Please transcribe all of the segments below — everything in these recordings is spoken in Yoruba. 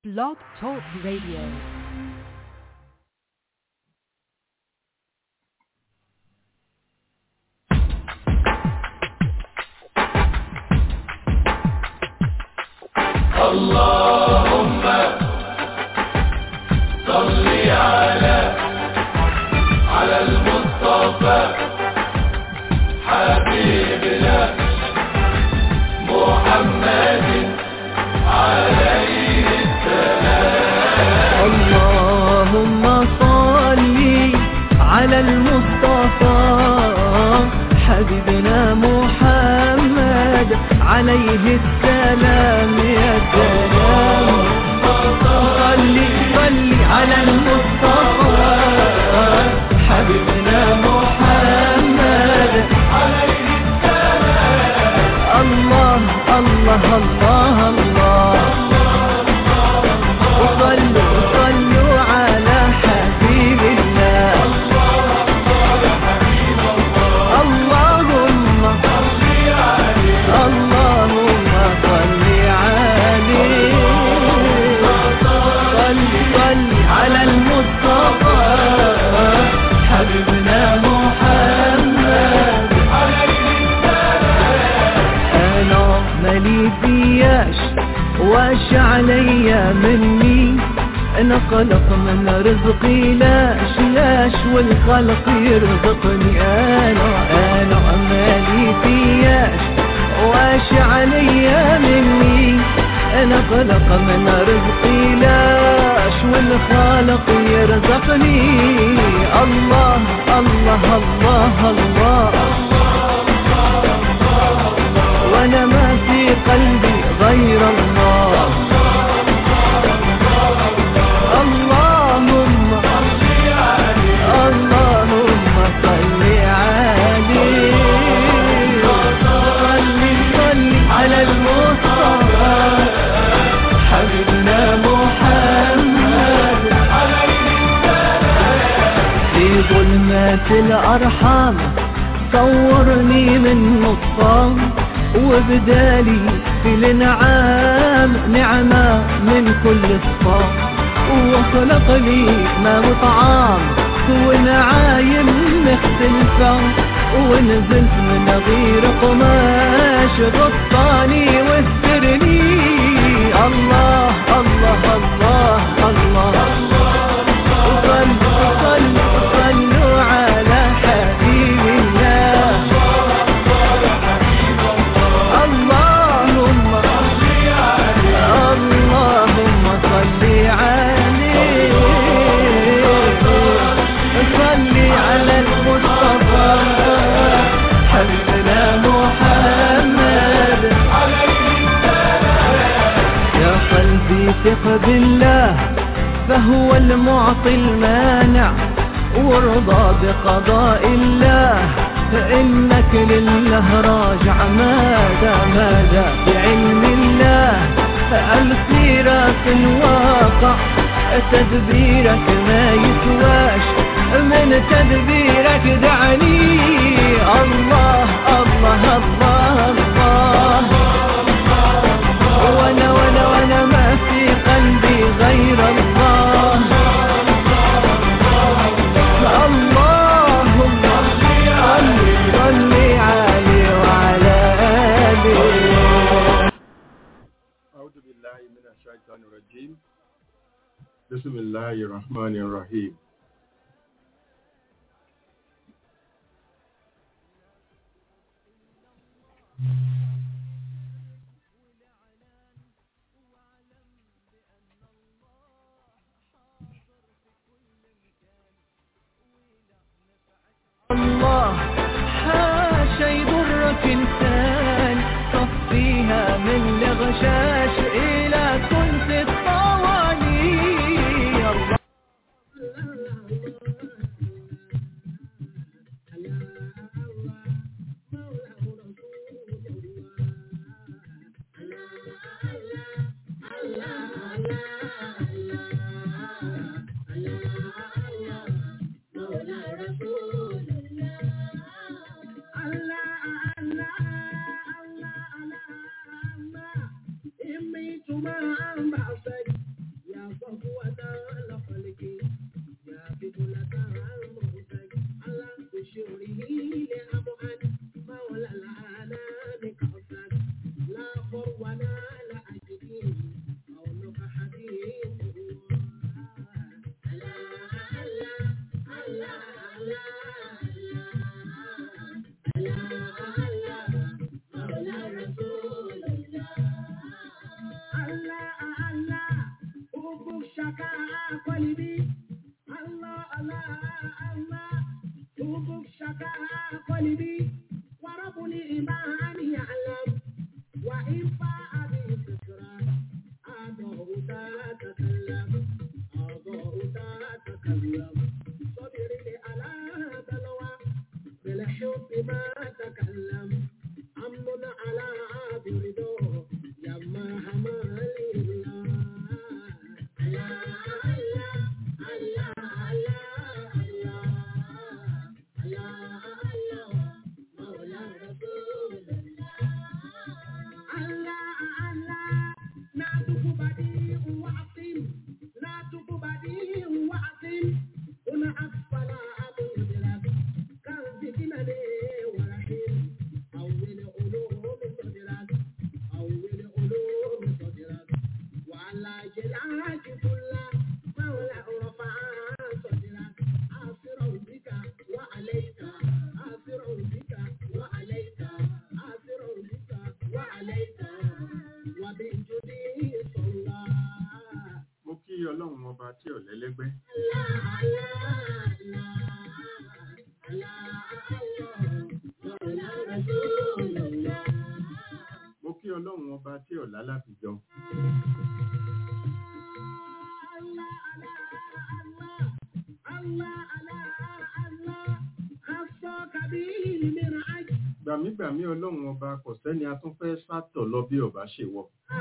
Blog Talk Radio. اللهم صل على على المصطفى حبيبنا محمد عليه اللهم صل على المصطفى حبيبنا محمد عليه السلام يا سلام صل صل على المصطفى حبيبنا محمد عليه السلام الله الله الله الله وصلوا صلوا على حبيب الله اللهم اللهم صل عليه صل صل على المصطفى حبيبنا محمد انا مالي فياش واش عليا مني انا قلق من رزقي لاش لاش والخلق يرزقني انا انا مالي فياش واش عليا مني انا قلق من رزقي لاش والخالق يرزقني الله الله الله, الله وانا ما في قلبي غير الله اللهم اللهم صل عليه صل صل على المصطفى حبيبنا محمد في ظلمات الأرحام صورني من نصام وبدالي في الانعام نعمة من كل الصام وخلق لي ما وطعام ونعايم مختلفة ونزلت من غير قماش غطاني واسترني الله الله الله الله, صلوا صلوا صلوا على حبيب الله اللهم اللهم صل عليه صل على المصطفى حبيبنا محمد يا قلبي ثق بالله فهو المعطي المانع وارضى بقضاء الله فإنك لله راجع ماذا ماذا بعلم الله السيرة الواقع تدبيرك ما يسواش من تدبيرك دعني الله الله الله الله وانا وانا وانا ما في قلبي غير الله اللهم صل صل عليه وعلى آله أعوذ بالله من الشيطان الرجيم بسم الله الرحمن الرحيم الله حاشا يضرك انسان صفيها من الغشاش الى كنت الطواني الله شكا قلبي الله الله الله توب شكا قلبي وربني إيمان يعلم وإن فاء بي فكرة أضعت تتكلم أضعت تتكلم صبري على بلوى بالحب ما تكلم أمن على برده يما همالي الله الله الله الله الله الله الله مولى رسول الله الله ناتك بديع وعظيم ناتك بديع وعظيم هنا أسفل أبو جلال كان ذكنا لي ورحيم أول علوم صدرك أول علوم صدرك وعلى جلاك كل مولى رفع صدرك آسر بك وعليك آسر بك وعليك آسر بك وعليك وبالجدي صلى mo kí ọlọ́run ọba tí ò lẹ́lẹ́gbẹ́ mo kí ọlọ́run ọba tí ò lálàfijọ gbàmígbàmí ọlọ́run ọba kò sẹ́ni a tún fẹ́ sátọ̀ lọ bí ọba ṣe wọ̀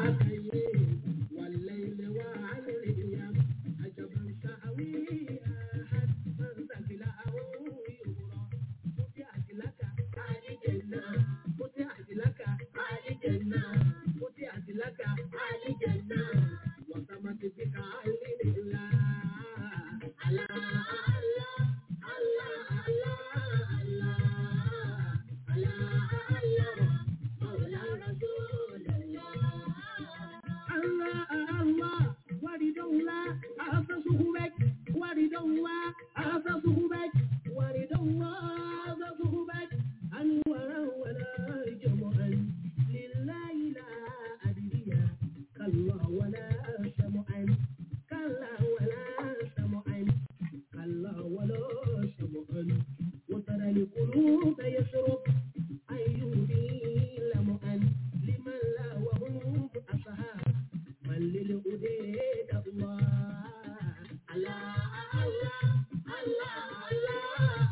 وترى القلوب يشرب أيهدي لمؤن لمن لا وهم أصحاب من للأديد الله الله الله الله الله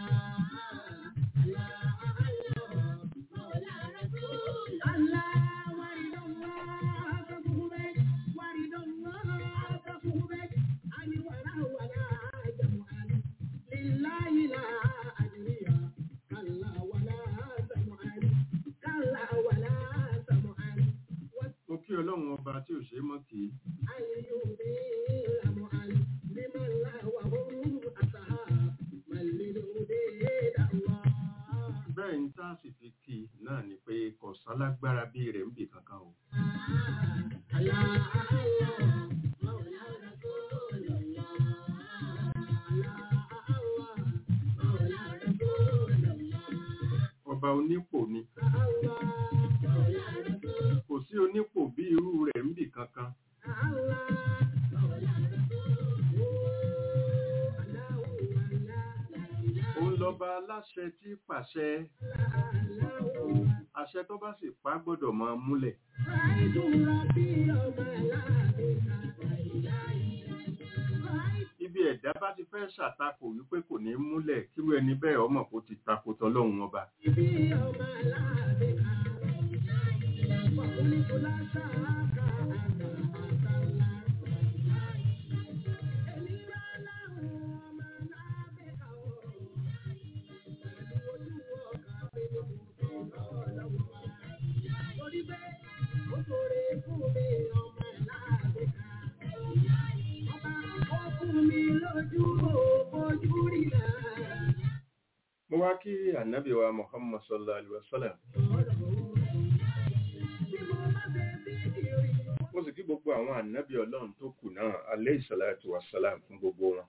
الله الله مولى رسول الله ورد الله تصحبك ورد الله تصحبك أن ولا ولا جمعا لله لا أدري كلا ولا سمعا كلا ولا سمعا mo kí ọlọ́run ọba tí ò ṣe é mọ́ kì í bẹ́ẹ̀ ń tá a sì fi kì í náà ni pé kò sálágbára bí rẹ̀ ń bì kankan o ọba onípò ni kò sí onípò bí irú rẹ̀ ń bì kankan òun lọba aláṣẹ tí pàṣẹ àṣẹ tó bá sì pa gbọ́dọ̀ máa múlẹ̀ ibi ẹ̀dá bá ti fẹ́ ṣàtakò wípé kò ní múlẹ̀ kírú ẹni bẹ́ẹ̀ ọmọ kò ti takò tọlọ́run ọba mo wá kí ànábì wa muhammad sallallahu alaihi wasallam mo sì kí gbogbo àwọn ànábì ọlọ́run tó kù náà alayhi salatu wassalam fún gbogbo wọn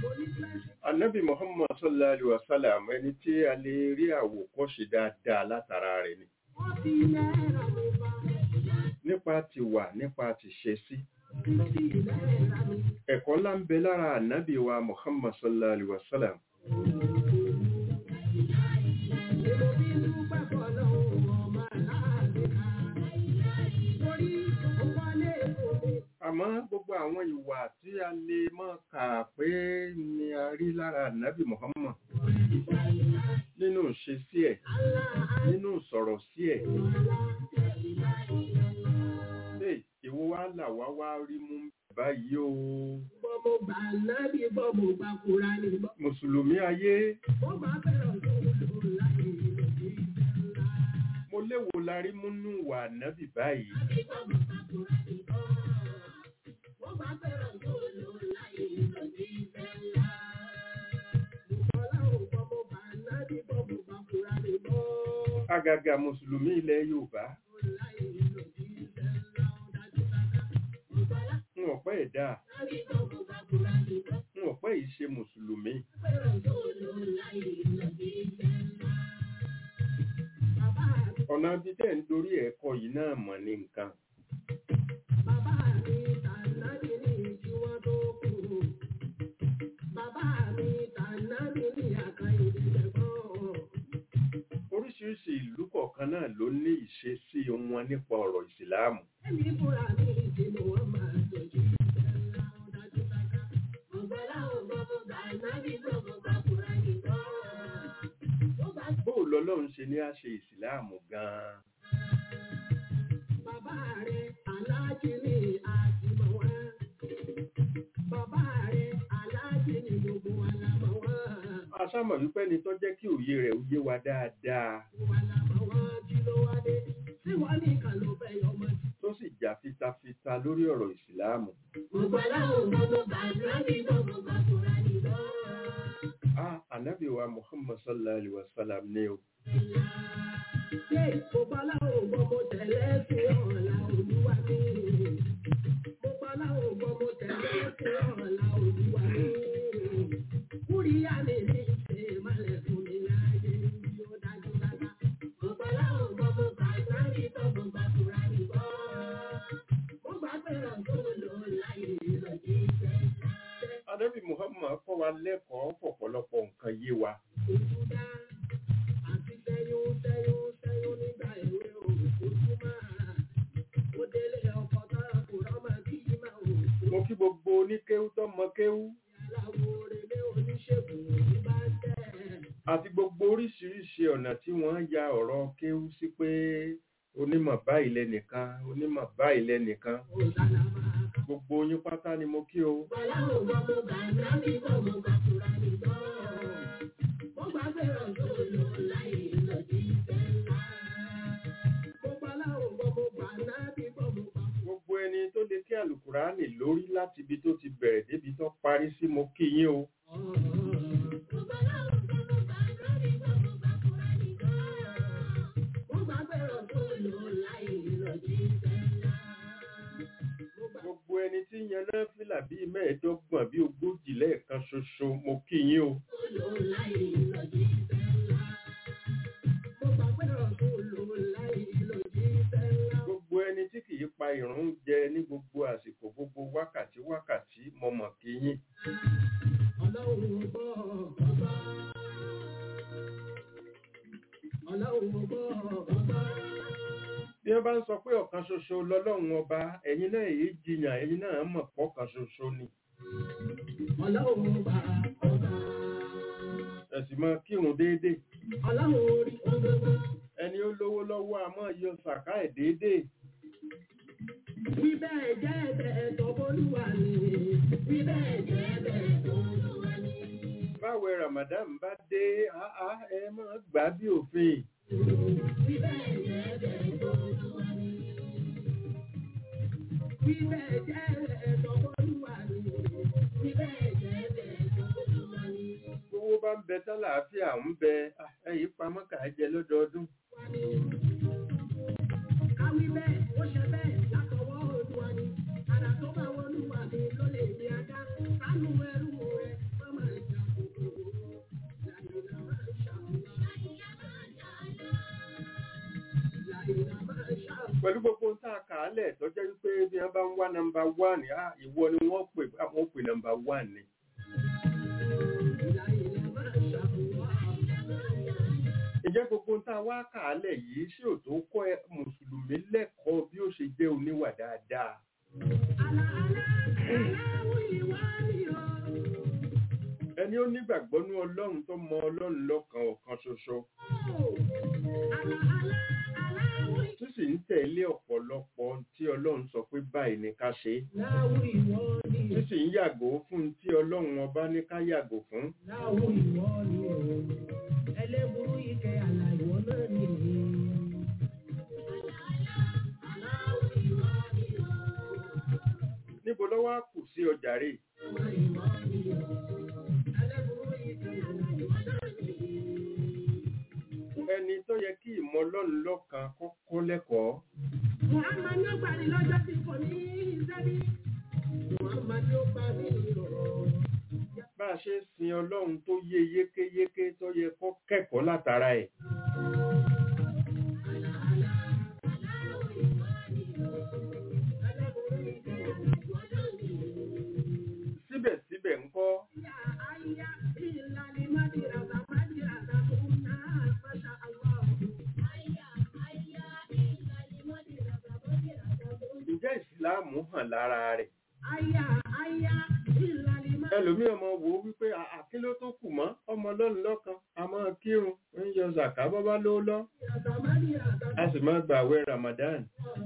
Ànábì Muhammad sallallahu alaihi wasallam ẹni tí a lè rí àwòkọ́ṣe dáadáa látara rẹ̀ ni. Nípa ti wà nípa ti ṣe sí. Ẹ̀kọ́ ńlá ń bẹ lára ànábì wa Muhammad sallallahu alaihi wasallam. Àmọ́ gbogbo àwọn ìwà tí a lè mọ̀ kà pé ni a rí lára ànábì Muhammad nínú ṣe sí ẹ̀, nínú sọ̀rọ̀ sí ẹ̀. Ṣé ìwọ wá là wá wá rí mú báyìí o? Bọ́mọ gbà nábì bọ́mọ gbà kúra ní bọ́. Mùsùlùmí ayé, Wọ́n bá fẹ́ràn tó lò láyé lòdì ńlá. mo léwo la rí múnú wà ànábì báyìí. Wọ́n bá fẹ́ràn tó lò láyé lòdì ńlá. Bùkọ́lá ò bọ́mọ gbà nábì bọ́mọ gbà kúra ní bọ́. Àgàgà Mùsùlùmí ilẹ̀ Yorùbá, Láyé lòdì ńlá ó dájú dáadáa. Bùkọ́lá ń ọ̀pẹ́ ẹ̀dá, nábì bọ́mọ gbà kúra ní bọ́. ń ọ̀pẹ́ yìí ṣe Mùsùlùmí. Fẹ́ràn tó lò láyé lòdì ńlá. Bàbá mi Ọ̀nà bí tẹ́ ń dorí ẹ̀kọ́ yìí náà mọ̀ ní nǹkan. Bàbá mi tànàbí ní kí wọ́n tó kú. Bàbá mi tànàbí ní àkàìdé lẹ́gbọ́n. Oríṣiríṣi ìlú kọ̀ọ̀kan náà ló ní ìṣesí wọn nípa ọ̀rọ̀ ìsìláàmù. Ẹ̀mí fúnra mi ti ni wọ́n máa tọ́jú ìṣẹ̀lá ọ̀dájú sáká. Ọ̀gbọ́lá ògbọ́mọ tànàbí gbọ́mọ gbàkúrà nìkan. Ó bá Bóò lọ́lọ́run ṣe ní á ṣe ìsìláàmù gan-an. bàbá rẹ̀ aláàjì ní àtìmọ̀ wá. Bàbá rẹ̀ aláàjì ní gbogbo wa la mọ̀ wá. A sámọ̀ wípé ẹni tó jẹ́ kí òye rẹ̀ ó yé wa dáadáa Wa la mọ̀ wá kí ló wá dé. Tí wọ́n ní kan ló fẹ́ yọmọ sí. tó sì jà fitafita lórí ọ̀rọ̀ ìsìláàmù. Ọ̀gbọ́lá ògbọ́mọ tànàbí gbọ́mọ gbàkúrà nìkan. A ànábì wa Muhammad sallallahu alaihi wa sallam ní o. Ṣé ìfowópamọ́ ògbọ́n mo tẹ̀lé sí ọ̀la olúwa mi? Mo pamọ́ ògbọ́n mo tẹ̀lé sí ọ̀la olúwa mi. Kúríyá mi ní ṣe malẹ̀ fún mi láyé bí ó dájú dáadáa. Mo pamọ́ ògbọ́n mo gbà sáré tó mo gbà fúra nìkan. Mo gbà fẹ́ràn tó lò láyé lọ́jọ́ ìfẹ́. Ànábì Muhammad kọ́ wa lẹ́kọ̀ọ́ pọ̀pọ̀lọpọ̀ nǹkan yé wa. Ojúdá àti tẹyún tẹyún tẹyún nígbà èwe o, ojú máa. Ó délé ọkọ̀ tára kò rọ́mà kí í máa wò. Mo kí gbogbo oníkéwú tó mọ kéwú Aláwo relé oníṣègùn ní bá ń tẹ̀. àti gbogbo oríṣiríṣi ọ̀nà tí wọ́n ya ọ̀rọ̀ kéwú sí pé onímọ̀ báyìí lẹ́nìkan onímọ̀ báyìí lẹ́nìkan Ó dáná máa ká. gbogbo yín pátá ni mo kí o. Bọ́lá ò gbọ́ mo gbà nábì kọ́ mo gbà fúra nìkan. Mo gbà fẹ́ràn tó lò láyé lọ́jọ́ ìfẹ́ ńlá. Mo bọ́lá ò gbọ́ mo gbà nábì kọ́ mo gbà Gbogbo ẹni tó lè kí àlùkùránì lórí láti ibi tó ti bẹ̀rẹ̀ débi tó parí sí mo kí yín o. Gbogbo ẹni tí yan náà fìlà bíi mẹ́ẹ̀ẹ́dọ́gbọ̀n bíi ogójì lẹ́ẹ̀kan ṣoṣo mo kí yín o. Gbogbo ẹni tí kìí pa ìrun jẹ ní gbogbo àsìkò gbogbo wákàtí wákàtí mo mọ̀ kí yín. Bí wọ́n bá ń sọ pé ọ̀kan ṣoṣo lọ́lọ́run ọba, ẹ̀yin náà èyí jiyàn, ẹ̀yin náà mọ̀ pọ́kan ṣoṣo ni. Ọlọ́run bá ọba, Ẹ̀sìn máa kírun déédéé. ọlọ́run orí ọgbọ́gbọ́. Ẹni ó lówó lọ́wọ́ a máa yọ sàká ẹ̀ déédéé. Wí bẹ́ẹ̀ jẹ́ ẹ̀bẹ̀ tó bólúwa ni. Wí bẹ́ẹ̀ jẹ́ ẹ̀bẹ̀ tó bólúwa ni. Báwẹ̀ Ramadan bá dé, áá ẹ máa gbà bí òfin. Wí bẹ́ẹ̀ jẹ́ ẹ̀bẹ̀ tó bólúwa ni. Wí bẹ́ẹ̀ jẹ́ ẹ̀bẹ̀ tó bólúwa ni. Wí bẹ́ẹ̀ jẹ́ ẹ̀bẹ̀ tó bólúwa ni. Owó bá ń bẹ tálàáfíà ń bẹ, ah, ẹ̀yìn pamọ́ kà á jẹ lọ́dọọdún. Wá ní. Káwí bẹ́ẹ̀, ó ṣe bẹ́ẹ̀ látọwọ́ Olúwa ni. Àrà tó bá wọlúwa ni ló lè ní ajá. Sánú ẹrú rẹ̀, má máa pẹ̀lú gbogbo ohun tá a kà á lẹ̀ tó jẹ́ wípé bí wọ́n bá ń wá nọmba wán á ìwọ ni wọ́n pè wọ́n pè nọmba wán ni. Ǹjẹ́ gbogbo ohun tá a wá kà á lẹ̀ yìí ṣé ò tó kọ́ ẹ mùsùlùmí lẹ́kọ̀ọ́ bí ó ṣe jẹ́ oníwà dáadáa? Ẹni ó nígbàgbọ́ ní Ọlọ́run tó mọ Ọlọ́run lọ́kan ọ̀kan ṣoṣo. Tó sì ń tẹ̀lé ọ̀pọ̀lọpọ̀ ohun tí Ọlọ́run sọ pé báyìí ni ká ṣe. Tó sì ń yàgò fún ohun tí Ọlọ́run ọba ní ká yàgò fún. Ẹlẹ́burú ike àlàyé náà nìyí. Níbo ló wá kù sí ọjà rè? Ẹni tó yẹ kí ìmọ̀ Ọlọ́run lọ́kan kọ́kọ́ lẹ́kọ̀ọ́. Muhammad ló gbàdí lọ́jọ́ tí kò ní ìṣẹ́bí. Muhammad ló gbà mí lọ́rọ̀. Bá a ṣe sin Ọlọ́run tó yé yékéyéké tó yẹ kó kẹ́kọ̀ọ́ látara ẹ̀. Síbẹ̀síbẹ̀ ńkọ́, Ayá ìlànà Mádìràdà Mádìràdà tó ń ná Masha Allah. Ayá ayá ìlànà Mádìràdà Mádìràdà tó ń ǹjẹ́ ìsìláàmù hàn lára rẹ̀? Ayá ayá ìlànà Mádìràdà. Ẹlòmí ọmọ wò ó wípé àkí ló tó kù mọ́ ọmọ Ọlọ́run lọ́kan, a máa kírun, ń yọ zàká bọ́bá ló lọ, Mádìràdà. a sì máa gbààwẹ̀ Ramadan.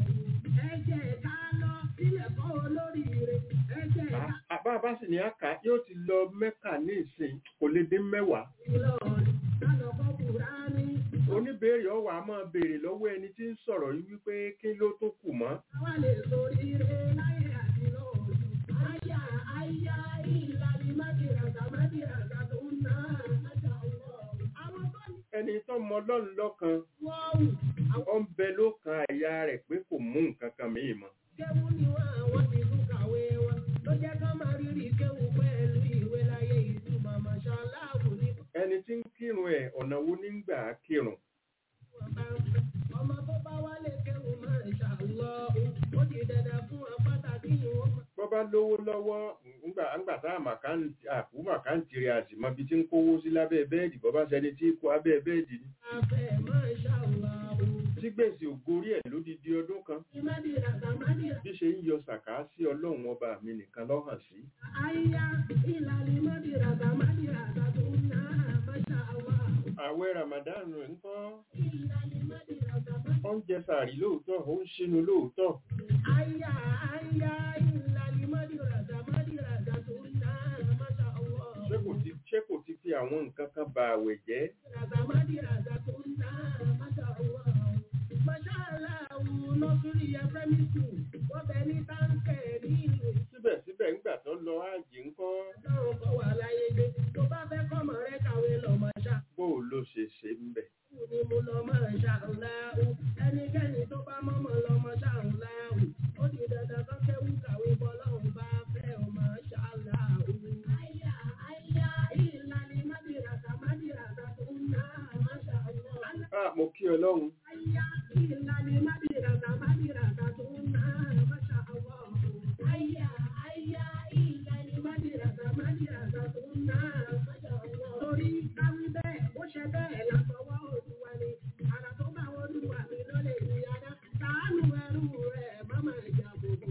Ẹ jẹ́ ká lọ sílẹ̀ kọ́ olóríire. Ẹ jẹ́ ká Àbá bá sì ní àká yóò ti lọ Mẹ́kà ní ìsìn kò lè dín mẹ́wàá. Ìlọrin ká lọ kọ́ Kùránì. Oníbèrè ọwà á máa béèrè lọ́wọ́ ẹni tí ń sọ̀rọ̀ yìí wípé kí ló tó kù mọ́. Àwa lè soríire láyé àti lọ́run. Ayá ayá ìlànà Mádìràdà Mádìràdà tó ń ná Masha Allah. Àwọn tó ní Ẹni tó mọ Ọlọ́run lọ́kan, wọ́ọ̀wù. ó ń bẹ lókan àyà rẹ̀ pé kò mú nǹkan kan mìíràn mọ́. Kéwú ni wọ́n àwọn ti tún kàwé wọn. Ló jẹ́ ká máa rírì kéwú pẹ̀lú ìwé láyé ìtumọ̀ Masha Allah ní Ẹni tí ń kírun ẹ̀ ọ̀nà wo ní ń gbà á kírun? wọ́n bá ń fẹ́. Ọmọ tó bá wálé kéwú Masha Allah. Ó di dandan fún wọn pàtàkì ìwọ̀n. Bọ́ bá lówó lọ́wọ́ ńgbà ńgbà tá àmàkáǹtì àkú màkáǹtì rẹ̀ àti mọ ibi tí ń kówó sí lábẹ́ bẹ́ẹ̀dì bọ́ bá ṣẹni tí kó abẹ́ bẹ́ẹ̀dì ni. Afẹ́ Masha Allah. Tí gbèsè ògorí ẹ̀ lódidi ọdún kan. Mádìràdà Mádìràdà. Bí ṣe ń yọ sàká sí Ọlọ́run ọba mi nìkan lọ́hàn sí. Ayá ìlànà Mádìràdà Mádìràdà tó ń ná Masha Allah. Àwẹ̀ Ramadan rẹ̀ ń kọ́. Ìlànà Mádìràdà Ó ń jẹ sàárì lóòótọ́, ó ń ṣínú lóòótọ́. Ayá ayá ìlànà Mádìràdà Mádìràdà tó ń ná Masha Allah. Ṣé kò ti ṣé kò ti fi àwọn nǹkan kan ba àwẹ̀ jẹ́? Mádìràdà Mádìràdà tó ń ná Masha Allah. Masha Allah nọ́sùrì yẹ primary school. Wọ́n bẹ ní táǹkẹ̀ ní ìlú. Síbẹ̀síbẹ̀ ńgbà tó lọ ájì ń kọ́. Ọlọ́run kọ́ wà láyé gbé. Tó bá fẹ́ kọ́mọ rẹ kàwé lọ Masha. Bó o ló ṣe ṣe ń bẹ̀? ni mo lọ máa ṣàǹláhù ẹnikẹ́ni tó bá mọ́mọ́ lọ mọ́ ṣàǹláhù ó di dandan kan kéwú kàwé bọ́lọ́hùn bá fẹ́ ọ máa ṣàǹláhù. àyà àyà ìlànà mádìràtà mádìràtà tó ń ná máa ṣàǹláhù. Ah, mo kí Ọlọ́run. àyà ìlànà mádìràtà mádìràtà tó ń ná máa ṣàǹláhù. àyà àyà ìlànà mádìràtà mádìràtà tó ń ná máa ṣàǹláhù. torí káwí bẹ́ẹ̀ ó ṣe bẹ́ẹ̀ látọwọ́ olúwa ni ara tó bá olúwa mi ló lè ní adá ṣàánú ẹrú rẹ̀ mọ́mọ́ ìjà gbogbo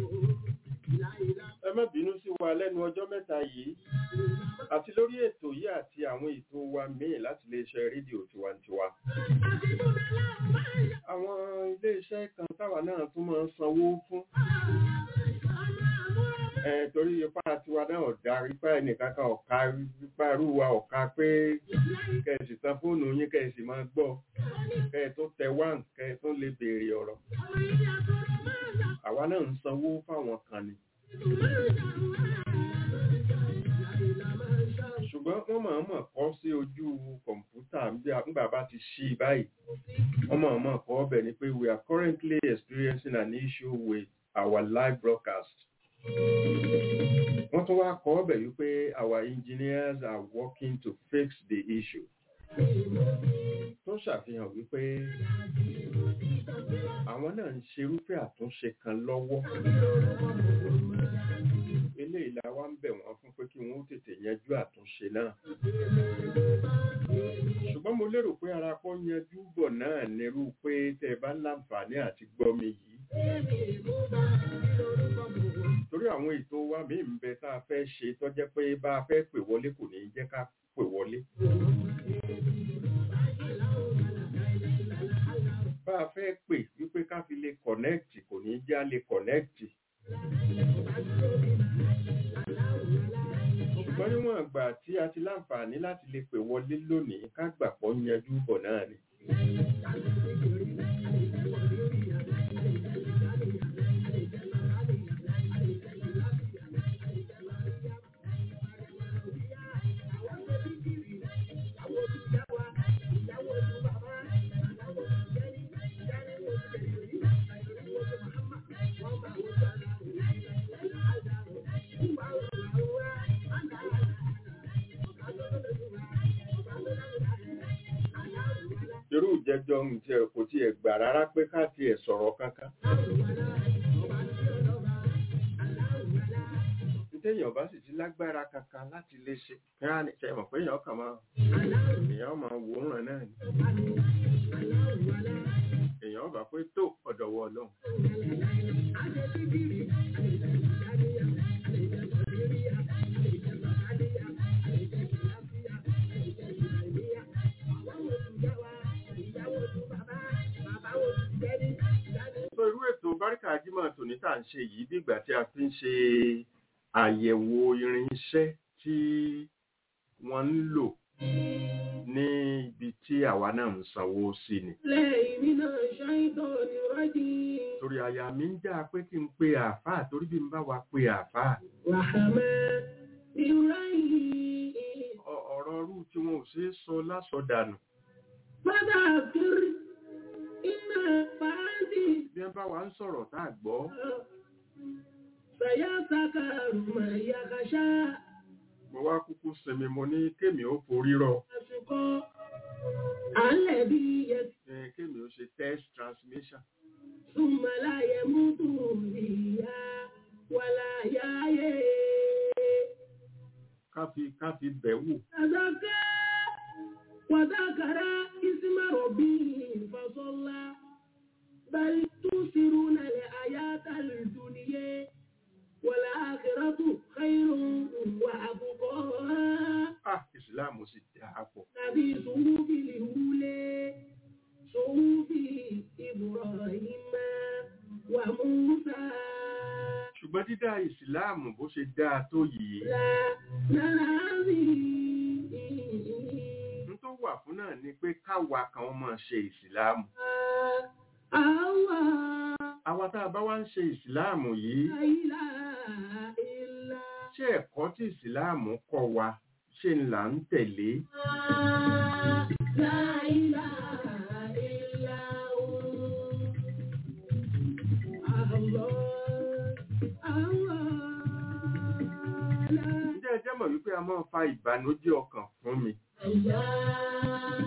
ìlàìlà. Ẹ má bínú sí wa lẹ́nu ọjọ́ mẹ́ta yìí. Àti lórí ètò yìí àti àwọn ètò wa míì láti iléeṣẹ́ rédíò tiwantiwa. Àwọn iléeṣẹ́ kan táwa náà tún máa ń sanwó fún. Ẹ torí ipá tiwa náà ọ̀dà ipá ẹnìkan kan ọ̀ka ipá irú wa ọ̀ka pé kẹ̀sì tan fóònù yín kẹ̀sì máa gbọ́. Kẹ̀ tó tẹ wán kẹ̀ tó lè béèrè ọ̀rọ̀. Àwa náà ń sanwó fáwọn kan ni. ṣùgbọ́n wọ́n máa mọ̀ kọ́ sí ojú kọ̀ǹpútà nígbà bá ti ṣí i báyìí wọ́n máa mọ̀ kọ́ ọbẹ̀ ni pé we are currently experiencing an issue with our live broadcast. wọ́n tún wá kọ́ ọbẹ̀ wípé our engineers are working to fix the issue. tó ṣàfihàn wípé àwọn náà ń ṣerúfẹ́ àtúnṣe kan lọ́wọ́ eléyìí la wá ń bẹ̀ wọ́n fún pé kí wọ́n ó tètè yanjú àtúnṣe náà ṣùgbọ́n mo lérò pé ara kọ́ yanjú bọ̀ náà nírú pé tẹ́ ẹ bá láǹfààní àti gbọ́ mi yìí torí àwọn ètò wa míì ń bẹ tá a fẹ́ ṣe tó jẹ́ pé bá a fẹ́ pè wọlé kò ní jẹ́ ká pè wọlé bá a fẹ́ pè wípé ká fi lè kọ̀nẹ́ẹ̀tì kò ní já lè kọ̀nẹ́ẹ̀tì ṣùgbọ́n níwọ̀n àgbà tí a ti láǹfààní láti lè pè wọlé lónìí ká gbàpọ̀ yanjú bọ̀ náà ni. irú ìjẹjọ ń jẹ kò tiẹ̀ gbà rárá pé ká tiẹ̀ sọ̀rọ̀ kankan. téèyàn bá sì ti lágbára kankan láti lè ṣe kí á ní ṣe mọ̀ pé èèyàn kàn máa èèyàn máa wòóràn náà ni. èèyàn bá pé tó ọ̀dọ̀wọ́ ọlọ́run. so irú ètò báríkà jímọ̀ tòní tá à ń ṣe yìí bí ìgbà tí a fi ń ṣe àyẹ̀wò irinṣẹ́ tí wọ́n ń lò ní ibi tí àwa náà ń sanwó sí ni. lẹ́yìn nínú ṣáìtọ́ ni rọ́jì. torí àyà mi ń já pé kí n pe àáfàá torí bí n bá wa pe àáfàá. wàhámẹ́ ìráyìn. ọ- ọ̀rọ̀ ọrú tí wọn ò ṣeé sọ lásọdànù. Bàbá kiri iná fàájì. bí wọ́n bá wa ń sọ̀rọ̀ tá a gbọ́ Sàyà sàkà rùmọ̀ yàkàṣá. mo wá kúkú sinmi mo ní kémi ó forí rọ Àsìkò àlẹ́ bí yẹ ẹ, kémi ó ṣe test transmission. súnmọ́ láyé mútu ìyá wàlá yáyé. ká fi ká fi bẹ̀ wò. Àzàkà wàdàkàrà ìsímàrọ̀ bí ìfọ̀sọ́lá. بل تؤثرون الحياة الدنيا والآخرة خير وأبقى ah ìsìláàmù sì dáa pọ̀. نبي صحف الأولى صحف إبراهيم وموسى ṣùgbọ́n dídá ìsìláàmù bó ṣe dáa tó yìí لا ننازي n tó wà fún náà ni pé káwa kan máa ṣe ìsìláàmù. الله àwa tá a bá wá ń ṣe ìsìláàmù yìí لا إله إلا ṣé ẹ̀kọ́ tí ìsìláàmù kọ́ wa ṣe ń là ń tẹ̀lé. لا إله إلا هو الله الله لا ǹjẹ́ ẹ jẹ́ mọ̀ wípé a máa ń fa ìbànújẹ́ ọkàn fún mi. الله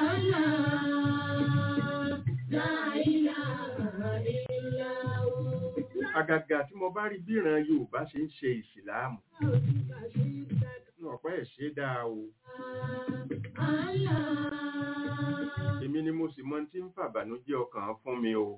الله لا إله إلا هو àgàgà tí mo bá rí bí ìran yorùbá ṣe ń ṣe ìsìláàmù ní ọ̀pẹ́ ẹ̀ ṣe dáa o. èmi ni mo sì mọ tí ń fàbànújẹ́ ọkàn fún mi o.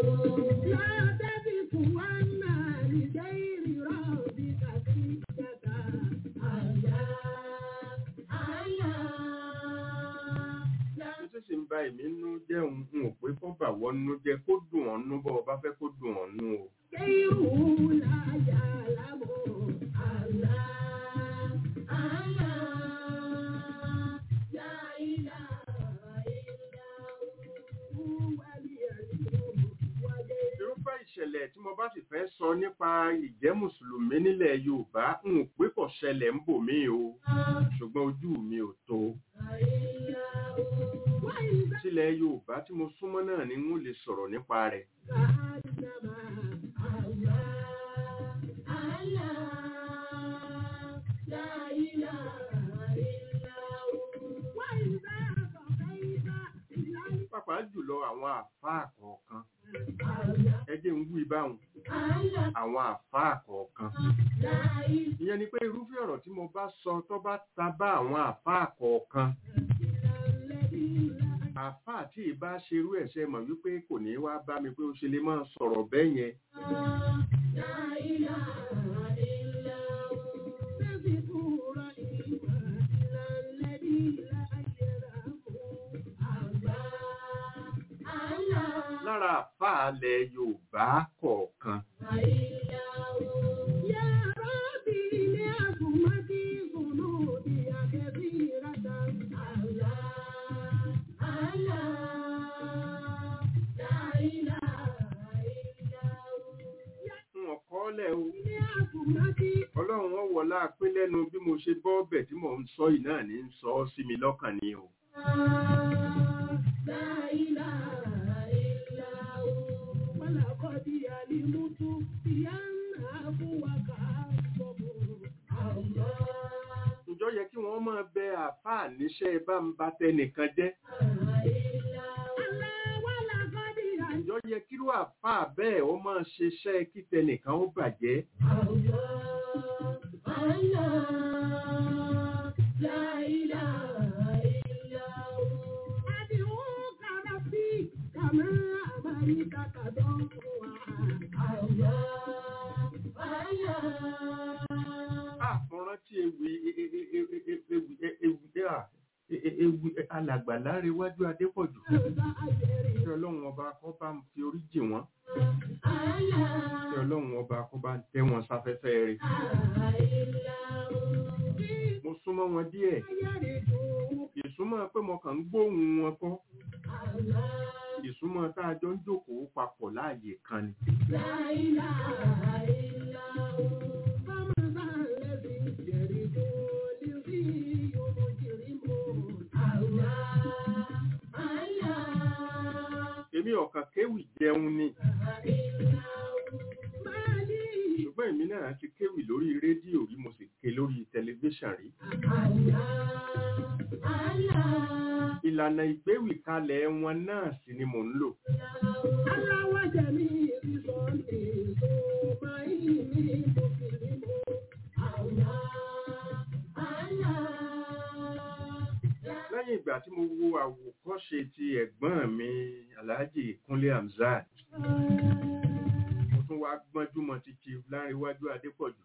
ní tó sì ń ba èmi nú jẹ́ òun n ò pé kó bà wọ́n nú jẹ́ kó dùn ọ́n nú bọ́ ọ bá fẹ́ kó dùn ọ́n nú o. irúfẹ́ ìṣẹ̀lẹ̀ tí mo bá sì fẹ́ sọ nípa ìjẹ́ mùsùlùmí nílẹ̀ yorùbá n ò pé kò ṣẹlẹ̀ ń bò mí o ṣùgbọ́n ojú mi ò tó. sílẹ̀ yorùbá tí mo súnmọ́ náà ni n ó lè sọ̀rọ̀ nípa rẹ̀. jùlọ àwọn àfáà kọ̀ọ̀kan ẹ jẹ́ ń wí báwọn àwọn àfáà kọ̀ọ̀kan ìyẹn ni pé irúfẹ́ ọ̀rọ̀ tí mo bá sọ tó bá ta bá àwọn àfáà kọ̀ọ̀kan àfáà tí ì bá ṣerú ẹ̀ṣẹ̀ mọ̀ wípé kò ní wá bá mi pé ó ṣe lè máa sọ̀rọ̀ bẹ́ẹ̀ yẹn lára àfáà ilẹ̀ Yorùbá kọ̀ọ̀kan wọn kọ́ lẹ̀ o ọlọ́run wọn wọlá pé lẹ́nu bí mo ṣe bọ́ ọbẹ̀ tí mò ń sọ yìí náà ní ń sọ ọ́ sí mi lọ́kàn ni o ǹjọ́ yẹ kí wọ́n máa bẹ àfáà níṣẹ́ bá ń ba tẹnìkan jẹ́ ǹjọ́ yẹ kírú àfáà bẹ́ẹ̀ ó máa ṣiṣẹ́ kí tẹnìkan ó bàjẹ́ Ah, mo rántí ewì e- e- e- e- e- ewì e- ewì ah, e- e- ewì alàgbà láréwájú Adépọ̀jù kí ọlọ́run ọba kó bá ń fi orí jì wọ́n kí ọlọ́run ọba kó bá ń tẹ́ wọn sáfẹ́fẹ́ rẹ̀ mo súnmọ́ wọn díẹ̀ ìsúnmọ́ pé mo kàn ń gbóhùn wọn kọ́ ìsúnmọ́ tá a jọ ń jókòó papọ̀ láàyè kan ni èmi ọ̀kàn kéwì jẹun ni ṣùgbọ́n èmi náà ti kéwì lórí rédíò rí mo sì ké lórí tẹlifíṣàn rí ìlànà ìgbéwì kalẹ̀ wọn náà sì ni mò ń lò lẹ́yìn ìgbà tí mo wo àwòkọ́ṣe ti ẹ̀gbọ́n mi Alhaji Kúnlé Hamzat mo tún wá gbọ́njú mọ́ ti Chief Láńrewájú Adépọ̀jù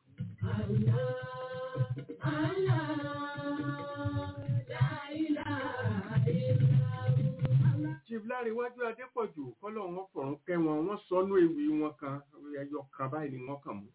Chief Láńrewájú Adépọ̀jù kọ́lọ̀ wọn fọ̀rún kẹ́ wọn wọ́n sọnú ewì wọn kan ẹyọ kan báyìí ni wọ́n kàn mú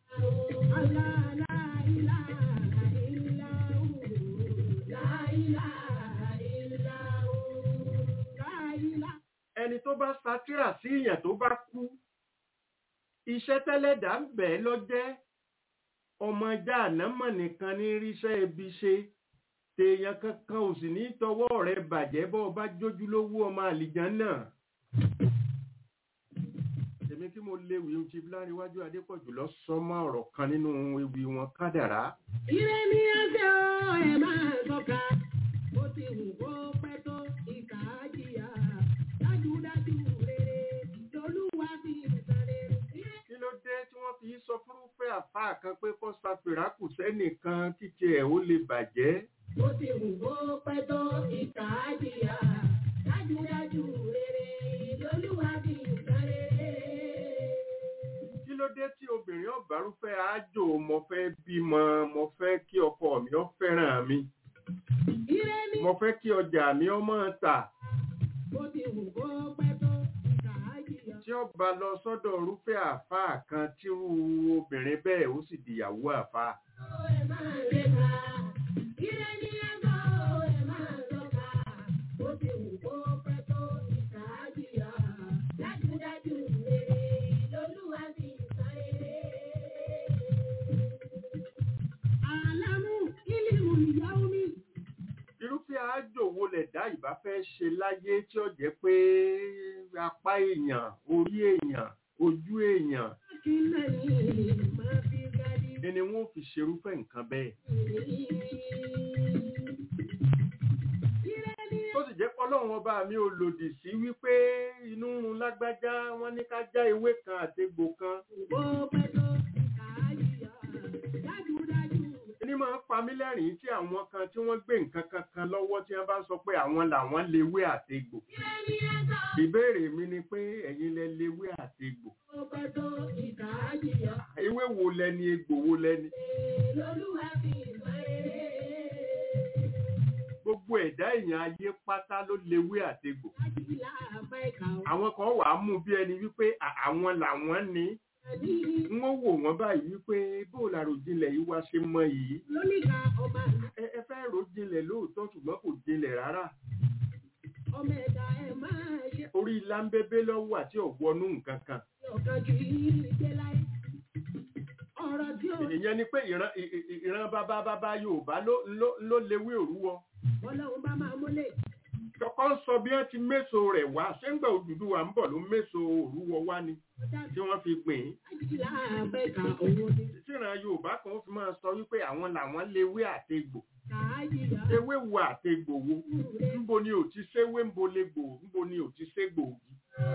ẹni tó bá satira sí èèyàn tó bá kú iṣẹ́ tẹ́lẹ̀dá ń bẹ̀ lọ́jẹ́ ọmọ jáànámọ̀ nìkan ní ríṣẹ́ ibi ṣe tèèyàn kankan ò sì ní tọwọ́ rẹ̀ bàjẹ́ bọ́ ọ bá jójú lówó ọmọ àlìján náà èmi kí mo léwu ohun tí Láńrewájú Adépọ̀jù lọ sọmọ ọ̀rọ̀ kan nínú ewì wọn kádàrá Ire ni ẹsẹ̀ o, ẹ máa sọ́ka. Ó ti wù kó pẹ́ tó ìkà á jìyà. Dájúdájú rere lolúwa fi ìsàlẹ̀. kí ló dé tí wọ́n fi sọ fúrúfẹ́ àfáà kan pé kó sàfìràkù sẹ́nìkan kíkẹ́ ẹ̀ ó lè bàjẹ́ Ó ti wù kó pẹ́ tó ìkà á jìyà. Dájúdájú rere lolúwa fi ìsàlẹ̀. kí ló dé tí obìnrin ọ̀bárúfẹ́ àjò mo fẹ́ bímọ mo fẹ́ kí ọkọ mi ó fẹ́ràn mi Ire ni mo fẹ́ kí ọjà mi ó máa tà ó ti wù kó pẹ́ tó ìkà á jìyà. tí ó bá lọ sọ́dọ̀ irúfẹ́ àfáà kan tírú obìnrin bẹ́ẹ̀ ó sì dìyàwó àfáà Ẹ máa rẹ́ka. Ire ni ẹ̀sọ́ o, ẹ máa sọ́ka. Ó ti wù kó pẹ́ tó ìkà á jìyà. Dájúdájú rere lolúwa fi ìsàlẹ̀. Àlámú ìlímù ìyàwó mi. irúfẹ́ àjò wo lẹ̀dá ìbá fẹ́ ṣe láyé tí ó jẹ́ pé apá èèyàn orí èèyàn ojú èèyàn Kí lẹ́yìn máa fi gadi. ẹni wọn ò fi ṣerúfẹ́ nǹkan bẹ́ẹ̀ Ire ni tó sì jẹ́ pé ọlọ́run ọlọ́run ọba mi ò lòdì sí wípé inú ń run lágbájá wọ́n ní ká já ewé kan àtegbò kan Bó pẹ́ tó ìkà á jìyà. Dájúdájú. ní máa ń pa mí lẹ́rìn-ín tí àwọn kan tí wọ́n gbé nǹkan kankan lọ́wọ́ tí wọ́n bá sọ pé àwọn làwọn léwé àtegbò Ire ni ẹ̀tọ́. ìbéèrè mi ni pé ẹ̀yin lẹ léwé àtegbò Bó pẹ́ tó ìkà á jìyà. ewé wo lẹni egbò wo lẹni Lolúwa fi ìmọ̀ rere. gbogbo ẹ̀dá èèyàn ayé pátá ló léwé àtegbò Dájúlá àbá ìkà ò. àwọn kan wà á mú bí ẹni wípé à- àwọn làwọn ní Àní n ó wò wọ́n báyìí wípé bó làròjinlẹ̀ yìí wá ṣe mọ yìí lóníkà ọmọ àná. ẹ ẹ fẹ́ rò jinlẹ̀ lóòótọ́ ṣùgbọ́n kò jinlẹ̀ rárá Ọmọ ẹ̀dá ẹ̀ máa ṣe orí láńbébé lọ́wọ́ àti ọ̀wọ́nú nǹkan kan ọ̀kan ju ìdílé láyé. Ọ̀rọ̀ tí ó ìyẹn ni pé ìran ì- ì- ìran bàbá bàbá Yorùbá ló ló ló léwé òrúwọ Ọlọ́run bá máa múlẹ̀. kọ́kọ́ ń sọ bí wọ́n ti méso rẹ̀ wá ṣéǹgbà Odùduwà ń bọ̀ ló méso òrúwọ wá ni Ọjà tí wọ́n fi gbìn ín dájúlá àbá ìkà òun ni. tíran Yorùbá kan ó fi máa sọ wípé àwọn làwọn léwé àtegbò Kà á jìyà. ewé wo àtegbò wo Rẹ̀. ńbo ni ò ti séwé ńbo lè gbò ńbo ni ò ti ségbò ògì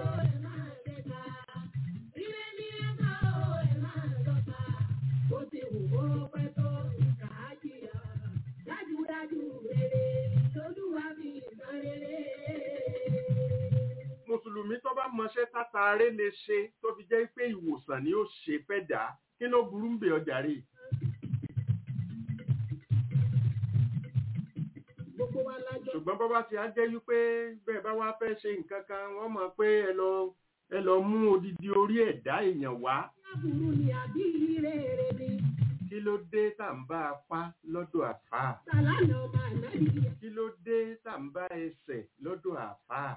mùsùlùmí tó bá mọṣẹ́ tátàárẹ lè ṣe tó fi jẹ́ pé ìwòsàn ni ó ṣe fẹ́ dà á kí ló burú ń bẹ ọjà rè ṣùgbọ́n bọ́ bá ti á jẹ́ wípé bẹ́ẹ̀ bá wá fẹ́ ṣe nǹkan kan wọ́n mọ̀ pé ẹ lọ ẹ lọ mú odidi orí ẹ̀dá èèyàn wá kí ló dé tá à ń bá apá lọ́dọ̀ àfáà kí ló dé tá à ń bá ẹsẹ̀ lọ́dọ̀ àfáà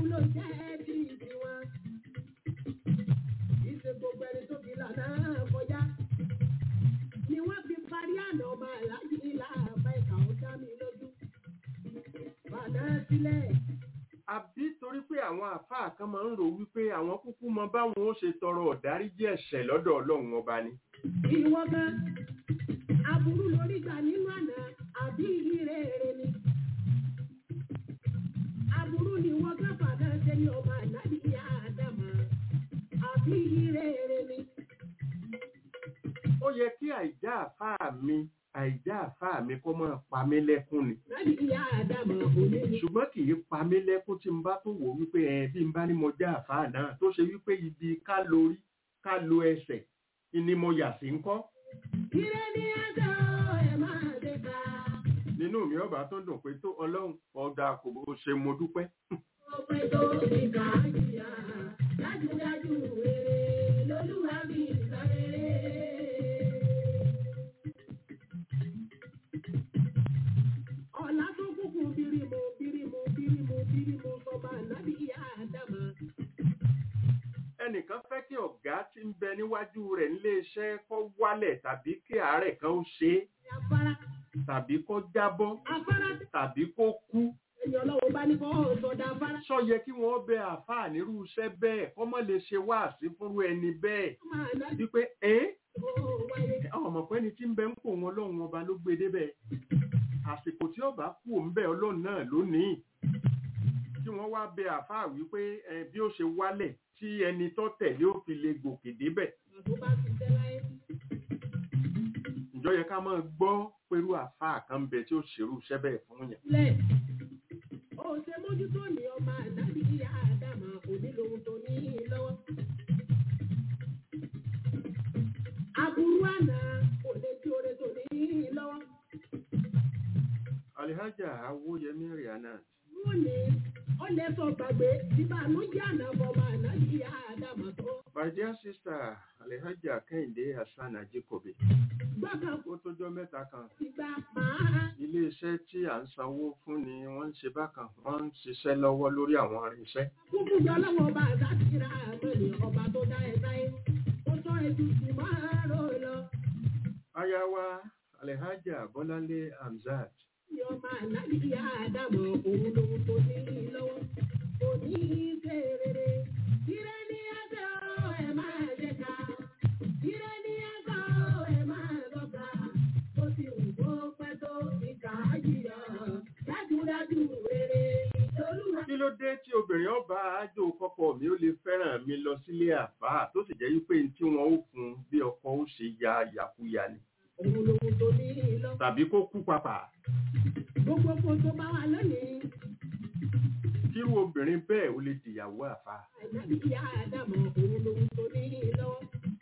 Ni wọ́n fi parí àná ọmọ aláàjì ńlá àbá ìkà ó dá mi lójú. Bàdá sílẹ̀. àbí torí pé àwọn àfáà kan máa ń rò wípé àwọn kúkú mọ báwọn ó ṣe tọrọ ọ̀dáríjì ẹ̀ṣẹ̀ lọ́dọ̀ ọlọ́run ọba ni ìwọ gan aburú lórí gbà nínú àná àbí ire èrè ni aburú ni wọn gan fàdá ṣe ní ọmọ ànábì ìyá àdàmà àbí ire èrè ni ó yẹ kí àìjá àfáà mi àìjá àfáà mi kó máa pa mí lẹ́kún ni ànábì ìyá àdàmà òní ni ṣùgbọ́n kì í pa mí lẹ́kún tí n bá tó wò wípé ẹ bí n bá ní mo já àfáà náà tó ṣe wípé ibi ká lórí ká lo ẹsẹ̀ ni mo yà sí ń kọ́ ire ni ẹjọ́ ẹ máa dé ká nínú mi ọba tó dùn pé tó ọlọ́run ọ̀dà kò bó ṣe mo dúpẹ́ ó pẹ́ tó ìkà jìyà dájúdájú rere lolúwa bí ìsàn rere. ọ̀la tó kúkú bírímù bírímù bírímù bírímù sọba ànábì ìyá àdàmà. ẹnìkan fẹ́ kí ọ̀gá tí ń bẹ níwájú rẹ̀ nílé iṣẹ́ kó wálẹ̀ tàbí kí àárẹ̀ kan ó ṣe é afárá tàbí kó jábọ́ afárá tàbí kó kú ẹni ọlọ́wọ́ bá ní kọ́ sọ̀dà afárá. sọ yẹ kí wọ́n bẹ àáfàá nírú iṣẹ́ bẹ́ẹ̀ kọ́ mọ́ lè ṣe wáàsí fúnrú ẹni bẹ́ẹ̀ ọmọ ànábì wípé ẹ́ ó wáyé. àwọn ọmọpẹ́ni tí ń bẹ ń kó wọn lọ́hùn ọba ló gbé débẹ̀ àsìkò tí ọba kú òun bẹ ọlọ́run náà lónìí kí wọ́n wá bẹ àáfàá wípé ẹ bí ó ṣe wálẹ̀ tí ẹni tó tẹ̀lé ó fi lè gòkè débẹ̀ tó bá ti tẹ́ láyé. ǹjọ́ yẹ ká máa gbọ́ pẹ̀lú àáfàá kan bẹ tí ó ṣerú iṣẹ́ bẹ́ẹ̀ fún yẹn lẹ̀ ó ṣe mójútó ní ọmọ ànábì ìyá àdàmà òní lòun tó ní lọ́wọ́. aburú àná kò lè tí oore tó ní lọ́wọ́. alihaja awoyemi rihanna wọ́n ní ó lè sọ gbàgbé ìbànújẹ́ àná fọmọ ànábì ìyá àdàmà tó. my dear sister alihaja kẹ́hìndé hasan ajikobi gbọ́dọ̀ ó tójọ́ mẹ́ta kan ìgbà máa iléeṣẹ́ tí à ń sanwó fún ni wọ́n ń ṣe bákan wọ́n ń ṣiṣẹ́ lọ́wọ́ lórí àwọn irinṣẹ́ kúkú jọ lọ́wọ́ ọba àdáṣírà àmọ́lẹ̀ ọba tó dá ẹ sáyé ó sọ ètùtù máa rò lọ. aya wa alihaja bọ́láńlé hamzat ní ọmọ ànábì ìyá àdàmọ̀ òun lòun tó ní lọ́wọ́ kò ní í ṣe rere. Ire ní ẹjọ́ ẹ máa ṣe ká. Ire ní ẹjọ́ ẹ máa lọ́ka. Ó ti wù kó pẹ́ tó ìkà jìyà. Dájúdájú rere lolúwa. obìnrin ọba àjò kọ́kọ́ mi ó lè fẹ́ràn mi lọ sílé àfáà tó sì jẹ́ wípé n tí wọ́n ó fún un bí ọkọ ó ṣe ya yàkuyà ni òun lòun tó ní lọ. tàbí kó kú papà gbogbo kò tó bá wà lónìí. kírú obìnrin bẹ́ẹ̀ ó lè dìyàwó àfáà àìsàbí ìyá àdàmọ̀ òun lòun tó ní lọ́wọ́.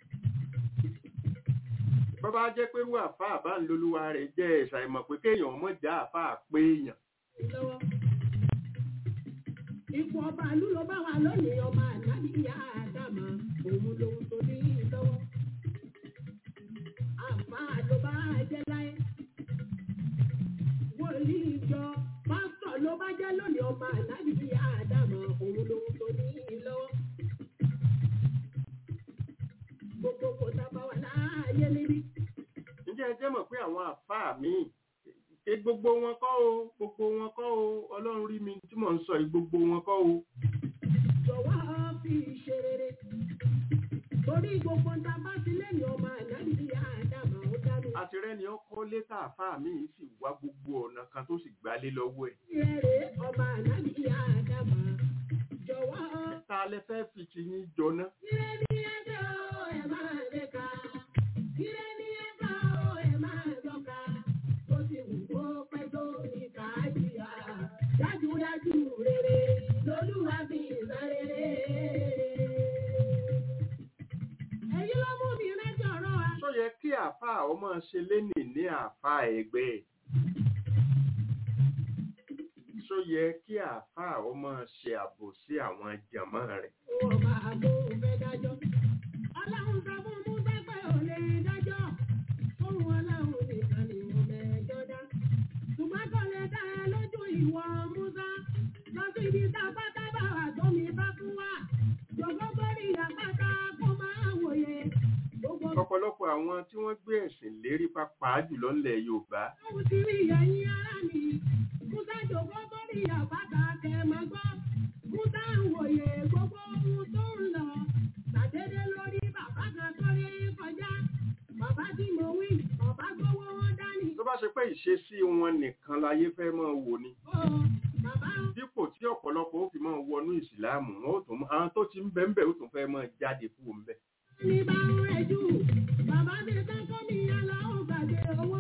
bọ́bá jẹ́ pé irú àfáà bá ń lolúwa rẹ̀ jẹ́ ìṣàìmọ̀ pé kéèyàn mọ̀ já àfáà pé èèyàn lọ́wọ́. ipò ọba ìlú ló bá wà lónìí ọba àìsàbí ìyá àdàmọ̀ òun lòun tó ní lọ́wọ́. àfáà ló bá jẹ́ láyé. wòlíì ìjọ pásítọ̀ ló bá jẹ́ lónìí ọba àìsàbí ìyá àdàmọ̀ òun lòun tó ní lọ́wọ́. gbogbo kò sábà wà láàyè níbí. ǹjẹ́ ẹ jẹ́ mọ̀ pé àwọn àfáà míì ṣe gbogbo wọn kọ́ o gbogbo wọn kọ́ o ọlọ́run rí mi tí mò ń sọ yìí gbogbo wọn kọ́ o jọ̀wọ́ fi ṣe rere. Torí gbogbo ta bá ti lẹ́yìn ọmọ ànábì bí àdàmà ó dánú. àti rẹ́ni ọkọ létà àfáà míì sì wá gbogbo ọ̀nà kan tó sì gbálé lọ́wọ́ ẹ̀ Ìrẹ̀rẹ̀ ọmọ ànábì bí àdàmà. Jọ̀wọ́ ta lẹ fẹ́ fi ti yín jọná ìrẹ́ ní ẹjọ́ ẹ̀ máa lè ka. Ìrẹ́ ní ẹjọ́ ẹ̀ máa lọ́ka. Ó ti wù kó pẹ́ tó ní káàdìyà. Dájúdájú rere lolúwa fi ìsan rere. Èyí ló mú mi rántí ọ̀rọ̀ wa. tó yẹ kí àfáà ọmọ ṣe lénì ní àfáà ẹgbẹ́ ẹ̀ tó yẹ kí àfáà ọmọ ṣe àbò sí àwọn jàmọ́ rẹ̀ ọba àbóhùn fẹ́ dájọ́. Ọlọ́run sọ fún Musa pé ò lè dájọ́. Fóun ọlọ́run nìkan ni mo mẹ́jọ dá. Ṣùgbọ́n kò lè dá ẹ lójú ìwọ Musa. Lọ sí ibi tá a bá dábàá wà tó mi bá fún wa. Jọ̀gbọ́n bórí àpáta kó máa wòye. Gbogbo ọ̀pọ̀lọpọ̀ àwọn tí wọ́n gbé ẹ̀sìn lérí pàápàá jùlọ ńlẹ̀ Yorùbá ohun ti rí ẹ̀yin ara mi. Musa jọ̀gbọ́n bórí àpáta kẹ́ máa gbọ́. Musa ń wòye gbogbo ohun tó ń lọ. Tàdédé lórí bàbá kan tó rí kọjá. Bàbá tí mo wí, bàbá gbówó wọn dání. tó bá ṣe pé ìṣesí wọn nìkan láyé fẹ́ máa wò ni Ó bàbá dípò tí ọ̀pọ̀lọpọ̀ ó fi máa wọnú ìsìláàmù wọn ó tún mọ- àwọn tó ti ń bẹ ń bẹ ó tún fẹ́ máa jáde kúrò ń bẹ ní bá ń rẹ̀ jù. Bàbá mi tán kọ́ mi yálà ó gbàgbé owó.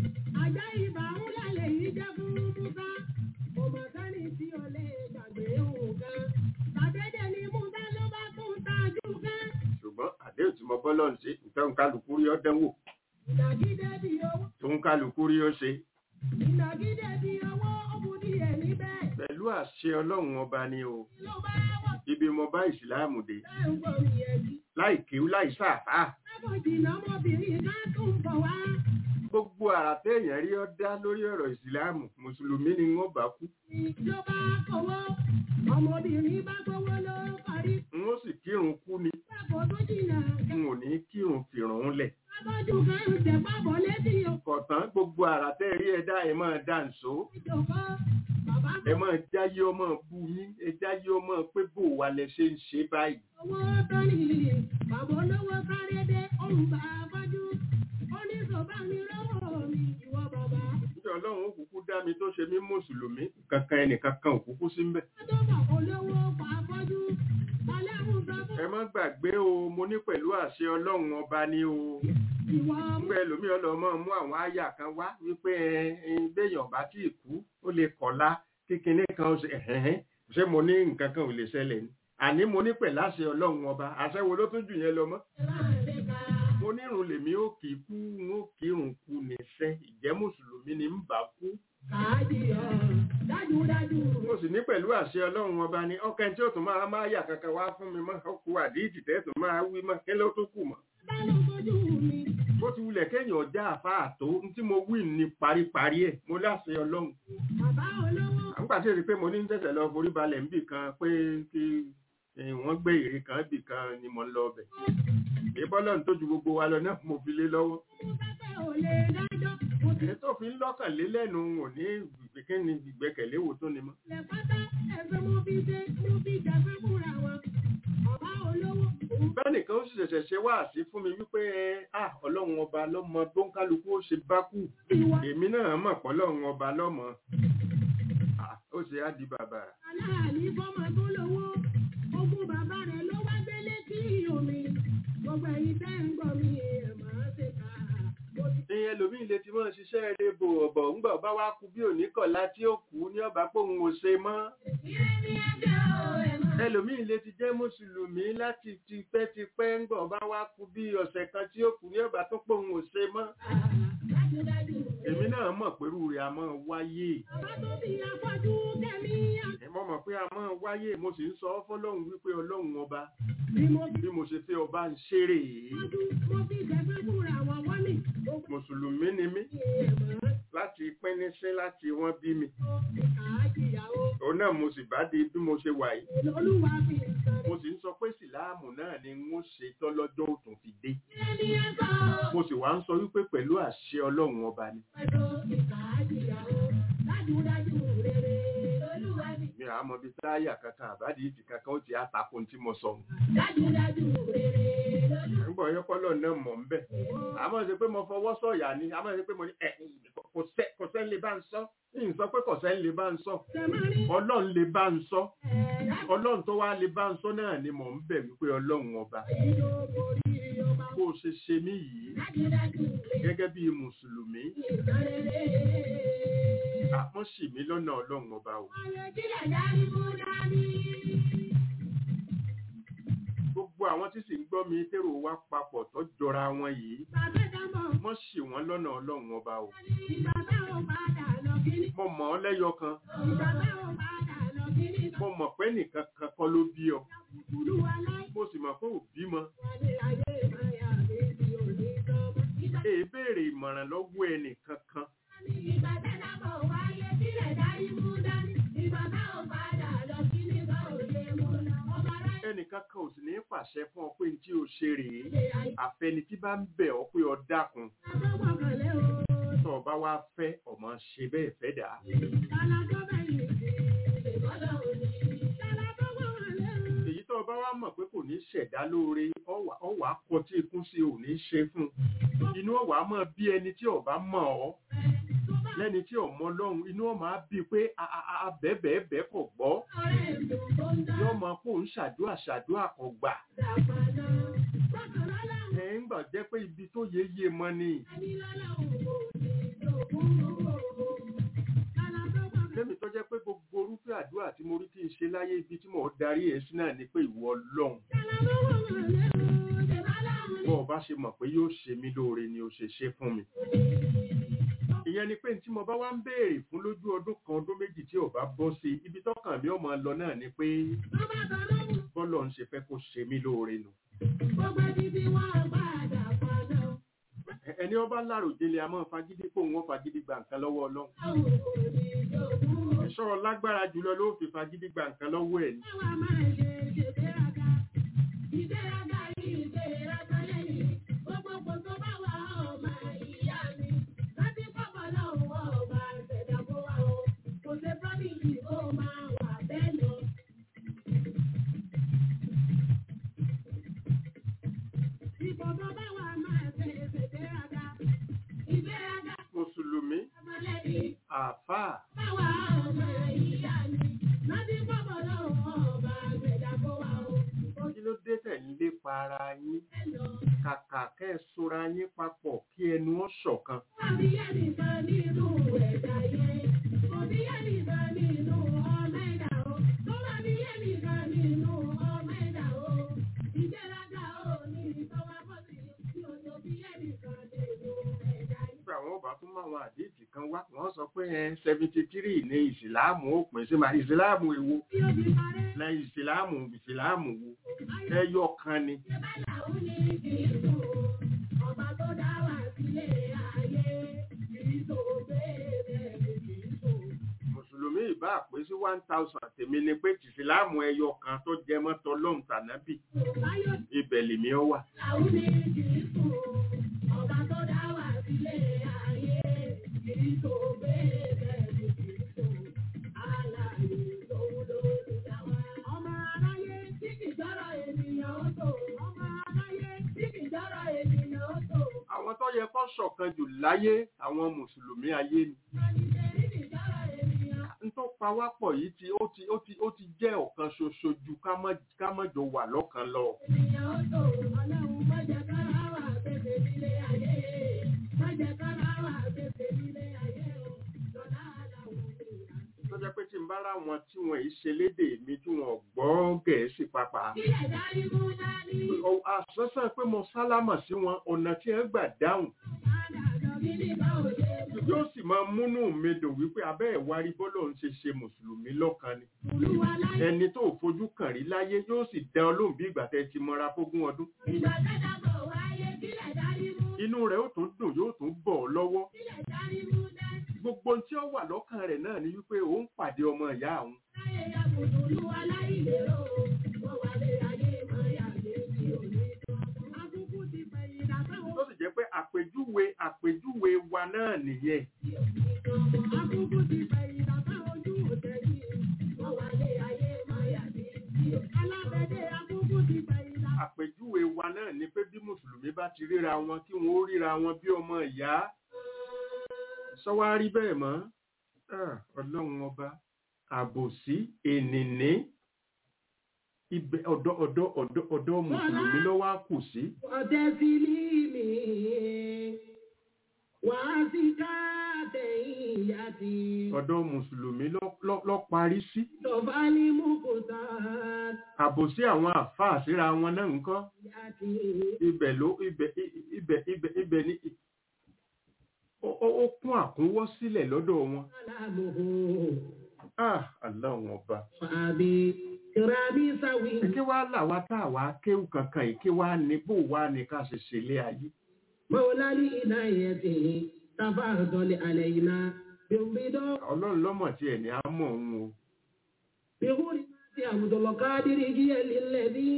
Àjá ìbà ń lálẹ́ yìí jẹ́ fún Musa. Kò mọ̀ sẹ́ni tí o lè gbàgbé òun kan. Tàdédé ni Musa ló bá tún tajú kan. ṣùgbọ́n àdéhùn tí mo bọ́lọ́ ń ṣe ìfẹ́ ń kálukú rí ọ́ dánwò Ìnàgídé bí owó. tó ń kálukú rí ó ṣe Ìnàgídé bí owó ó bu díẹ̀ níbẹ̀. pẹ̀lú àṣẹ ọlọ́run ọba ni o Ló bá wọ̀ ibi mo bá ìsìláàmù dé bẹ́ẹ̀ ń gbòmì ẹ̀jì. láì kéwú láì sáàfà Lábòjìnà ọmọbìnrin ká tún bọ̀ wá. gbogbo àrà téèyàn rí ọ́ dá lórí ọ̀rọ̀ ìsìláàmù mùsùlùmí ni wọ́n bá kú Ló bá kọ̀wọ́. Ọmọbìnrin bá gbowó ló parí. n ó sì kírun kú ni Lábò tó jìnnà n ò ní kírun fìrùn lẹ̀ Abọ́jú kan ń tẹ̀ pábọ̀ létí kọ̀tán gbogbo àrà tẹ́ rí ẹ dá ẹ máa dá ǹṣó òjòkó. Bàbá ẹ máa jáyé ọmọ bú yín ẹ jáyé ọmọ pé bò wà lẹ ṣe ń ṣe báyìí owó tó ní. Bàbá olówó sáré dé òun bá abọ́jú. Ó ní sọ̀bá mi lọ́wọ́ mi ìwọ bàbá. níjọ́ ọlọ́run ó kúkú dá mi tó ṣe mí mùsùlùmí kankan ẹnìkankan ò kúkú sí mbẹ̀ Ó tó bọ̀ olówó pa abọ́jú. Ọlẹ́run sọ fún ẹ má gbàgbé o mo ní pẹ̀lú àṣẹ ọlọ́run ọba ní o ìwọ mú. nígbà ẹlòmíì ọlọ́mọ mú àwọn àyà kan wá wípé ẹ ẹ béèyàn bá tí ì kú ó lè kọ̀lá kékeré kan ó ṣe ẹ̀hẹ́n ṣé mo ní nǹkan kan ò lè ṣẹlẹ̀ ni àní mo ní pẹ̀lú àṣẹ ọlọ́run ọba àṣẹ wo ló tún jù yẹn lọ mọ́ Láàrin ká. mo nírun lèmi ó kì í kú n ó kírun kú níṣẹ́ ìjẹ́ mùsùlùmí ni ń bá kú Káàdì ọ̀ dájúdájú. mo sì ní pẹ̀lú àṣẹ ọlọ́run ọba ni ọkàn tí ó tún máa máa yà kankan wá fún mi mọ́ ọkù àdíjì tẹ́ tún máa wí mọ́ kí ló tó kù mọ́ Bá ló fojú mi. bó ti wulẹ̀ kéèyàn já àfáà tó n tí mo wí ní paríparí ẹ̀ mo láṣẹ ọlọ́run Bàbá olówó. àgbà tí èdè pé mo ní ń tẹ̀sẹ̀ lọ forí balẹ̀ níbì kan pé kí eh, wọ́n gbé ère kan bì kan ni mo ń lọ ọbẹ̀ ìbọ́lọ̀ tó ju gbogbo wa lọ náà mo fi lé lọ́wọ́ Mú pẹ́pẹ́ ò lè dájọ́. Mo ti èyí tó fi ń lọ́kàn lé lẹ́nu ò ní ìgbẹ́kẹ̀lé ìgbẹ́kẹ̀lé wo tó ni mọ́ lẹ̀ pátá ẹ̀fẹ́ mo fi ṣe mo fi jẹ̀fẹ́ fúnra wọn. Bàbá olówó. Òun bẹ́ẹ̀ nìkan ó sì ṣẹ̀ṣẹ̀ ṣe wáàsí fún mi wípé ah ọlọ́run ọba lọ́mọ tó ń kálukú ó ṣe bá kù ti wá. èmi náà mọ̀ pé ọlọ́run ọba lọ́mọ Ah, ó ṣe á di bàbàrà aláàní fọ́mọ tó lówó ogún bàbá rẹ̀ ló wá gbélé sí omi gbogbo ẹ̀yin tẹ́ ń gbọ́ mi ẹ̀ máa ṣe kà á. mo ti ìyẹn ẹlòmíì lè ti mọ́ ṣiṣẹ́ eré bò ọ̀bọ̀ ńgbà ọba wa kú bí òní kọ̀lá tí ó kú ní ọba pòun ò ṣe mọ́ ẹlòmíì lè ti jẹ́ mùsùlùmí láti tipẹ́tipẹ́ ńgbà ọba wa kú bí ọ̀sẹ̀ kan tí ó kú ní ọba tó pòun ò ṣe mọ́ èmi náà mọ̀ pẹ̀lú rẹ̀ a máa wáyé bàbá tó bí afọ́jú kẹ́mi ẹ mọ̀ mọ̀ pé a máa wáyé mo sì ń sọ fọ́lọ́run wípé ọlọ́run ọba ni mo fi bí mo ṣe fẹ́ ọba ń ṣeré afọ́jú mo fi jẹ̀fẹ́ fúnra wọn wọ́n ní gbogbo mùsùlùmí ni mí ẹ̀ máa láti pínínsín láti wọ́n bí mi àájìyàwó òun náà mo sì bá di bí mo ṣe wà yìí olúwa fi nǹkan mo sì ń sọ pé sìláàmù náà ni n ó ṣe tọ́lọ́jọ́ òtún fi dé ní ẹ̀kọ́ mo sì wá ń sọ wípé pẹ̀lú àṣẹ ọlọ́run ọba ni pẹ̀lú ìkàájìyàwó dájúdájú rere olúwa fi mi àá mọ bí táyà kankan àbádì ìdì kankan ó ti àtakùn tí mo sọ dájúdájú rere olúwa nígbà ọyọ́kọ́lọ́ náà mọ̀ ń bẹ̀ àmọ́ ṣe pé mo fọwọ́ sọ̀yà ni àmọ́ ṣe pé mo ní ẹ̀ kò sẹ́ kò sẹ́ ń lè bá ń sọ ń sọ pé kò sẹ́ ń lè bá ń sọ tẹ̀mọ́rí ọlọ́run lè bá ń sọ ẹ̀ẹ́dá ọlọ́run tó wá lè bá ń sọ náà ni mò ń bẹ̀ wípé ọlọ́run ọba ìlú borí ọba bó o ṣe ṣe mí yìí dájúdájú rere gẹ́gẹ́ bí mùsùlùmí ìtàn rere. àmọ́ ṣì mí lọ́nà ọlọ́run ọba o Ọ̀rẹ́ kílẹ̀ dárí mú dání. gbogbo àwọn tí sì ń gbọ́ mi tèrò wá papọ̀ tó jọra wọn yìí Bàbá dámọ̀ mọ́ ṣì wọ́n lọ́nà ọlọ́run ọba o ìgbà táwọn padà lọ kíní. mo mọ̀ ọ́ lẹ́yọ kan Ìgbà táwọn padà lọ kíní. mo mọ̀ pé nìkan kan kọ́ ló bí ọ Kùlù aláì mo sì mọ̀ pé ò bímọ wà ní ayé ìmáyà mi tí ò ní tọ́mọ. Ìgbà èé béèrè ìmọ̀ràn lọ́wọ́ ẹnì kankan ìgbà dámọ̀ wáyé kílẹ̀ dárí mú dání. Ìgbà táwọn padà lọ kíní bá òde mú lọ. Ọmọ aráyé ẹnì kankan ò sì ní pàṣẹ fún ọ pé tí o ṣe rèé ṣe àyè. àfẹni tí bá ń bẹ̀ ọ́ pé ọ dákun Àbọ̀wọ̀ kànlẹ́ o. tó o bá wá fẹ́ ọmọ ṣe bẹ́ẹ̀ fẹ́ dà á Tàlà tó bẹ̀yìn sí. Ìbọ́dọ̀ òní. Tàlà tó wọ̀ wọlé o. èyí tó o bá wá mọ̀ pé kò ní ṣẹ̀dá lóore ọ̀wà- ọ̀wà kọ tí ikún sí ò ní ṣe fún un inú ọ̀wà mọ̀ bí ẹni tí ò bá mọ̀ ọ́ lẹ́ni tí ò mọ lọ́hùn inú ọ̀ máa bí pé abẹ́bẹ́ẹ́bẹ́ kò gbọ́ Ọ̀rẹ́ ìlú tó ń dá. yóò mọ pé òun ṣàdúrà ṣàdúrà kò gbà Dàgbàdà. Bákan lọ́la òun ẹ̀ ń gbà jẹ́ pé ibi tó yé yé mọ ni ẹni lọ́la òun kò ní ìdògún owó. Tàlà tó wọ̀ wọlé lẹ́mi tó jẹ́ pé gbogbo orúfẹ́ àdúrà tí mo rí kí n ṣe láyé ibi tí mò ń darí ẹ̀ sí náà ni pé ìwọ lọ́hùn Tàlà tó wọ̀ wọlé o. Tẹ̀bálà òun bọ́ ọ bá ṣe mọ̀ pé yóò ṣe mí lóore ni o ṣe ṣe fún mi ìyẹn ni pé tí mo bá wá ń béèrè fún lójú ọdún kan ọdún méjì tí ò bá bọ́ sí i ibi tọ́kàn mi ò máa lọ náà ni pé Bàbá kan lóhùn. bọ́lọ̀ ń ṣe fẹ́ kó ṣe mí lóore nù Gbogbo títí wọn padà padà. Ẹ- ẹni ọba láròjinlẹ̀ a máa fagídí pé òun ó fagídí gba nǹkan lọ́wọ́ ọlọ́run Àwọn kò ní ìdògún owó. ẹ̀ṣọ́ lágbára jùlọ ló fi fagídí gba nǹkan lọ́wọ́ ẹ̀ ni Báwa máa ṣe ṣègbéraga. Ìgbéraga yìí ìgbéraga lẹ́yìn. Gbogbo kò tó bá wà ọmọ ìyá mi. Láti pọ̀pọ̀ lọ́wọ́ ọba ìṣẹ̀dá kó wá o. Kò ṣe promise kó máa wà bẹ́ẹ̀ lọ. Ipò tó bá wà máa ṣe ṣègbéraga. Ìgbéraga mùsùlùmí ọmọlẹ́yìn. àáfàá Báwa ọmọ ìyá mi. Láti pọ̀pọ̀ lọ́wọ́ ọba ìṣẹ̀dá kó wá o. kí ló dé tẹ̀ ń lépa ara yín kàkà kẹ́ ẹ sora yín papọ̀ kí ẹnu ọ̀ ṣọ̀kan nígbà wọn bá tún máwọn àdéhìí kan wá wọn sọ pé ẹ seventy three ní ìsìláàmù ó pín sí ma ìsìláàmù èwo na ìsìláàmù ìsìláàmù wo ẹyọ kan ni Ọba tó dá wà sílé ayé, kìí tó bẹ́ẹ̀ kìí tó. mùsùlùmí ìbá pé sí one thousand tèmi ni pé ìsìláàmù ẹyọ kan tó jẹ mọ́tò lọ́hùn tànábì Báyọ̀ ibẹ̀ lèmi ọ wà. làwọn ní kìí tó. Ọba tó dá wà sílé ayé, kìí tó bẹ́ẹ̀ kìí tó. Alààyè lòun ló lè dá wa. Ọmọ aráyé tí kìí jọ́rọ̀ ènìyàn ó tó. Ọmọ aráyé tí kìí jọ́rọ̀ ènìyàn ó tó. àwọn tó yẹ kó ṣọ̀kan jù láyé àwọn mùsùlùmí ayé ni Àníṣe tí kìí jọ́rọ̀ ènìyàn n tó pa pa wá pọ̀ yìí ti ó ti ó ti ó ti jẹ́ ọ̀kan ṣoṣo ju ká má ká má jọ wà lọ́kan lọ. ènìyàn ó tó ọlọ́run má jẹ́ kára wà pèsè nílé ayé má jẹ́ kára wà pèsè nílé ayé o lọ́dá aláwọ̀ mi. tó jẹ́ pé tí n bá ráwọn tí wọ́n yìí ṣe lédè mi tí wọ́n gbọ́ gẹ̀ẹ́sì pàápàá. ilẹ̀ dárí mú dání àṣọ́sàn pé mo sálámà sí wọn ọ̀nà tí ẹ gbà dáhùn padà lọ bí nígbà òde yóò sì máa múnú mi dùn wípé abẹ́ ìwárí bọ́lọ̀ ń ṣe ṣe mùsùlùmí lọ́kan ni. olúwa láyé ẹni tó fojú kàn rí láyé yóò sì dá ọlọ́run bí ìgbà tẹ́ ti mọ́ra fógún ọdún. ìgbà tẹ́jà bọ̀ wáyé sílẹ̀ dárí mú inú rẹ̀ ó tún dùn yóò tún bọ̀ ọ́ lọ́wọ́. sílẹ̀ dárí mú dání gbogbo ohun tí ó wà lọ́kàn rẹ̀ náà ni wípé òun pàdé ọmọ ìyá àwọn. láyé yàgòdò olúwa láyé lérò wọ́n wà lé ayé máa yà lé sí òní akúkú ti fẹ̀yìn dàtàwọn tó sì jẹ́ pé àpèjúwe àpèjúwe wa náà nìyẹn. akúkú ti fẹ̀yìn dàtàwọn ojú òtẹ́lì wọ́n wà lé ayé máa yà lé sí òní alábẹ́dẹ́ akúkú ti fẹ̀yìn dàtàwọn. àpèjúwe wa náà ni pé bí mùsùlùmí bá ti ríra wọn kí wọn ó ríra wọn bí ọmọ ìyá. sọ́wárí bẹ́ẹ̀ mọ́ Ah, ọlọ́run ọba àbòsí ènìní ibẹ̀ ọ̀dọ̀ ọ̀dọ̀ ọ̀dọ̀ ọ̀dọ̀ mùsùlùmí lọ́wọ́ á kù sí. وتسليمي وأزكاتياتي ọ̀dọ̀ mùsùlùmí lọ́- lọ́ lọ́ parí sí. تفعلي مقتات àbòsí àwọn àfáà síra wọn náà ń kọ́. ياتي ibẹ̀ ló ibẹ̀ ibẹ̀ ibẹ̀ ibẹ̀ ní ó- ó ó kún àkúnwọ́ sílẹ̀ lọ́dọ̀ wọn. سلامه Ah, aláwọn ọba. فأبي كرامي سوي Kí wá làwa tá àwa kéwù kankan yìí kí wá ní bó wá ní ká ṣe ṣẹlẹ̀ ayé. مولى لإنايته تفضل علينا بالرضا Ọlọ́run lọ́mọ̀ tí ẹ̀ ní á mọ̀ òun o. بغرمات عبد القادر هي للذي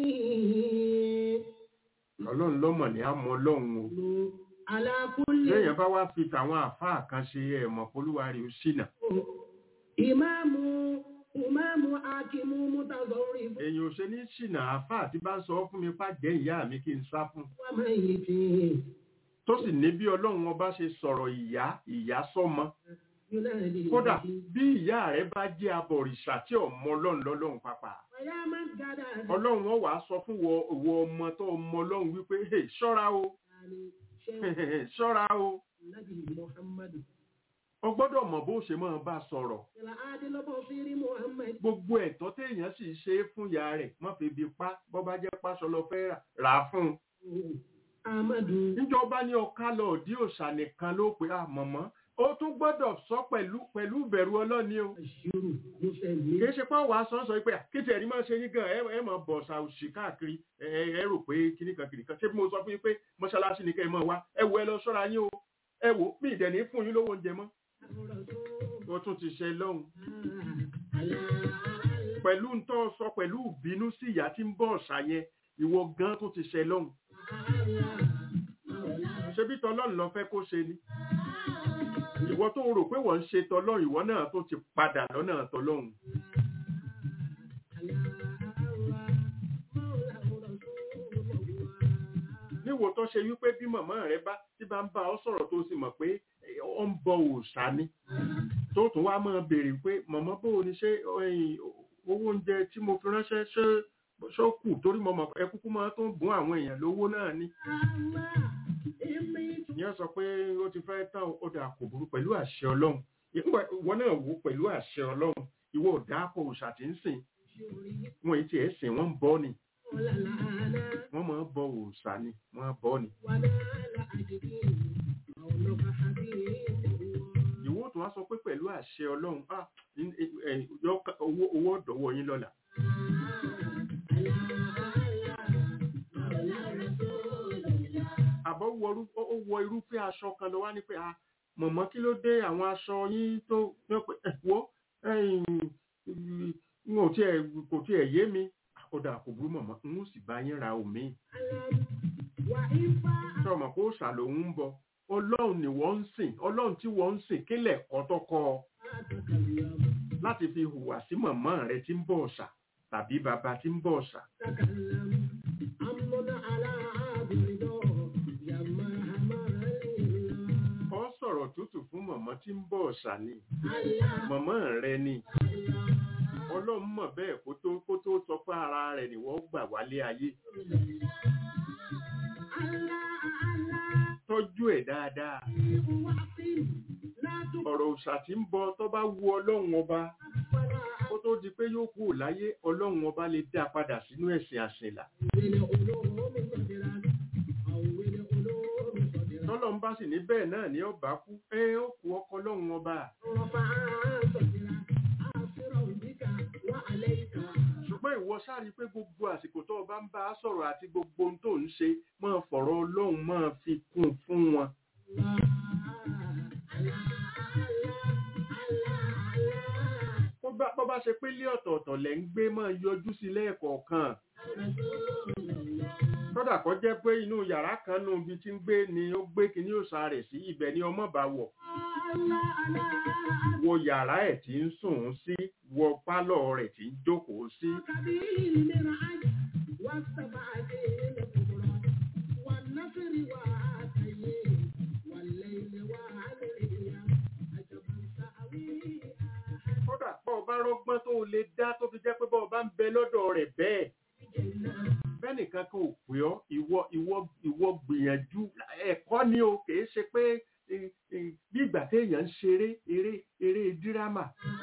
Ọlọ́run lọ́mọ̀ ní á mọ̀ Ọlọ́run o. على كل Lẹ́yìn bá wá fi tàwọn àfáà kan ṣe ẹ̀mọ̀ polúwarí ó ṣìnà. ìmáàmù ìmáàmù akimu mutazọrì Èyàn ò ṣe ní ṣìnà àfáà tí bá ń sọ fún mi pàjẹ́ ìyá mi kí n sá fún. wàmà yìí fi Tó sì ní bí Ọlọ́run ọba ṣe sọ̀rọ̀ ìyá ìyá sọ́mọ. yúnáàdì kódà bí ìyá rẹ bá jẹ́ abọ̀rìṣà tí ọmọ ọlọ́run lọ́lọ́run pàpà ọ̀yá máa ń gádà ọlọ́run wọn wàá sọ fún wọ ìwọ ọmọ tó ọmọ ọlọ́run wípé "Hey, ṣọ́ra o ṣe ṣọ́ra o nàbì muhammadu o gbọ́dọ̀ mọ̀ bó ṣe máa bá sọ̀rọ̀ ìlà adélọ́bọ̀ fírí muhammad gbogbo ẹ̀tọ́ téèyàn sì ṣe é fún ìyá rẹ̀ má fi bi pa bọ́ bá jẹ́ páṣọ lọ fẹ́ rà rà á fún un amadu níjọba ní ọ̀ká lọ òdí òòṣà nìkan ló pé àmọ̀mọ́ ó tún gbọ́dọ̀ sọ pẹ̀lú pẹ̀lú ìbẹ̀rù ọlọ́ni o àṣírù mùsẹ̀mí kìí ṣe pé wàá sọ sọ pé kí tí ẹ̀rí máa ṣe yín gan ẹ ẹ máa bọ̀ ṣà òṣì káàkiri ẹ ẹ ẹ rò pé kíní kan kìnìkan ṣé bí mo sọ fún yín pé mọ́ṣáláṣí ni kẹ́ ẹ máa wá ẹ wo ẹ lọ ṣọ́ra yín o ẹ wò mí ìdẹ̀ní fún yín lówó oúnjẹ mọ́ ó tún ti ṣe lọ́hùn pẹ̀lú ń tọ́ sọ pẹ̀lú ìbínú sí ìyá tí ń bọ̀ ṣà yẹn ìwọ gan tó ti ṣe lọ́hùn ṣebí tọlọ́run lọ fẹ́ kó ṣe ni ìwọ tó rò pé wọ́n ń ṣe tọlọ́run ìwọ náà tó ti padà lọ́nà tọlọ́run níwò tó ṣe wípé bí màmá rẹ bá tí bá ń bá ọ sọ̀rọ̀ tó sì mọ̀ pé eh, ó ń bọ òòṣà ni tó tún wá máa béèrè pé màmá bó o ní ṣe ẹ̀yìn, owó oúnjẹ tí mo fi ránṣẹ́ ṣé ṣó kù torí mo mọ̀ ẹ kúkú máa tó ń bùn àwọn èèyàn lówó náà ni ìyẹn sọ pé ó ti fẹ́ tán ó dà kò burú pẹ̀lú àṣẹ ọlọ́run ìwọ ìwọ náà wò pẹ̀lú àṣẹ ọlọ́run ìwọ ò dáàpọ̀ òòṣà tí ń sìn wọn èyí tí ẹ̀ sìn wọ́n ń bọ́ ni wọ́n máa ń bọ òòṣà ni wọ́n á bọ́ ni ìwọ tó wá sọ pé pẹ̀lú àṣẹ ọlọ́run ah, in- in- eh, yọ- owó owó ọ̀dọ́wọ́ yín lọ́la àbọ̀ wọ irú- ó ó wọ irúfẹ́ aṣọ kan lọ wá ní pé a mọ̀mọ́ kí ló dé àwọn aṣọ yín tó yọ pé ẹ̀ wo ẹ̀yìn, n ò tiẹ̀ kò tiẹ̀ yé mi ó dà kò burú mọ̀mọ́ n ó sì bá yín ra òmíì ṣé ọmọ kó ṣàlòun ń bọ ọlọ́run ni wọ́n ń sìn ọlọ́run tí wọ́n ń sìn kílẹ̀ kọ́tọ́kọ́ ọ láti fi hùwà sí mọ̀mọ́ rẹ tí ń bọ̀ ọ̀ṣà tàbí bàbá tí ń bọ̀ ọ̀ṣà ọ sọ̀rọ̀ tútù fún mọ̀mọ́ tí ń bọ̀ ọ̀sà ni mọ̀mọ́ rẹ ni ọlọ́run mọ̀ bẹ́ẹ̀ kó tó kó tó sọ pé ara rẹ̀ ni wọ́n gbà wálé ayé tọ́jú ẹ̀ dáadáa ọ̀rọ̀ òòṣà tí ń bọ tó bá wu ọlọ́run ọba kó tó di pé yóò kú láyé ọlọ́run ọba lè dá a padà sínú ẹ̀sìn àṣìlá tọ́lọ́run bá sì ní bẹ́ẹ̀ náà ní ọba kú ẹ ó kú ọkọ ọlọ́run ọba ṣùgbọ́n ìwọ sáré pé gbogbo àsìkò tó o bá ń bá a sọ̀rọ̀ àti gbogbo ohun tó ń ṣe máa fọ̀rọ̀ ọlọ́run máa fi kún fún wọn. Bó bá- bó bá ṣe pé ilé ọ̀tọ̀ọ̀tọ̀ lẹ̀ ń gbé máa yọjú sí lẹ́ẹ̀kọ̀ọ̀kan. kódà kó jẹ́ pé inú yàrá kan nù ibi tí ń gbé ni ó gbé kíní òòṣà rẹ̀ sí ibẹ̀ ni ọmọ bá wọ̀ wo yàrá ẹ̀ tí ń sùn ún sí wo pálọ̀ rẹ̀ tí ń jókòó sí kódà bọ́ ọ bá rọ́gbọ́n tó o lè dá tó fi jẹ́ pé bọ́ ọ bá ń bẹ lọ́dọ̀ rẹ̀ bẹ́ẹ̀ bẹ́nìkan kan ò pè ọ́ ìwọ ìwọ ìwọ gbìyànjú ẹ̀kọ́ ni o kìí ṣe pé eh, eh, bí ìgbà téèyàn ń ṣeré eré eré dírámà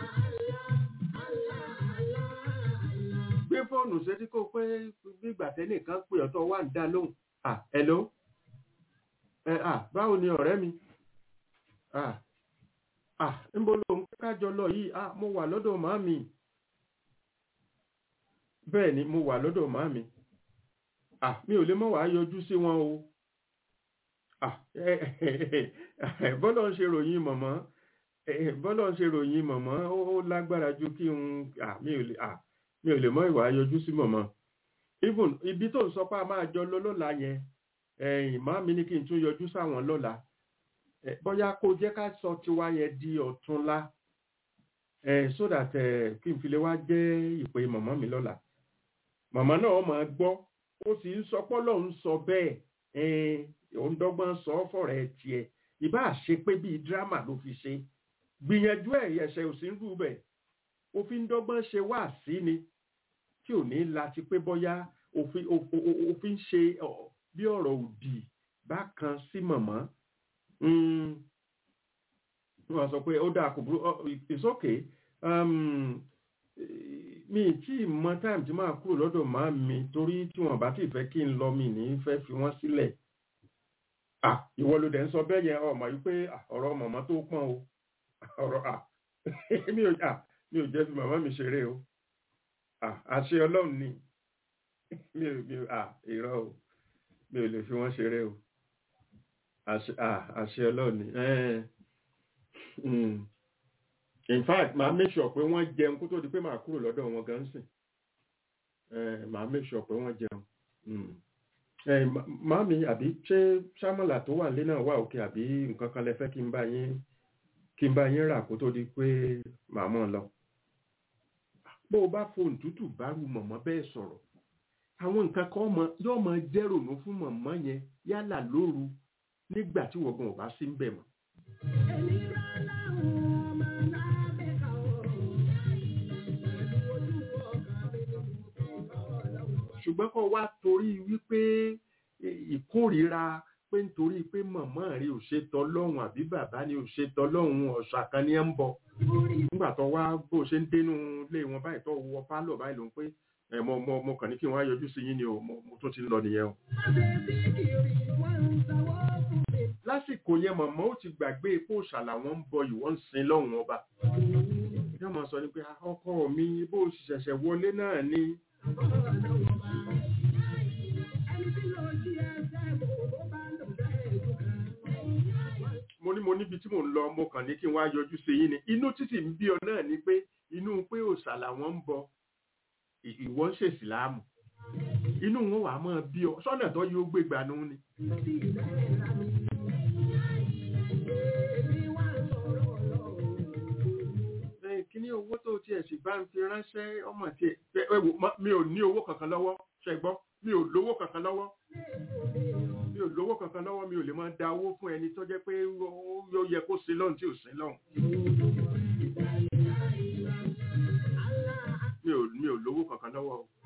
gbé fóònù sétí kó pé bí ìgbà tẹ́nìkan pè ọ́ tó wà ń dá lóhùn ah hello ẹ ah báwo ni ọ̀rẹ́ mi ah ah níbo ló ń kájọ lọ yìí ah mo wà lọ́dọ̀ màámi bẹ́ẹ̀ ni mo wà lọ́dọ̀ màámi ah mi ò lè mọ̀ wá yọjú sí wọn o ah bọ́lọ̀ ń ṣe ròyìn mọ̀mọ́ bọ́lọ̀ ń ṣe ròyìn mọ̀mọ́ ó ó lágbára ju kí n ah mi ò lè ah mi ò lè mọ̀ ìwà yọjú sí mọ̀mọ́ even ibi tó ń sọ pé a máa jọ lọ lọ́la yẹn ẹ̀yìn màámi ní kí n tún yọjú sáwọn lọ́la Eh, bóyá kó jẹ́ ká sọ tiwa yẹn di ọ̀túnla eh, so that eh, kí n fi lè wá jẹ́ ìpè mọ̀mọ́ mi lọ́la màmá náà máa gbọ́ ó sì ń sọ pọ́lọ́ ń sọ bẹ́ẹ̀ eh, òun dọ́gbọ́n sọ ọ́ fọ̀rẹ́ tiẹ̀ ìbá ṣe pé bíi dírámà ló fi ṣe gbìyànjú ẹ̀ ẹ̀ṣẹ̀ ò sí ń rú bẹ̀ òfin dọ́gbọ́n ṣe wá sí ni tí ò ní láti pé bóyá òfin òfin- òfin ṣe ọ, bí ọ̀rọ̀ òdì bákan sí mọ̀mọ́ Mm. wọ́n sọ pé ó dáa kò burú oh, it's okay um, eh, mi ì tí ì mọ time tí máa kúrò lọ́dọ̀ máa mi torí tí wọ́n bá ti fẹ́ kí n lọ mi ní fẹ́ fi wọ́n sílẹ̀ ah ìwọ ló dẹ̀ ń sọ bẹ́ẹ̀ yẹn ọmọ yìí pé ah, ọ̀rọ̀ mọ̀mọ́ tó pọ́n o ọ̀rọ̀ ah mi ò ah mi ò jẹ́ fi màmá mi ṣeré o ah àṣẹ ọlọ́run ni mi ò mi ò ah irọ́ o mi ò lè fi wọ́n ṣeré o àṣẹ ah, àṣẹ ọlọ́run ni Eh, mm. in fact màá make sure pé wọ́n jẹun kó tó di pé màá kúrò lọ́dọ̀ wọn gan sìn Eh, màá make sure pé wọ́n jẹun Mm. Eh, ma- màámi àbí ṣé sámọ̀là tó wà nílé náà wà òkè àbí nǹkan kan lẹ fẹ́ kí n bá yín kí n bá yín rà kó tó di pé màá mọ̀ lọ bó o bá fohùn tútù bá ru mọ̀mọ́ bẹ́ẹ̀ sọ̀rọ̀ àwọn nǹkan kan mọ yóò mọ jẹ́ rònú fún mọ̀mọ́ yẹn yálà lóru nígbà tí wọ́n ò bá sí ń bẹ̀ mọ́. ṣùgbọ́n kó wá torí wípé eh, ìkórìíra pé nítorí pé mọ̀mọ́ rí ò ṣe tọ́lọ́hún àbí bàbá ni ò ṣe tọ́lọ́hún ọ̀ṣà kan ní ẹ̀ ń bọ̀ nígbà tó wá bó ṣe ń dénú ilé wọn báyìí tó wọ pálọ̀ báyìí ló ń pé ẹ mo mo mo kàn ní kí n wá yọjú sí yín ni o mo mo tún ti ń lọ nìyẹn o. lásìkò yẹn mọ̀mọ́ ó ti gbàgbé epo ṣàlà wọn ń bọ ìwọ́n ń sin lọ́hùn ọba. yóò máa sọ ni pé "Ah, ọkọ mi bó o sì ṣẹ̀ṣẹ̀ wọlé náà ni mo ní mo níbi tí mò ń lọ mo kàn ní kí n wá yọjú sí yín ni inú títì ń bí ọ náà ni pé inú pé òòṣà làwọn ń bọ ì- ìwọ ń ṣèṣì láàmù inú wọn wàá máa bí ọ sọ́nà tó yóò gbé gbanú ni. ẹ kíní owó tó tiẹ̀ sì bá ń fi ránṣẹ́ ọmọ tiẹ̀ ẹ ẹ wò má- mi ò ní owó kankan lọ́wọ́ ṣe gbọ́ mi ò lówó kankan lọ́wọ́ mi ò ò lówó kankan lọ́wọ́ mi ò lè máa da owó fún ẹni tó jẹ́ pé ó- ó yẹ kó sin lọ́hùn tí ò sin lọ́hùn mi ò mi ò lówó kankan lọ́wọ́ o.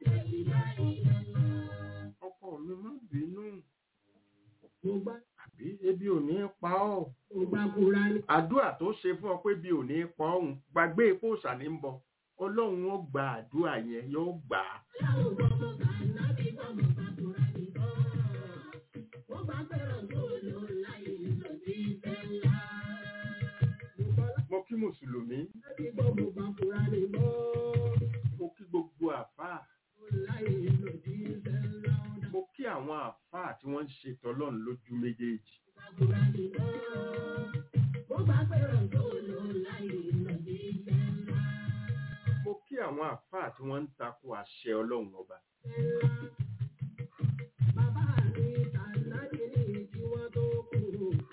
ọkọ mi má bínú mo gbá àbí ebi ò ní pa ọ́ mo gbá kúra ní. àdúrà tó ṣe fún ọ pé bí ò ní pa ọ̀hún gbàgbé epo òòṣà ní ń bọ̀ ọlọ́run ó gba àdúrà yẹn yóò gbà á mo kí mùsùlùmí mo kí gbogbo àfáà mo kí àwọn àfáà tí wọ́n ń ṣe tọlọ́run lójú méjèèjì mo kí àwọn àfáà tí wọ́n ń takò àṣẹ ọlọ́run ọba Bàbá mi tànàbí ní kí wọ́n tó kú.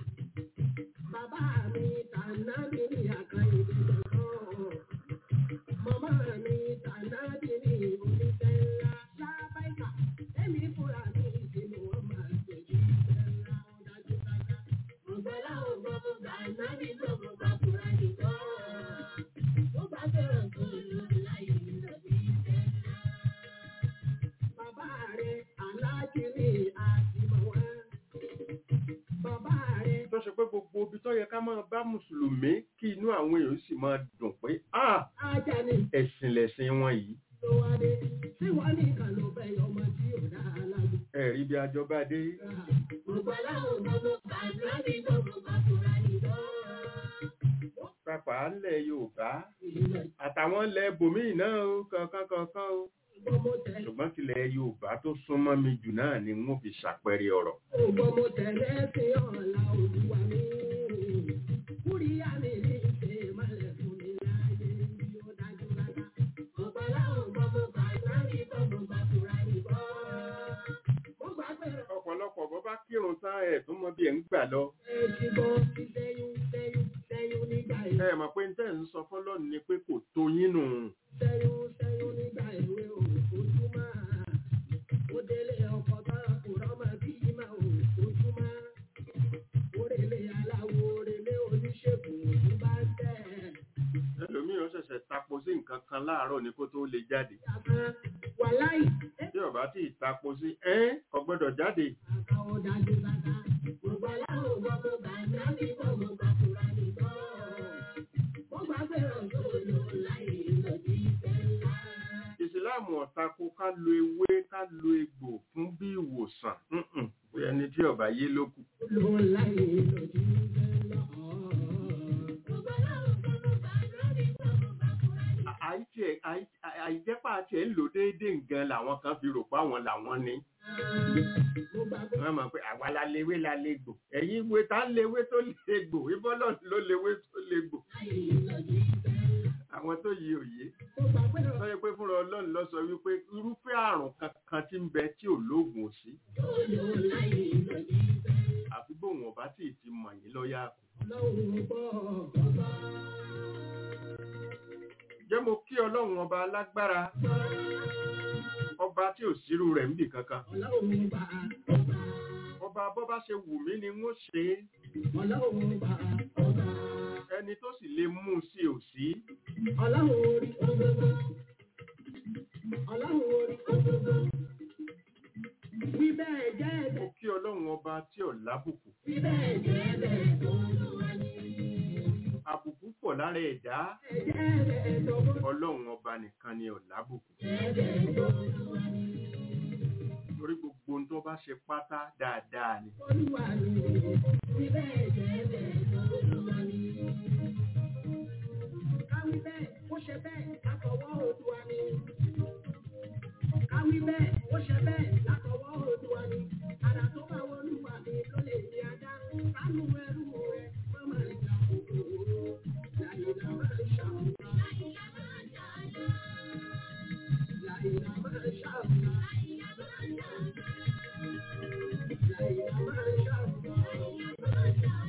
Bàbá mi tànàbí ní àkàyè lọ́kàn. Màmá mi tànàbí ní oníṣẹ́ ńlá. Lábáìkà, èmi fúnra mi tí mo wọ́n máa gbèjì iṣẹ́ ńlá ó dájú dájú. Ọ̀gbọ́lá ò gbọ́ mo gbà nábì gbọ́ mo gbà fúra nìkan. Mo bá fẹ́ràn tó lò láyé lọ́bí iṣẹ́ ńlá. Bàbá rẹ̀ aláàjìrí àti màwá. Bàbá rẹ̀ tó ṣe pé gbogbo ibi tó yẹ ká máa bá mùsùlùmí kí inú àwọn èèyàn sì máa dùn pé ah Ajani ẹ̀sìn lẹ̀sìn wọn yìí ló wá dé. Tí wọ́n ní ìkà ló fẹ́ yọ ọmọ tí ò dá alágbó. ẹ̀rí bí ajọba dé Gbogbo aláwọ̀ gbogbo bàbá mi gbogbo bàbá nìjọ́. pápá ńlẹ̀ yorùbá àtàwọn ilẹ̀ bòmíì náà ó kankan kankan ó Gbogbo tẹ̀lé ṣùgbọ́n tilẹ̀ yorùbá tó súnmọ́ mi jù náà ni wọ́n fi ṣàpẹẹrẹ ọ̀rọ̀ gbogbo tẹ̀lé sí ọ̀la olúwa mi. Kúríyá mi ní ìṣe ìmọ̀lẹ̀ fún mi láyé bí ó dájú rárá. Gbogbo aláwọ̀ gbogbo bàbá mi gbogbo bàbá nìjọ́. Mo gbà pé ọ̀pọ̀lọpọ̀ bọ́ bá kírun tán ẹ̀ tó mọ bí ẹ̀ ń gbà lọ ẹ̀jìbọn ti sẹ́yún sẹ́yún sẹ́yún nígbà ẹ ìwé. mọ̀ pé tẹ́ ń sọ fọ́lọ́run ni pé kò tó yín nù Sẹ́yún sẹ́yún nígbà ìwé òfojúmọ́. Ó délé ọkọ̀ tán kò rọ́mọ bí máa òfojúmọ́. Orèlé aláwo orèlé oníṣègùn òkú bá ń tẹ̀. ẹlòmíì ó ṣẹ̀ṣẹ̀ tapo sí nǹkan kan láàárọ̀ ni kó tó lè jáde Àmọ́ wàláì bí ọba tí ì tapo sí ẹ́ kò gbọ́dọ̀ jáde àkà ọ̀dájú bàtà. Gbogbo aláwọ̀ gbogbo bàtà ní gbogbo bàtúrà nìkan. Mo gbà pé ọ̀dọ́ lò láì lòdì ìfẹ́ ńlá. ìsìláàmù ọ̀tako ká lo ewé ká lo egbò fún bí ìwòsàn Mm-mm. pé ẹni tí ọba yé ló kù lò láì lòdì ìfẹ́ ńlá. Gbogbo aláwọ̀ gbogbo bàtà ní gbogbo bàtúrà nìkan. À- àìtí ẹ̀- àì- à- àìjẹ́pà àti ẹ̀ ń lò déédéé nǹkan làwọn kan fi rò pé àwọn làwọn ni Mo gbà pé wọ́n mọ̀ pé àwa la lewé la legbò ẹ̀yin ìwé tá ń lewé tó legbò ìbọ́lọ̀ ló lewé tó legbò láì lòdì ìfẹ́ ńlá. àwọn tó yí òye Mo gbà pé sọ yẹ pé fúnra ọlọ́run lọ sọ wípé irúfẹ́ àrùn kankan tí ń bẹ tí ò lóògùn ò sí ọ̀dọ́ lò láì lòdì ìfẹ́ ńlá. àfi bóun ọba tí ì ti mọ̀ yín lọ́yà kù. Ọlọ́run gbọ́ ọ̀gbọ́n. jẹ́ mo kí ọlọ́run ọba alágbára ọba tí ò sírú rẹ̀ ń bì kankan Ọlọ́run bá ọba. ọba bọ́ bá ṣe wù mí ni wọ́n ṣe é Ọlọ́run bá ọba. ẹni tó sì lè mú un sí ò sí Ọlọ́run orí gbogbo. Ọlọ́run orí gbogbo. Wí bẹ́ẹ̀ jẹ́ mo ẹ̀bẹ̀. kí ọlọ́run ọba tí ò lábùkù Wí bẹ́ẹ̀ jẹ́ ẹ̀bẹ̀ tó ń wá ní. àbùkù pọ̀ lára ẹ̀dá Ẹ̀jẹ̀ ẹ̀bẹ̀ tó ń ọlọ́run ọba nìkan ni ò lábùkù ẹ̀bẹ̀ tó ń wá ní. torí gbogbo ohun tó bá ṣe pátá dáadáa ni Olúwa mi, wí bẹ́ẹ̀ jẹ́ ẹ̀bẹ̀ tó ń wá ní. Káwí bẹ́ẹ̀, ó ṣe bẹ́ẹ̀ látọwọ́ Olúwa ni. Káwí bẹ́ẹ̀, ó ṣe bẹ́ẹ̀ látọwọ́ Olúwa ni. Àrà tó bá wọ Olúwa mi ló lè di ajá. Kánú ẹrú rẹ̀ má máa jà kòkòrò. Láyìnlá máa ń ṣàwùrà. Láyìnlá máa ń ṣàwùrà. Láyìnlá máa ń ṣàwùrà. Láyìnlá máa ń ṣàwùrà.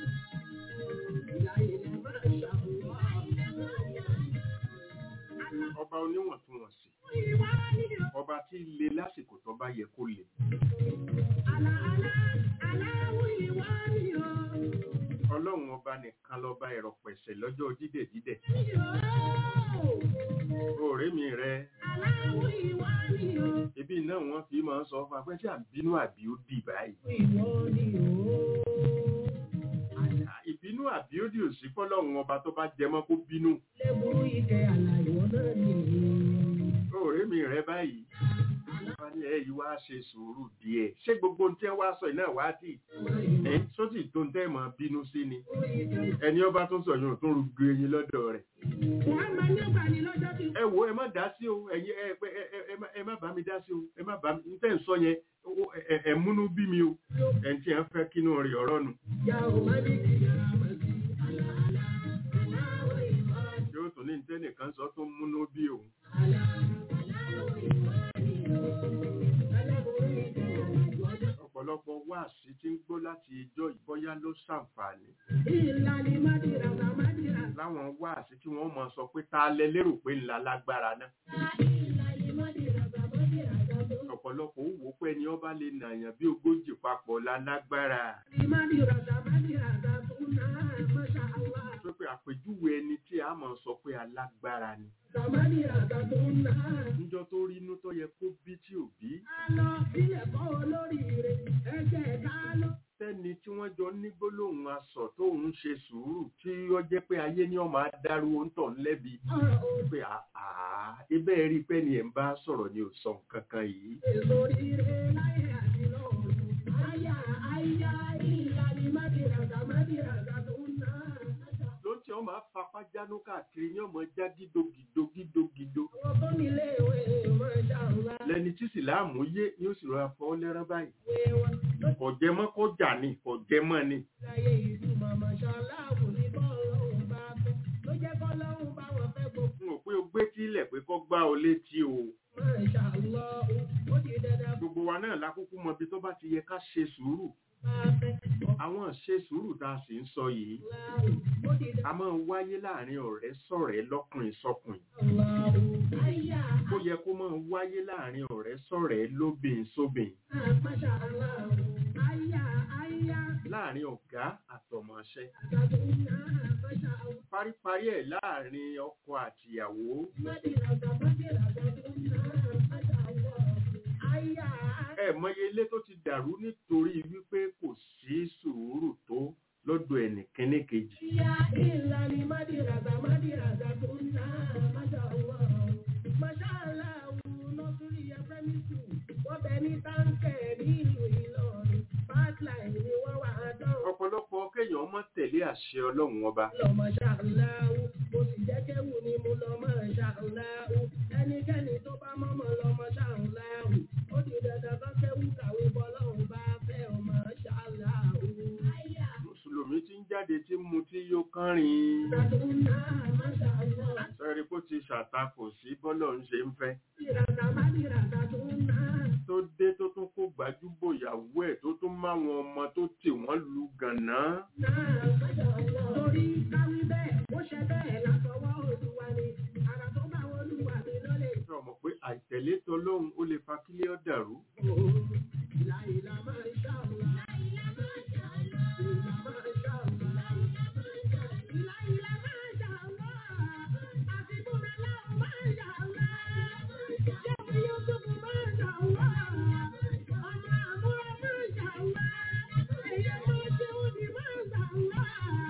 Láyìnlá máa ń ṣàwùrà. ọba oníwọ̀ntúnwọ̀nsì ọba ọba tí le lásìkò tó bá yẹ kó le Àlà àlà aláwọ̀ ìwà ni o. ọlọ́run ọba nìkan lọ́ba ẹ̀rọ pẹ̀sẹ̀ lọ́jọ́ dídẹ̀ dídẹ̀ Ni o. òòrè mi rẹ Aláwọ̀ ìwà ni o. ibi náà wọ́n fi máa ń sọ fún apẹ́ tí à ń bínú àbí ó dì báyìí Ìwọ ni o. Àlà ìbínú àbí ó dì òsì fọlọ́run ọba tó bá jẹ mọ́ kó bínú lẹ́bùrú ike àlà ìwọ náà ni. òòrè mi rẹ báyìí wọ́n ní ẹ yìí wá ṣe sùúrù díẹ̀ ṣé gbogbo ohun tí wọ́n wá sọ yìí náà wá tì ẹ sótì tó ń tẹ́ mọ́ bínú sí ni ẹni ọba tó sọ yóò tún rúgbó eyín lọ́dọ̀ rẹ̀ Wọ́n máa ní ọgbà ní lọ́jọ́ tí ẹ wo ẹ má dá sí o ẹ̀yin ẹ ẹ ẹ ẹ má- ẹ má bá mi dá sí o ẹ má bá mi n tẹ́ ń sọ yẹn o- ẹ ẹ- ẹ múnú bí mi o ẹ̀ ń tí ẹ ń fẹ́ kínú rẹ̀ ọ̀rọ̀ nù ìyá ò máa ní ìyá máa sí. Àlà àlà aláwọ̀ ìwà ni yóò tún ní ní tẹ́nìkan sọ tó múnú bí òun Àlà aláwọ̀ ìwà ni o. Lẹ́bùrú ike àlà ìwọ náà. ọ̀pọ̀lọpọ̀ wáàsí tí ń gbọ́ láti ijọ́ ìbọ́yá ló ṣàǹfààní Ìlànà Mádìràbà Mádìràbà. láwọn wáàsí tí wọ́n mọ̀ sọ pé ta lẹ lérò pé ńlá lágbára náà Ìlànà Mádìràbà Mádìràbà tó. ọ̀pọ̀lọpọ̀ ó wò ó pé ẹni ọba lè nàyàn bí ogójì papọ̀ la lágbára Mádìràbà Mádìràbà tó náà Masha Allah. tó pé àpèjúwe ẹni tí a mọ̀ sọ pé alágbára ni Mádìràbà tó náà. níjọ́ tó rí inú tó yẹ kó bí tí ò bí Ká lọ sílẹ̀ kọ́ olóríire, ẹ jẹ́ ká lọ. sẹ́ni tí wọ́n jọ ní gbólóhùn asọ̀ tó ń ṣe sùúrù tí ó jẹ́ pé ayé ní ọmọ adarú òǹtọ̀ ńlẹ́bi Ọ̀rọ̀ ò pé àá ibẹ̀ rí pé ni ẹ̀ ń bá sọ̀rọ̀ ni ò sọ nǹkan kan yìí lóríire láyé àti lọ́run. Àyà àyà ìlànà Mádìràbà Mádìràbà tó náà. ló ń tí wọ́n máa fapá jánu káàkiri ní ọmọ já gídógídó gídógídó Wọ́n tó nílé ìwé Masha Allah. lẹni tí sìláàmù yé ni ó sì rọra fọ́ lẹ́rán báyìí Ìwé wọn ló kò jẹ mọ́ kó jà ní kò jẹ mọ́ ni láyé ìtumọ̀ mọ̀ṣáláàbù ní bọ́ọ̀lọ́hún bá fẹ́ ló jẹ́ kọ́lọ́hún bá wọn fẹ́ gbogbo n ò pé o gbé tílẹ̀ pé kó gbá ọ létí o mọ̀ṣáláàbù ó ti dandan fún gbogbo wa náà lákúkú mọ ibi tó bá ti yẹ ká ṣe sùúrù bá fẹ́ àwọn ṣe sùúrù tá a sì ń sọ yìí ọ̀làwù ó ti a máa ń wáyé láàrin ọ̀rẹ́ sọ̀rẹ́ lọ́kùnrin sọkùnrin dandan ọ̀làwù àyà ó yẹ kó máa wáyé láàrin ọ̀rẹ́ sọ̀rẹ́ lóbìn sóbìn mọ̀ṣáláàbù àyà àyà láàrin ọ̀gá àtọmọṣẹ́ àtàdúnà mọ̀ṣáláàbù paríparí ẹ̀ láàrin ọkọ àtìyàwó mọ̀dìràgà mọ̀dìràgà dúnà mọ̀ṣáláàbù àyà ẹ mọye ilé tó ti dàrú nítorí wípé kò sí sùúrù tó lọ́dọ̀ ẹnìkíní kejì àyà ìlànà mọ̀dìràgà mọ̀dìràgà dúnà mọ̀ṣáláàbù mọ̀ṣáláàbù nọ́sírí ẹ̀fẹ́mí tù wọ́n bẹ ní táǹkẹ̀ nílùú Ìlọrin pipeline ni wọ́n wà á dán. ọ̀pọ̀lọpọ̀ kéèyàn mọ́ tẹ̀lé àṣẹ ọlọ́run ọba lọ mọ̀ṣáláàbù mo sì jẹ́ kéwù ni mo lọ mọ̀ṣáláàbù ẹnikẹ́ni tó bá mọ́mọ́ lọ mọ̀ṣáláàbù ó di dandan kan kéwù kàwé bọ́lọ́run bá fẹ́ ọ mọ̀ṣáláàbù. mùsùlùmí tí ń jáde tí mu tí yóò kánrin Ìràdúnà mọ̀ṣáláàbù. sẹ́rí kó ti ṣàtakò sí bọ́lọ̀ ń ṣe ń fẹ́ Ìràdà má di ìràdàdúnà. tó dé tó tún kó gbajúbò ìyàwó ẹ̀ tó tún máwọn ọmọ tó tì wọ́n lu gànà Torí káwí bẹ́ẹ̀, ó ṣe bẹ́ẹ̀ látọwọ́ Olúwa ni. Àrà tó bá wọn Olúwa mi lọ́lẹ̀. sọ mọ̀ pé àìtẹ̀lé tọlọ́run ó lè fa kílé ọ̀ dàrú Ìlà ìlà máa ń ṣàlùwà. Ìlà máa ń ṣàlùwà. Ìlà máa ń ṣàlùwà. Ìlà ìlà máa ń ṣàlùwà. Àti Bùrẹ̀ láwọn máa ń ṣàlùwà. Jẹ́mi Yúsùfù máa ń ṣàlùwà. Ọmọ àbúrò máa ń ṣàlùwà. Èyí máa ṣe òdì máa ń ṣàlùwà.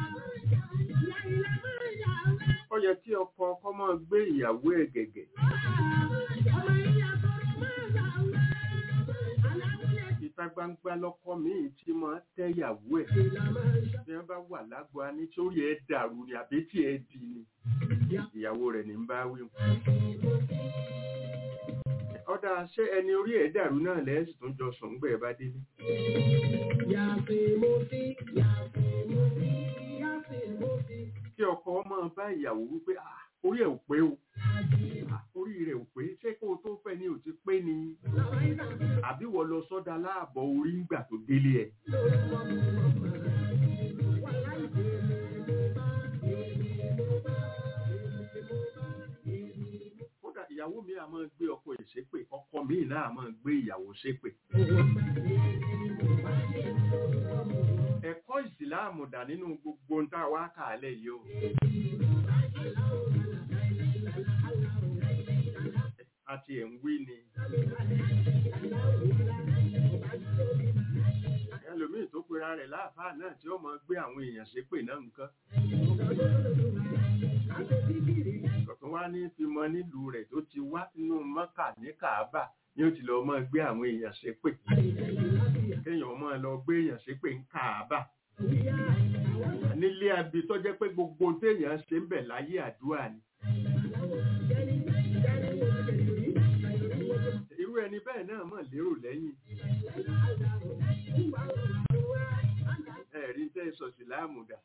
Ìlà ìlà máa ń ṣàlùwà. ó yẹ kí ọkọ ọkọ máa gbé ìyàwó ẹ̀ gẹ̀gẹ̀ Ọmọ ìyá tọrọ máa ń ṣàlùwà. Aláwùlẹ̀ ìta gbangba lọkọ míì tí máa tẹ́ ìyàwó ẹ̀ ìlà máa ń ṣàlùwà. bí wọ́n bá wà lágbo ní sórí ẹ̀ dàrú ni àbí tí ẹ̀ di ni ìyàwó rẹ̀ ní ń bá wí ọ̀dà ṣé ẹni orí ẹ̀ dàrú náà lẹ́sìn tó ń jọ sùn gbẹ̀ bá délé Yàtì mo sí, yàtì mo sí, yàtì mo sí. kí ọkọ máa bá ìyàwó wípé "Ah, orí ẹ̀ ò pé o Ah, orí rẹ̀ ò pé ṣé kó o tó fẹ́ ni ò ti pé ni Lọ́wọ́ ìgbà àbí wọ́n lọ sọ́dà láàbọ̀ orí ńgbà tó délé ẹ̀ lórúkọ mi mọ̀ mọ́. Wà láì bèèrè mo bá, èmi mo bá, èmi mo bá, èmi mo kódà ìyàwó mi a máa gbé ọkọ ẹ̀ ṣépè ọkọ mi náà a máa gbé ìyàwó ṣépè ẹ̀kọ́ ìsìláàmù dà nínú gbogbo ń tá a wá kàálẹ̀ yìí o àti ẹ̀ ń wí ni ẹlòmíì tó pera rẹ̀ láàfáà náà tí ó máa gbé àwọn èèyàn ṣépè náà nǹkan kọ̀tún wá ní fi mọ nílùú rẹ̀ tó ti wá nínú mọ́kà ní kàábà ni ó ti lọ máa gbé àwọn èèyàn ṣépè kéèyàn máa lọ gbé èèyàn ṣépè ń kàábà nílé abi tó jẹ́ pé gbogbo ohun téèyàn ṣe ń bẹ̀ láyé àdúrà ni irú ẹni bẹ́ẹ̀ náà mọ̀ lérò lẹ́yìn ẹ̀rí tẹ́ sọ síláàmù dà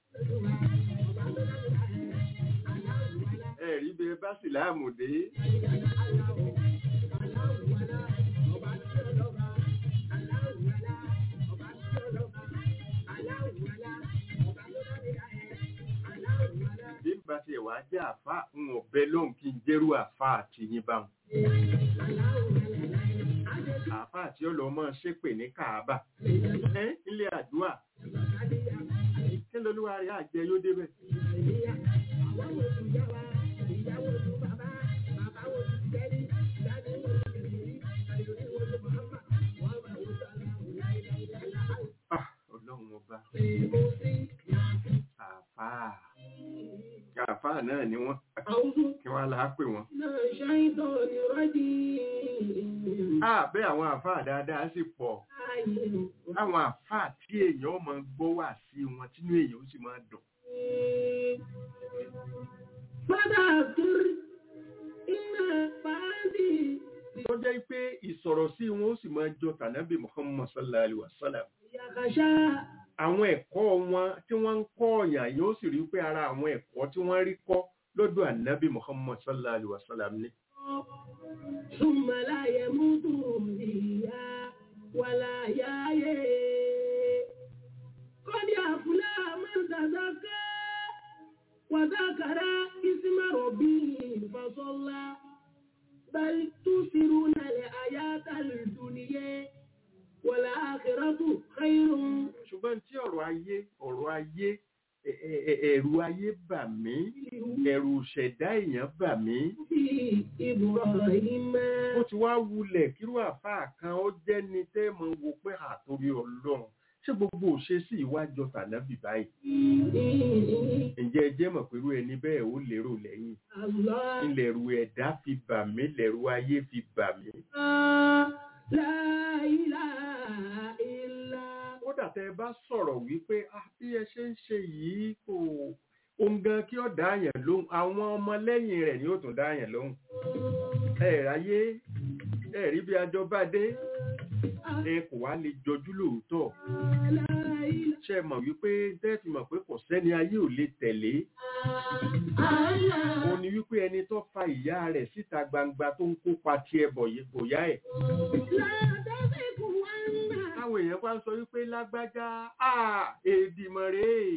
ẹ̀rí bẹ bá síláàmù dé bí n bá tiẹ̀ wá jẹ́ àfá ń ọ̀bẹ lóhùn kí n jẹ́rú àfá àti yín báwọn àfá àti ọlọ́mọ ṣépè ní kàábà ẹ́ ilé àdúrà kí lolúwa rẹ̀ àjẹ yóò débẹ̀ Ah, ọlọ́run ọba àfá àfá náà ni wọ́n kí wọ́n lá pè wọ́n Ah, bẹ́ẹ̀ àwọn àfá dáadáa sì pọ̀ àwọn àfá tí èèyàn máa gbọ́ wà sí wọn tínú èèyàn ó sì máa dùn tó jẹ́ pé ìsọ̀rọ̀ sí wọn ó sì máa jọ tànábì Muhammad sallallahu alaihi wasallam àwọn ẹ̀kọ́ wọn tí wọ́n ń kọ́ ọ̀yàn yóò sì rí pé ara àwọn ẹ̀kọ́ tí wọ́n rí kọ́ lọ́dọ̀ ànábì Muhammad sallallahu alaihi wasallam ni ثم لا يموت فيها ولا يحيى قد أفلح من تزكى وذكر اسم ربه فصلى بل تؤثرون الحياة الدنيا والآخرة خير ṣùgbọ́n tí ọ̀rọ̀ ayé ọ̀rọ̀ ayé ẹ- ẹ- ẹ- ẹ̀rù ayé bà mí ẹ̀rù ṣẹ̀dá èèyàn bà mí في إبراهيم ó ti wá wulẹ̀ kírú àfáà kan ó jẹ́ ni tẹ́ mọ wo pé àtòrí ọlọ́run ṣé gbogbo òṣèṣì ìwájọ tànábì báyìí ǹjẹ́ ẹ jẹ́ mọ̀ pẹ̀lú ẹni bẹ́ẹ̀ ó lérò lẹ́yìn الله ilẹ̀rù ẹ̀dá fi bà mí lẹ̀rù ayé fi bà mí لا إله إلا kódà tẹ́ ẹ bá sọ̀rọ̀ wípé "Ah, bí ẹ ṣe ń ṣe yìí kò ohun gan kí ó dá yẹn lóhùn àwọn ọmọ lẹ́yìn rẹ̀ ni ó tún dá yẹn lóhùn ẹ ráyé ẹ rí bí ajọ bá dé ẹ kò wá lè jọjú lóòótọ́ لا إله ṣe mọ̀ wípé tẹ́ẹ̀tì mọ̀ pé kò sẹ́ni ayé ò lè tẹ̀lé إلا ó ní wípé ẹni tó fa ìyá rẹ̀ síta gbangba tó ń kópa tiẹ̀ bọ̀yẹ̀ bòyá ẹ̀ لا تزغ وأنت táwọn èèyàn bá ń sọ wípé lágbájá à èdìmọ̀ rèé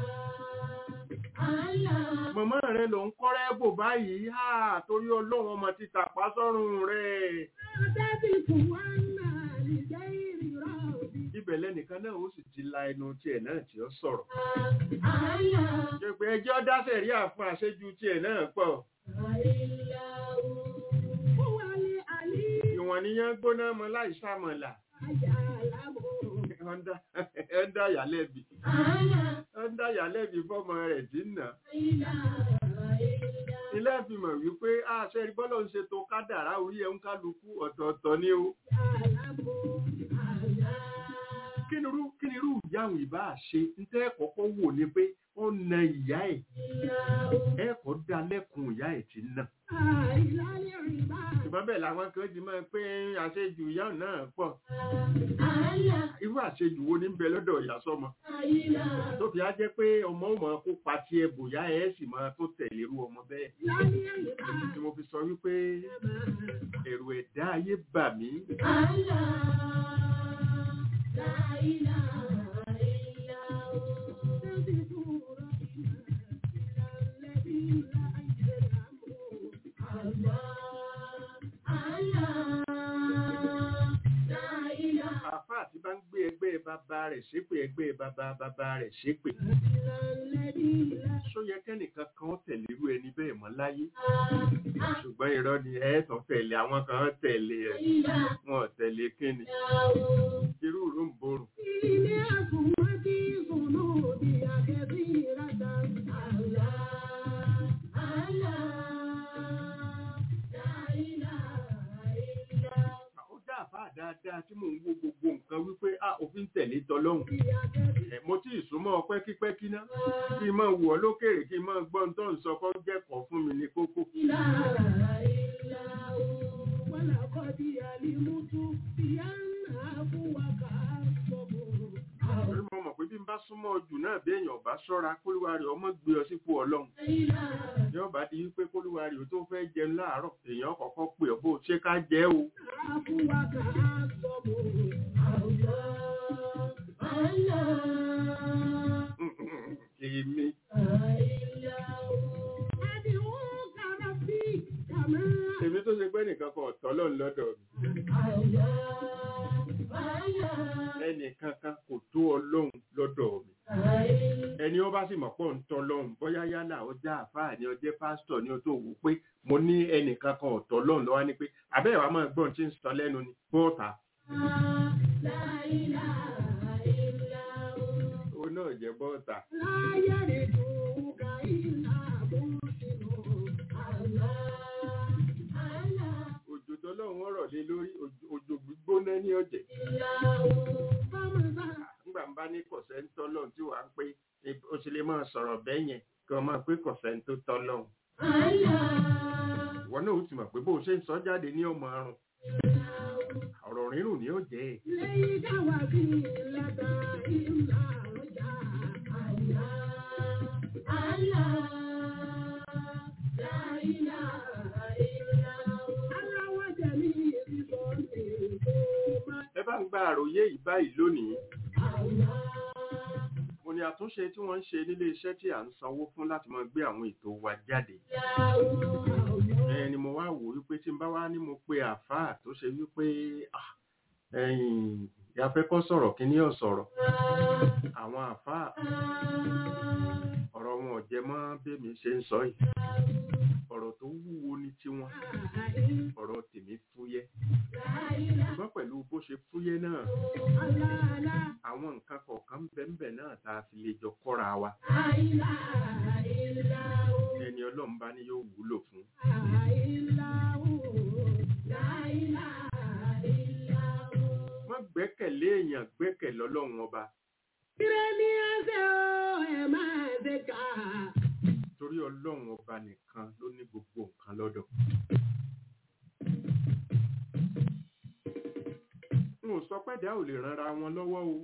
الله mọ̀mọ́ rẹ ló ń kọ́rẹ́ bò báyìí à torí ọlọ́run ọmọ ti tàpá sọ́rùn rẹ̀ لا تزغ وأنت لغير ربي ibẹ̀ lẹ́nìkan náà ó sì ti la ẹnu tiẹ̀ náà tí ó sọ̀rọ̀ الله ṣe pé ẹjọ́ dáṣẹ̀ rí àfún àṣejù tiẹ̀ náà pọ̀ إلا هو هو العلي ìwọ̀n níyàn gbóná mọ́ láì sàmọ̀là يعلم ẹ̀ńdà yàlẹ́bì ẹ̀ńdà yàlẹ́bì fọ́mọ rẹ̀ tí ń nà ilé ìfimọ̀ wípé àṣẹ ìbọ́lọ̀ ń ṣe tó kádàrá orí ẹ̀ ń kálukú ọ̀tọ̀ọ̀tọ̀ ni ó kí ni irú kí ni irú ìyáhùn ìbá ṣe ń tẹ́ kọ́kọ́ wò ni pé ó na ìyá ẹ̀ ẹ̀kọ́ dá lẹ́kùn ìyá ẹ̀ tí ń nà ṣùgbọ́n bẹ́ẹ̀ làwọn kan ti máa pé àṣejù ìyá náà pọ̀ irú àṣejù wo ní ń bẹ lọ́dọ̀ ìyá sọ́mọ tó fi á jẹ́ pé ọmọ ò mọ̀ kó pa tiẹ̀ bòyá ẹ̀ sì máa tó tẹ̀lé irú ọmọ bẹ́ẹ̀ tí mo fi sọ wípé ẹ̀rù ẹ̀dá ayé bà mí bàbá rẹ̀ ṣépè ẹgbẹ́ bàbá bàbá rẹ̀ ṣépè ṣó yẹ kẹ́nìkan kan tẹ̀lé irú ẹni bẹ́ẹ̀ mọ́ láyé ṣùgbọ́n irọ́ ni ẹ̀ẹ́tàn tẹ̀lé àwọn kan tẹ̀lé ẹ̀ wọn ò tẹ̀lé kíni irú ìró ń borùn ó dá àbá dáadáa tí mò ń wo gbogbo nǹkan wípé a òfin tẹ̀lé tọlọ́hun ẹ̀ mo tí ì súnmọ́ pẹ́kípẹ́kí ná kí n máa wù ọ́ lókèrè kí n máa gbọ́ ohun tó ń sọ kọ́ jẹ́kọ̀ọ́ fún mi ní kókó torí mo mọ̀ pé bí n bá súnmọ́ jù náà bí èèyàn bá ṣọ́ra kólúwa rẹ̀ ọmọ gbé ọ sípò ọlọ́run yóò bá di wípé kólúwa rẹ̀ ó tó fẹ́ jẹun láàárọ̀ èèyàn kọ́kọ́ pè ọ́ bó ṣe ká jẹ́ o èmi èmi tó ṣe pé nìkan kan ọ̀tọ̀ lọ́n lọ́dọ̀ mi ẹnìkan kan kò tó ọlọ́run lọ́dọ̀ mi ẹni ó bá sì mọ̀ pọ̀ ń tọ́ lọ́hùn bóyá yálà ó já àfáà ni ó jẹ́ pásítọ̀ ni ó tó wù pé mo ní ẹnìkan kan ọ̀tọ̀ lọ́hùn lọ́wọ́ ni pé àbẹ́ẹ̀wá máa gbọ́n tí ń sọ lẹ́nu ni bọ́ọ̀tà ó náà jẹ́ bọ́ọ̀tà òjò tọ́lọ́run ọ̀rọ̀ lé lórí òjò- òjò gbígbóná ní ọ̀jẹ̀ nígbà ń bá ní kọ̀sẹ̀ ń tọ́lọ́run tí wàá ń pé e- ó sì lè máa sọ̀rọ̀ bẹ́ẹ̀ yẹn kí wọ́n máa pé kọ̀sẹ̀ ń tó tọ́lọ́run ìwọ náà ó ti mọ̀ pé bó o ṣe ń sọ jáde ní ọmọ àrùn ọ̀rọ̀ rírùn ni ó jẹ́ ẹ̀. ẹ bá ń gba àròyé yìí báyìí lónìí mo ní àtúnṣe tí wọ́n ń ṣe nílé iṣẹ́ tí à ń sanwó fún láti máa gbé àwọn ètò wa jáde ẹ ni mo wá wò wípé tí n bá wá ní mo pe àáfàá tó ṣe wípé ah, ẹ̀yìn ìyáfẹ́kọ́ sọ̀rọ̀ kí ní ọ̀sọ̀rọ̀ àwọn àáfàá ọ̀rọ̀ wọn ò jẹ mọ́ bẹ́mi ṣe ń sọ yìí ọ̀rọ̀ tó wúwo ní tiwọn ọ̀rọ̀ tèmi fúyẹ́ ṣùgbọ́n pẹ̀lú bó ṣe fúyẹ́ náà àwọn nǹkan kọ̀ọ̀kan bẹ́ẹ̀ náà tá a fi lè jọ kọ́ra wa ẹni ọlọ́run bá ní yóò wúlò fún wọ́n gbẹ́kẹ̀lé èèyàn gbẹ́kẹ̀lé ọlọ́run ọba torí ọlọ́run ọba nìkan ló ní gbogbo nǹkan lọ́dọ̀ n ò sọ pé dá ò lè ranra wọn lọ́wọ́ o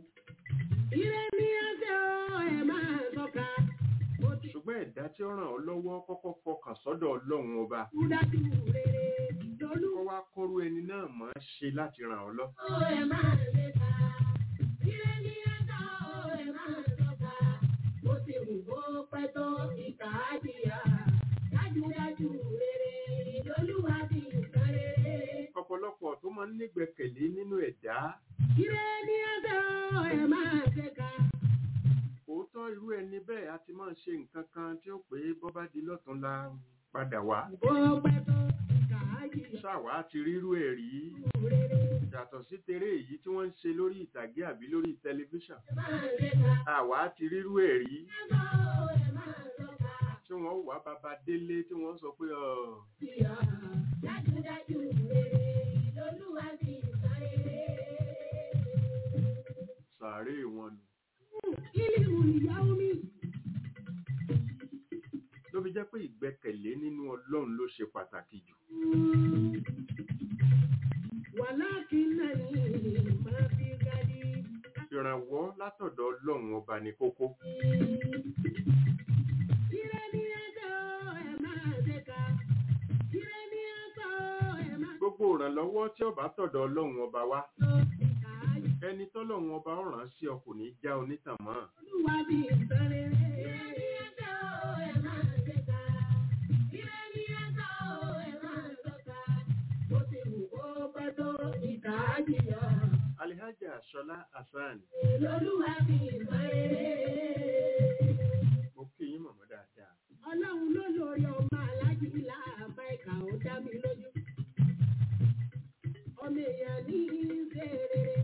ṣùgbọ́n ẹ̀dá tí ó ràn ọ́ lọ́wọ́ kọ́kọ́ fọkàn sọ́dọ̀ ọlọ́run ọba kó wá kọ́rú ẹni náà mọ̀ ọ́ ṣe láti ràn ọ́ lọ ọ̀pọ̀lọpọ̀ tó máa ń nígbẹ̀kẹ̀lé nínú ẹ̀dá òótọ́ irú ẹni bẹ́ẹ̀ a ti máa ń ṣe nǹkan kan tí ó pé bọ́ bá di lọ́tún la padà wá ṣàwá ti rírú ẹ̀ rí yàtọ̀ sí teré èyí tí wọ́n ń ṣe lórí ìtàgé àbí lórí tẹlifíṣàn àwa ti rírú ẹ̀ rí tí wọ́n wà bàbá délé tí wọ́n sọ pé ọ̀ sàárè wọn nù ló fi jẹ́ pé ìgbẹ́kẹ̀lé nínú ọlọ́run ló ṣe pàtàkì jù ìrànwọ́ látọ̀dọ̀ ọlọ́run ọba ní kókó gbogbo ìrànlọ́wọ́ tí ó bá tọ̀dọ̀ ọlọ́run ọba wá ẹni tọ́lọ́run ọba ọ̀ràn sí ọ kò ní já onítàn mọ́ alihaja Ṣọlá Hasan lolúwa fi ìmọ̀ rere. mo kí yín mọ̀mọ́ dáadáa Ọlọ́run ló lórí ọmọ alájí láàbá ìkà ó dá mi lójú. Ọmọ èèyàn ní í ṣe rere.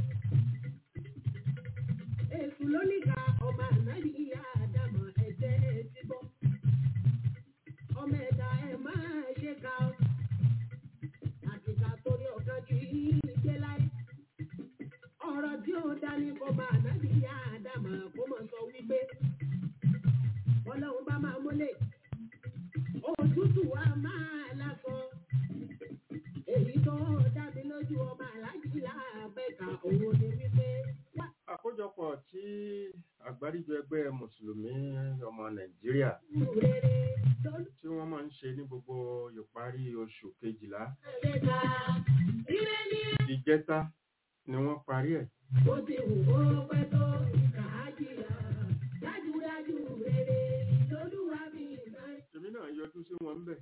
Èṣù ló níka ọmọ ànábì ìyá àdàmọ̀ ẹ̀jẹ̀ ti bọ́. Ọmọ ẹ̀dá ẹ̀ máa ṣe ká ọ. Àtìkà torí ọ̀kan kì í gbé láyé. Ọ̀rọ̀ tí ó dání kọ́ máa ànábì ìyá àdàmọ̀ kó mọ̀ sọ wípé ọlọ́run bá máa mọ́lẹ̀ òtútù wa máa lásọ èyí tó dá mi lójú ọmọ aláàjì láàbẹ̀ka òun ni wípé wá àkójọpọ̀ tí àgbáríjọ ẹgbẹ́ mùsùlùmí ọmọ Nàìjíríà sí rere lórí tí wọ́n máa ń ṣe ní gbogbo ìparí oṣù kejìlá ẹ̀ka ire ní ìjẹta ni wọ́n parí ẹ̀ bó ti wù kó pẹ́ tó ìkà á jìyà dájúdájú rere lolúwa mi máa ń èmi náà yọjú sí wọn ń bẹ̀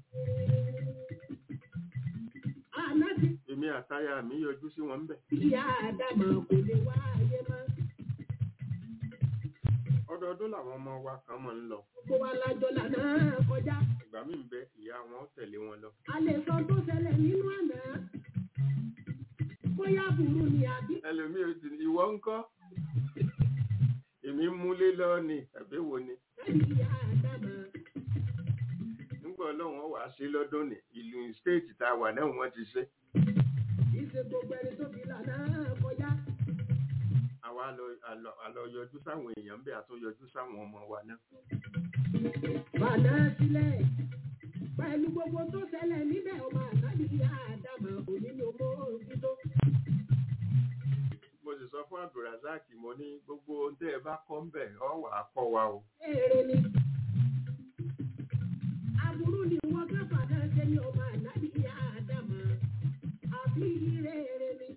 àná ti èmi àtaya mi yọjú sí wọn ń bẹ̀ ìyá àdàmọ̀ kò lè wá ayé mọ́. ọdọọdún làwọn ọmọ wa kan máa ń lọ gbogbo wa lájọ lànà kọjá ìgbà míì ń bẹ ìyá wọn ó tẹ̀lé wọn lọ a lè sọ tó ṣẹlẹ̀ nínú àná bóyá burú ni àbí ẹlòmíì ò sì ní ìwọ ń kọ́ èmi ń múlé lọ ni tàbí wo ni ẹ̀rí ìyá àdàmà nígbà ọlọ́run wàá ṣe lọ́dún ní ìlú stéètì tá a wà náà wọ́n ti ṣe ìṣe gbogbo ẹni tó fi lànà kọjá àwa lọ- àlọ àlọ yọjú sáwọn èèyàn ń bẹ àtún yọjú sáwọn ọmọ wa náà bàná sílẹ̀ pẹ̀lú gbogbo tó ṣẹlẹ̀ níbẹ̀ ọmọ àtàbí ìyá àdàmà òní ni owó òtítọ́ mo sì sọ fún abdulrasaq mo ní gbogbo ohun tẹ́ ẹ bá kọ́ ń bẹ̀ ọ wà á kọ́ wa o èrè ni aburú ni wọ́n kẹfà náà ṣe ní ọmọ àtàbí ìyá àdàmà àbí rere ni.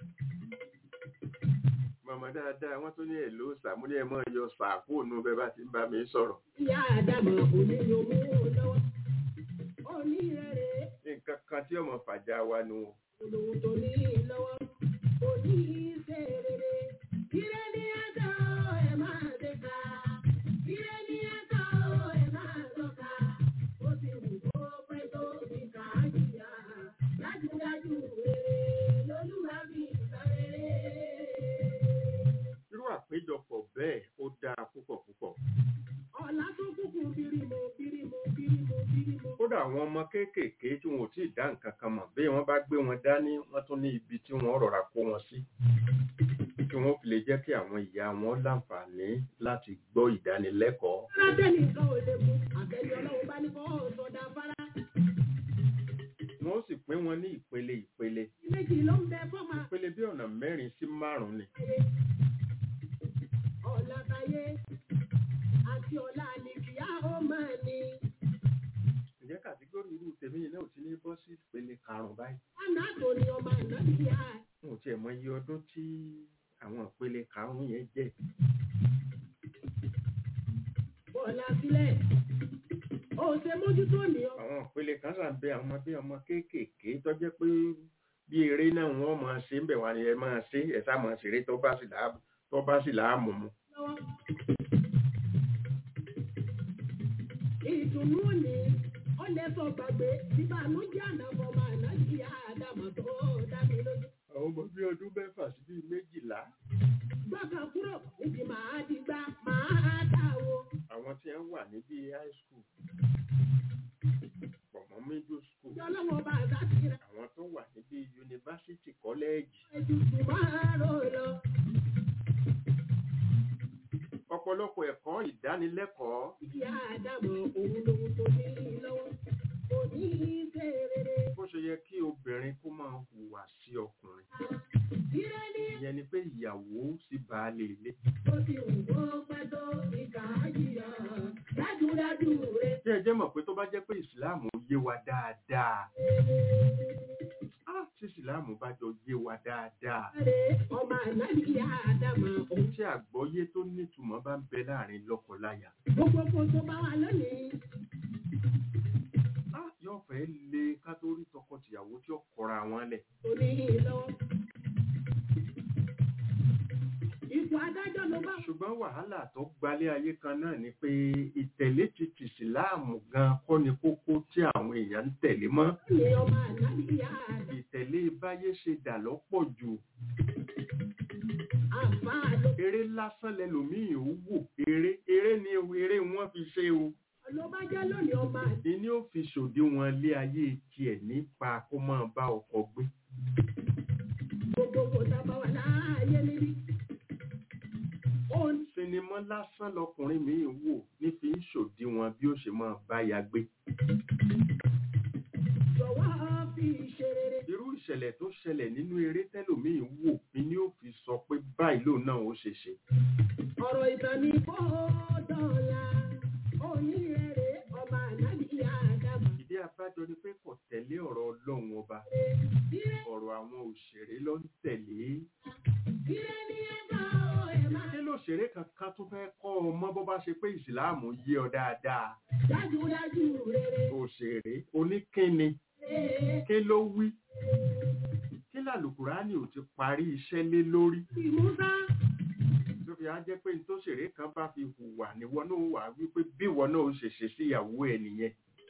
màmá dáadáa wọ́n tún ní èlò sàmúlẹ ẹ mọ yọ sàkó ònú bẹ́ẹ̀ bá ti ń bá mi sọ̀rọ̀ ìyá àdàmà òní ni owó lọ́wọ́ òní rere. nǹkan kan tí ọmọ fàjà wa nu o olówó tó ní lọ́wọ́ kò ní í ṣe rere. Ire ní ẹ̀tọ́ ẹ̀ máa ṣe ká. Ire ní ẹ̀tọ́ ẹ̀ máa sọ̀ka. Ó ti wù kó pẹ́ tó ti kà á jìyà. Dájúdájú rere lolúwa fi sọ rere. irú àpéjọpọ̀ bẹ́ẹ̀ ó dáa púpọ̀ púpọ̀ Ọ̀la tó kúkú bírímù bírímù bírímù bírímù. kódà àwọn ọmọ kéékèèké tí wọn ò tí ì dá nǹkan kan mọ̀ bí wọ́n bá gbé wọn dání wọ́n tún ní ibi tí wọ́n rọra kó wọn sí kí wọ́n fi lè jẹ́ kí àwọn ìyá wọn láǹfààní láti gbọ́ ìdánilẹ́kọ̀ọ́ Látẹ̀lì kan ò lè mú àtẹ̀lé ọlọ́run bá ní kọ́ sọ̀dà fara. wọ́n sì pín wọn ní ìpele ìpele Méjì ló ń bẹ fọ́mà. ìpele bí ọ̀nà mẹ́rin sí márùn-ún ni ọ̀la táyé àti ọ̀la àlìkìyà ó máa ní. ǹjẹ́ kàtígórì irú tèmi yìí náà ò ti ní bọ́ sí ìpele karùn-ún báyìí Àná tó ní ọmọ ànábìyà. wọn ò tiẹ̀ mọ iye ọdún tí àwọn ìpele karùn-ún yẹn jẹ́ Bọ̀lá sílẹ̀. Ó ṣe mójútó ní ọ. àwọn ìpele kan sà ń bẹ àwọn ọmọdé ọmọ kéékèèké tó jẹ́ pé bí eré náà wọ́n máa ṣe ń bẹ̀ wá ni ẹ máa ṣe ẹ sá máa ṣeré tó bá sì láàmú tó bá sì láàmú mu. lọ́wọ́. Ìdùnnú ni ó lè sọ gbàgbé ìbànújẹ́ ànàfọ̀ ọmọ ànábìyà àdàmọ̀ tó dá mi lójú. àwọn ọmọ bíi ọdún mẹ́fà sí bíi méjìlá Gbọ́kàn kúrò níbi màá di gbá màá dáwó. àwọn tí wọ́n wà ní bíi high school pọ̀mọ́ middle school Ìjọ lọ́wọ́ bá àṣà ti ra àwọn tó wà ní bíi yunifásitì kọ́lẹ́ẹ̀jì ẹ̀dùnkù máa rò lọ. ọ̀pọ̀lọpọ̀ ẹ̀kọ́ ìdánilẹ́kọ̀ọ́ Ìyá àdàmọ̀ òun lòun tó ní lọ́wọ́. Kò ní í ṣe rere. bó ṣe yẹ kí obìnrin kó máa hùwà sí ọkùnrin Ire ní ìyẹn ni pé ìyàwó sí baálé ilé ó ti wù kó pẹ́ tó ìkà jìyà. Dájúdájú rẹ̀. tí ẹ jẹ́ mọ̀ pé tó bá jẹ́ pé ìsìláàmù yé wa dáadáa ah, tí ìsìláàmù bá jọ yé wa dáadáa ọmọ ànábìyà àdàmà òun. tí àgbọ́yé tó nítumọ̀ bá ń bẹ láàrin lọ́kọláya Gbogbo kò tó bá wà lónìí. ah, yóò fẹ́ lé ká tó rí tọkọtìyàwó tí ó kọra wọn lẹ̀ Kò ní í lọ́wọ́. ló bá ṣùgbọ́n wàhálà tó gbalé ayé kan náà ni pé ìtẹ̀lé ti tìsìláàmù gan kọ́ ni kókó tí àwọn èèyàn ń tẹ̀lé mọ́ ní ọmọ àdáníyá àdá. ìtẹ̀lé báyé ṣe dà lọ́pọ̀ jù Àfáà ló eré lásán lẹlòmíì ò wò eré eré ni o eré wọn fi ṣe o ló bá jẹ́ lónìí ọmọ àdá. ìní ò fi ṣòdiwọ̀n lé ayé tiẹ̀ nípa kó máa bá ọkọ gbé Gbogbo kò sábà wà láàyè níbí. Ó ń sinimá lásán lọkùnrin mi wò ní fi ń ṣòdiwọ̀n bí ó ṣe máa bá ya gbé jọ̀wọ́ fi ṣe rere. irú ìṣẹ̀lẹ̀ tó ṣẹlẹ̀ nínú eré tẹ́lòmíì wò ìní ò fi sọ pé báyìí lòun náà ó ṣe ṣe Ọ̀rọ̀ ìtàn ní kó dọ̀la. Onírèrè ọmọ àdáníyá àdàbà. ìdí abájọ ni pé kò tẹ̀lé ọ̀rọ̀ ọlọ́run ọba Ire ọ̀rọ̀ àwọn òṣèré ló ń tẹ̀lé ire ní ẹ̀ka ọ̀ ẹ̀ máa kí lóṣèré kankan tó fẹ́ kọ́ ọ mọ́ bó bá ṣe pé ìsìláàmù yé ọ dáadáa dájúdájú rere. òṣèré oníkíni Ee, kí ló wí kí làlùkùránì ò ti parí iṣẹ́ lé lórí Ìmúsá tó fi á jẹ́ pé ní tóṣèré kan bá fi hùwà níwọ náà wà wípé bí ìwọ náà ó ṣe ṣe síyàwó ẹ nìyẹn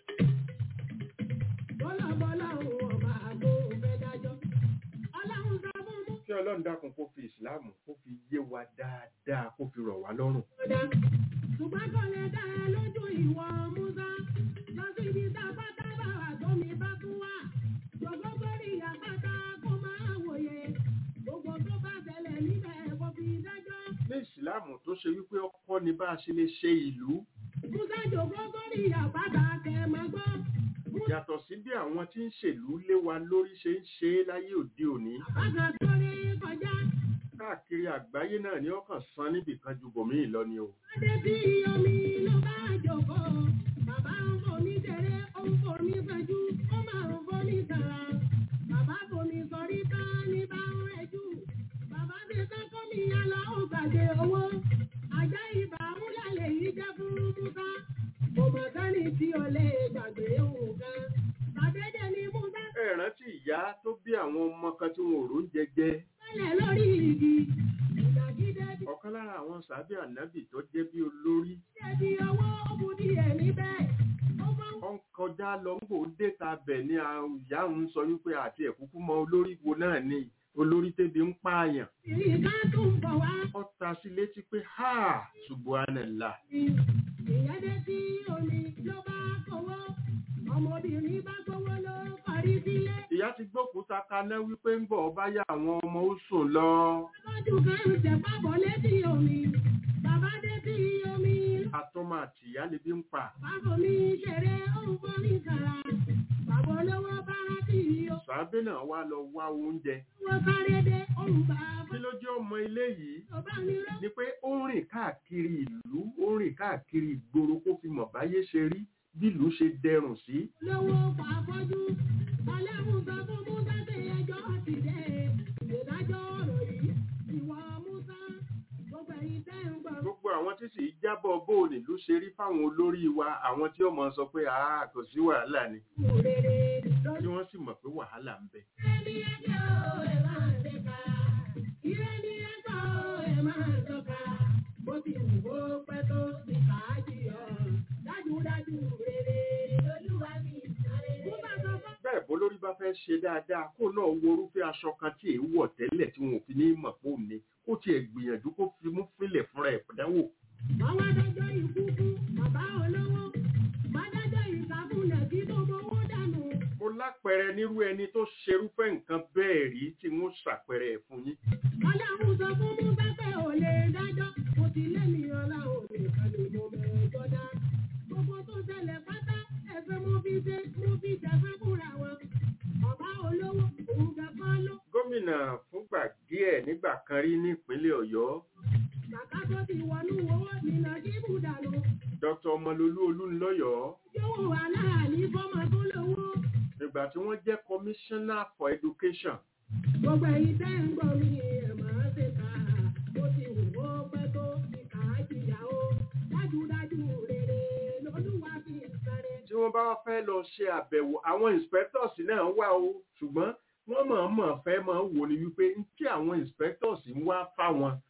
bọ́lá bọ́lá òun ọba àgbo òfẹ́ dájọ́. Ọlọ́run sọ fún mú kí ọlọ́run dákun kó fi ìsìláàmù kó fi yé wa dáadáa kó fi rọ̀ wá lọ́rùn ọ̀dà. Ṣùgbọ́n kò lè dá ẹ lójú ìwọ Músá. Lọ sí ibi tá a bá dábàá wà tó mi bá tún wà. Jọ̀gbọ́n sórí àpáta kó máa wòye. Gbogbo tó bá ṣẹlẹ̀ níbẹ̀ kò fi dájọ́. ní ìsìláàmù tó ṣe wípé ọkọ ni bá a ṣe lè ṣe ìlú Músá jọ̀gbọ́n sórí àpáta kẹ̀ máa gbọ́. yàtọ̀ sí bí àwọn tí ń ṣèlú lé wa lórí ṣe ń ṣe é láyé òde òní Àpáta sórí kọjá. káàkiri àgbáyé náà ni ọkàn san níbìkan ju bòmíì lọ ni o Adé tí omi ló bá jòkó. Bàbá ń fomi ṣeré, ó ń fomi fẹjú, ó máa ń fomi sàrà. Bàbá fomi sọrí tán ní bá ń rẹjú. Bàbá ti sẹ́kọ́ mi yálà ó gbàgbé owó. Àjá ibà ń lálẹ́ yìí jẹ́ fún Musa. Kò mọ̀ sẹ́ni tí o lè gbàgbé òun kan. Sàdédé ni Musa ẹ rántí ìyá tó bí àwọn ọmọ kan tí wọn ò rò ń jẹjẹ sẹ́lẹ̀ lórí igi. Ìdàgídé ti ọ̀kan lára àwọn sàbí ànábì tó jẹ́ bí olórí ṣe di owó ó bu díẹ̀ níbẹ̀. Ó máa ń ó ń kọjá lọ ń bò déta bẹ̀ ní àwọn ìyá ń sọ wípé àti ẹ̀kúkú mọ olórí wo náà ni olórí tẹ́bi ń pààyàn Ìrìn ká tún bọ̀ wá. ó ta sí létí pé ha subhanallah Ìyẹn dé tí omi ló bá kówó. Ọmọbìnrin bá gbówó ló parí sílé. ìyá ti gbókúta kaná wípé ń bọ̀ bá yá àwọn ọmọ ó sùn lọ Lọ́dún kan ń tẹ̀ pábọ̀ létí omi. Bàbá dé tí omi. àtọmọ àti ìyá lè bí ń pa Bàbá mi ṣeré ó ń fomi kàrà. Bàbá olówó bá rántí o. sàbẹ náà wá lọ wá oúnjẹ Wọ́n sáré dé ó ń bá a kí ló jẹ́ ọmọ ilé yìí tó bá mi rọ́. ni pé ó ń rìn káàkiri ìlú ó ń rìn káàkiri ìgboro kó fi mọ̀ báyé ṣe rí bí ìlú ṣe dẹrùn sí Lówó pàfọ́jú. Ọlẹ́run sọ fún Musa pé ẹjọ́ ti dé. Ìdájọ́ ọ̀rọ̀ yìí. Ìwọ Musa. Gbogbo ẹ̀yin tẹ́ ń gbọ́. gbogbo àwọn tí sì jábọ̀ bóòlì ló ṣe rí fáwọn olórí wa àwọn tí ó mọ̀ sọ pé àá kò sí wàhálà ni Òrèrè tí lọ́dún. wọ́n sì mọ̀ pé wàhálà ń bẹ Ìrẹ́ ní ẹjọ́ ẹ̀ máa ń tẹ̀ka. Ìrẹ́ ní ẹjọ́ ẹ̀ máa ń tọ́ka. Bó ti wù kó pẹ́ tó ti fàájì ọ̀. Dájúdájú rere lolúwa mi sáré. Musa sọ fún bẹ́ẹ̀ bó lórí bá fẹ́ ṣe dáadáa kó náà wo orúfẹ́ aṣọ kan tí èyí wọ̀ tẹ́lẹ̀ tí wọn ò fi ní mọ̀ pé òun ni kó tiẹ̀ gbìyànjú kó fi mú fílẹ̀ fúnra ẹ̀ pẹ̀dáwò Wọ́n wá dájọ́ ikú fún bàbá olówó. Wọ́n dájọ́ ìsàkúnlẹ̀ tí tó mowó dànù. mo lápẹẹrẹ nírú ẹni tó ṣerúfẹ́ nǹkan bẹ́ẹ̀ rí tí wọ́n ṣàpẹẹrẹ ẹ̀ fún yín Ọlọ́run sọ fún Musa pé ò lè dájọ́. Mo ti lé mi ọlá ò lè kàlè mo bẹ̀rẹ̀ jọdá. Gbogbo tó ṣẹlẹ̀ pátá ẹ̀fẹ́ mo fi ṣe mo fi ṣẹ̀fẹ́ fúnra wọn. Bàbá olówó òun kẹ́kọ́ ló. gómìnà fúngbà díẹ̀ nígbà kan rí nípínlẹ̀ ọ̀yọ́ Bàbá tó ti wọnú owó nínà kí bùdànù. dr ọmọlolú olúńlọ́yọ̀ọ́ Yóò wà láàní fọ́mọ tó lówó. nígbà tí wọ́n jẹ́ commissioner for education Gbogbo ẹ̀yin tẹ́ ń gbọ́ mi ẹ̀ máa ṣe kà á. Mo ti wù ó pẹ́ tó ti kà á jìyà ó. Dájúdájú rere lolúwa fi sáré. tí wọ́n bá fẹ́ lọ ṣe àbẹ̀wò àwọn inspectors náà wà o ṣùgbọ́n wọ́n mọ̀ọ́mọ̀ fẹ́ máa wò ní wípé tí àwọn inspectors ń wá fáwọn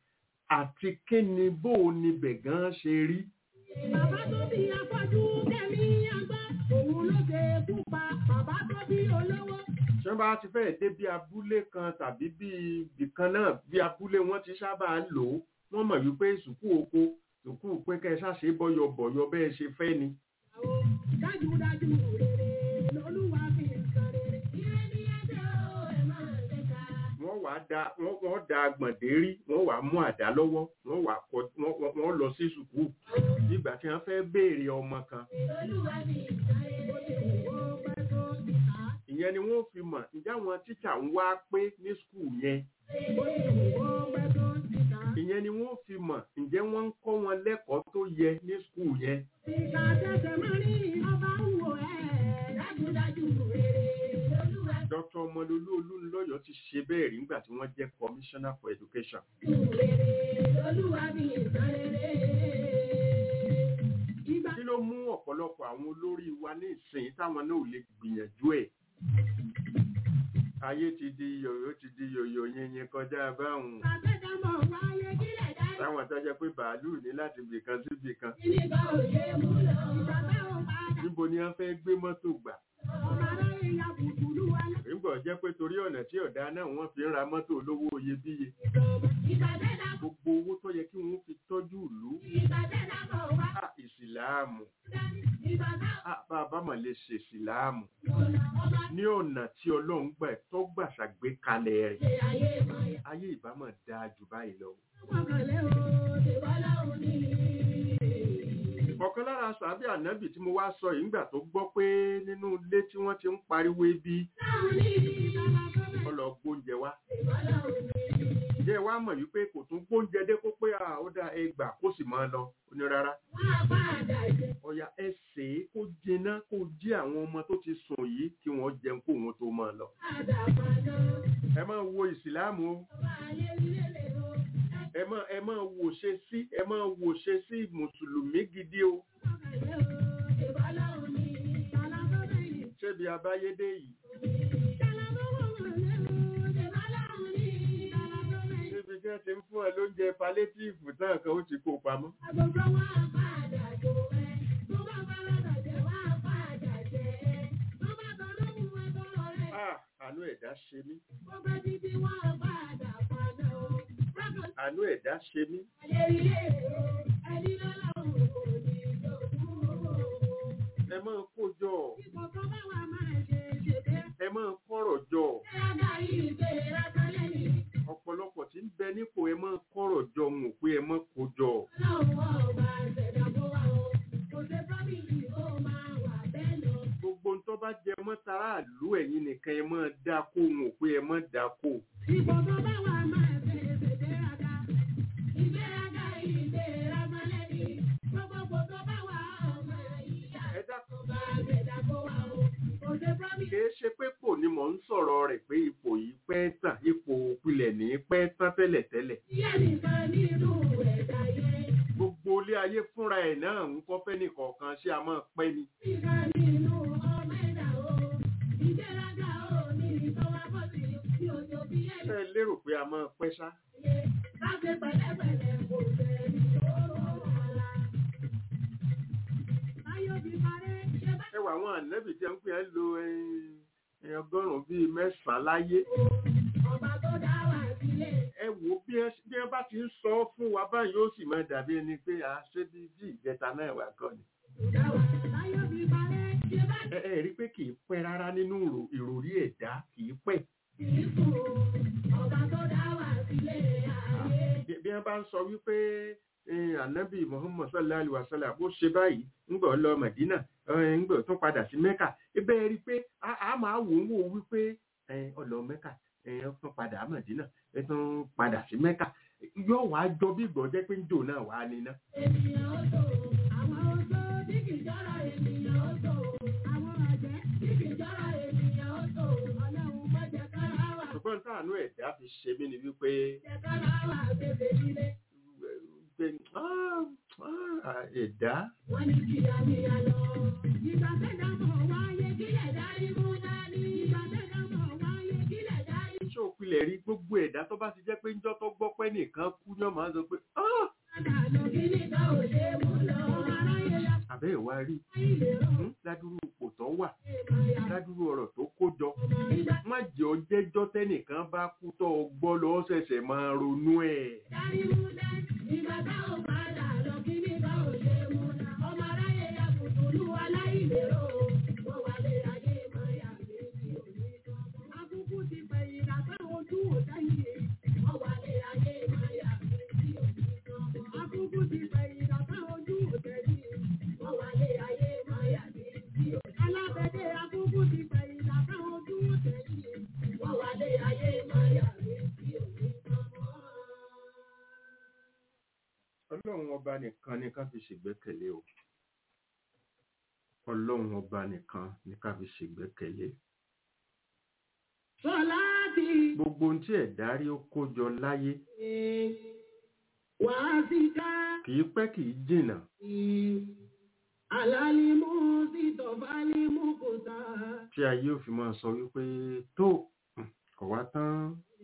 àti kí ni bó o níbẹ̀ gan ṣe rí Bàbá tó bí afọ́jú kẹ́mi àgbá, òun ló ṣe kú pa. Bàbá tó bí olówó, tí wọ́n bá ti fẹ́ẹ̀ dé bí abúlé kan tàbí bí ibìkan náà bí abúlé wọn ti sábà lò ó wọ́n mọ̀ wípé sùkú oko sùkú pé kẹ́ ẹ ṣàṣe bọ́yọ̀bọ̀yọ̀ bẹ́ẹ̀ ṣe fẹ́ ni àwọn dájúdájú rere lolúwa fi ń san rere. Ire ni ẹjọ́ ẹ máa ṣe ká. wọ́n wàá da wọ́n wọ́n da gbọ̀ndérí wọ́n wàá mú àdá lọ́wọ́ wọ́n wàá kọ wọ́n wọ́n- wọ́n lọ sí sùkú nígbà tí wọ́n fẹ́ béèrè ọmọ kan Lolúwa fi ń san rere. Ó ti wò ó pẹ́ tó ti kà á. ìyẹn ni wọ́n fi mọ̀ ǹjẹ́ àwọn tíṣà ń wá pé ní sùkú yẹn Ó ti wò ó pẹ́ tó ti kà á. ìyẹn ni wọ́n fi mọ̀ ǹjẹ́ wọ́n ń kọ́ wọn lẹ́kọ̀ọ́ tó yẹ ní sùkú yẹn Ìkà tẹsẹ̀ máa rí ọba ń wò ẹ́. Dájúdájú rere lolúwa Dr. ọmọlolú olúńlọ́yọ̀ ti ṣe bẹ́ẹ̀ rí nígbà tí wọ́n jẹ́ commissioner for education fi rere lolúwa fi ń san rere. Ìgbà kí ló mú ọ̀pọ̀lọpọ̀ àwọn olórí wa ní ìsìn táwọn náà ò lè gbìyànjú ẹ̀ ayé ti di yòyó ti di yòyó yẹnyẹn kọjá báwọn àtẹ̀dámọ̀ wáyé kílẹ̀ dá táwọn tó jẹ́ pé bàálù ní láti bìkan sí bìkan Ìníbà òye mú lọ. Ìjàmbá ò padà. níbo ni wọ́n fẹ́ gbé mọ́tò gbà Ọmọ aráyé ya bùkúlù wa lọ. nígbà jẹ́ pé torí ọ̀nà tí ọ̀dà náà wọ́n fi ń ra mọ́tò olówó iyebíye Ìbàdẹ́dà gbogbo owó tó yẹ kí wọ́n fi tọ́jú ìlú ìbàdẹ́dà bọ̀ wá. á ìsìláàmù Ìbàdà á bá a bá mà lè ṣe ìsìláàmù ọ̀nà ọba ní ọ̀nà tí ọlọ́run gbà tó gbà ṣàgbékalẹ̀ rẹ̀ ṣe ayé mọ̀. ayé ìbámọ̀ dáa jù báyìí lọ. Ọkànlẹ́ o, ìwọ́lá òní. ọ̀kan lára sàbí ànábì tí mo wá sọ yìí ńgbà tó gbọ́ pé nínú ilé tí wọ́n ti ń pariwo ebi Láwọn ní ìbára gọ́mẹ̀. ó lọ gbóúnjẹ wá Ìwọ́lá òní. jẹ́ wá mọ̀ wípé kò tún gbóúnjẹ dé kó pé à ó dá ẹgbà kó sì máa lọ ó ní rárá Wọ́n á padà jẹ. ọ̀yà ẹsẹ̀ kó jiná kó jí àwọn ọmọ tó ti sùn yìí kí wọ́n jẹun kó wọn tó máa lọ. Padà padà. ẹ máa wo ìsìláàmù o Ọba ayé nílé lè lọ. ẹ máa ẹ máa wò ṣe sí ẹ máa wò ṣe sí mùsùlùmí gidi o Ọkànlẹ́ o, ìwọ́lá òní. Bàlá tó bẹ̀yìn. ṣébi abáyédé yìí níbi tí wọ́n ti ń fún ẹ lóúnjẹ palétíìfù náà kan ó ti kó pamọ́. Ah, àánú ẹ̀dá ṣe mí àánú ẹ̀dá ṣe mí ẹ máa kó jọ ẹ máa kọ́rọ̀ jọ ọ̀pọ̀lọpọ̀ tí ń bẹ nípò ẹ máa kọ́rọ̀ jọ ń wò pé ẹ máa kó jọ gbogbo ń tọ́ bá jẹ mọ́ tara àlú ẹ̀yin nìkan ẹ máa dá kó ń wò pé ẹ máa dá kó Ìbọ̀dọ̀ bá wà máa fẹ́ fèdéraga. Ìgbéraga ìgbéraga lẹ́ni. Gbogbo tó bá wà ọmọ ìyá. ẹ dákun Ọba àgbẹ̀dà kó wà o. Kò ṣe promise. kìí ṣe pé kò ní mò ń sọ̀rọ̀ rẹ̀ pé ipò yìí pẹ́ tàn ipò òpilẹ̀ ní pẹ́ tán tẹ́lẹ̀tẹ́lẹ̀ Ìyá nìkan nínú ẹ̀dá yẹn. gbogbo ilé ayé fúnra ẹ̀ náà ń kọ́ fẹ́ nìkọ̀ọ̀kan ṣé a máa pẹ́ ni Nìkan nínú ọmọ ẹ̀dá o. Ìgbéraga o ní ìtọ́wá bọ̀ sí ní òjò bí ṣé ẹ̀yẹ. ẹ lérò pé a máa pẹ́ ṣá Láti pẹ̀lẹ́pẹ̀lẹ́ kò sẹ́ni tó wàhálà. Báyọ̀ bí parẹ́ ṣe bá ẹ wà àwọn ànábì tí wọ́n pè é lo ẹ, ọgọ́rùn-ún bíi mẹ́sàn-án láyé ọba tó dá wà sílẹ̀. ẹ wò ó bí ẹ bí ẹ bá ti ń sọ ọ́ fún wa báyìí ó sì máa dàbí ẹni pé a ṣé bí bí ìjẹta náà wà kọ́ ni Báyọ̀ bí parẹ́ ṣe bá ẹ ẹ rí i pé kì í pẹ́ rárá nínú ìrò- ìròrí ẹ̀dá kì í pẹ́ kìí kú. Ọba tó dá wà sílẹ̀ ayé. bí bí wọ́n bá ń sọ wípé eh, ànábì muhammad sallallahu alaihi wa sallam bó ṣe báyìí ńgbà ó lọ mẹdínà eh, ńgbà ó tún padà sí mẹ́kà ebe ẹ rí i pé a a máa wò ó wò wípé eh, ó lọ mẹ́kà eh, ó tún padà mẹdínà ẹ tún padà sí mẹ́kà yóò wá jọ bí ìgbọ́ jẹ́ pé ń jò náà wá níná. Ènìyàn ó tò. Àwọn oṣó tí kìí jọ́ra ènìyàn ó tò. Àwọn àjẹ́ tí kìí jọ́ra ènìyàn ó tò. Ọlọ́run má jẹ́ kára wà. ṣùgbọ́n táànú ẹ̀dá fi ṣe mí ni wípé Jẹ́ kára wà bèbè nílé. pé, ah, ah, ẹ̀dá Wọ́n ní kìyàmìyà lọ. Ìgbà tẹ́jà mọ̀ wáyé kílẹ̀ dárí mú dání. Ìgbà tẹ́jà mọ̀ wáyé kílẹ̀ dárí. ṣé òpilẹ̀ ṣẹlẹ̀ rí gbogbo ẹ̀dá tó bá ti jẹ́ pé ńjọ́ tó gbọ́ pé nìkan kú ní ọmọ sọ pé "Ah, àbẹ́ ìwà rí Hmm, ládùúrú ipò tó wà ládùúrú ọ̀rọ̀ tó kó jọ má jẹ́ ọjẹ́jọ́ tẹ́nìkan bá kú tó o gbọ́ lọ ṣẹ̀ṣẹ̀ máa ronú ẹ̀. ọlọ́run ọba nìkan ni ká fi ṣègbẹ́kẹ̀lé o ọlọ́run ọba nìkan ni ká fi ṣègbẹ́kẹ̀lé Sọláàtì gbogbo ohun tí ẹ̀dá rí ó kó jọ láyé wàá sí ká. kì í pẹ́ kì í jìnnà Alálímú sí tọ̀fálímú kò sá. tí ayé ò fi máa sọ wípé tó hmm, kò wá tán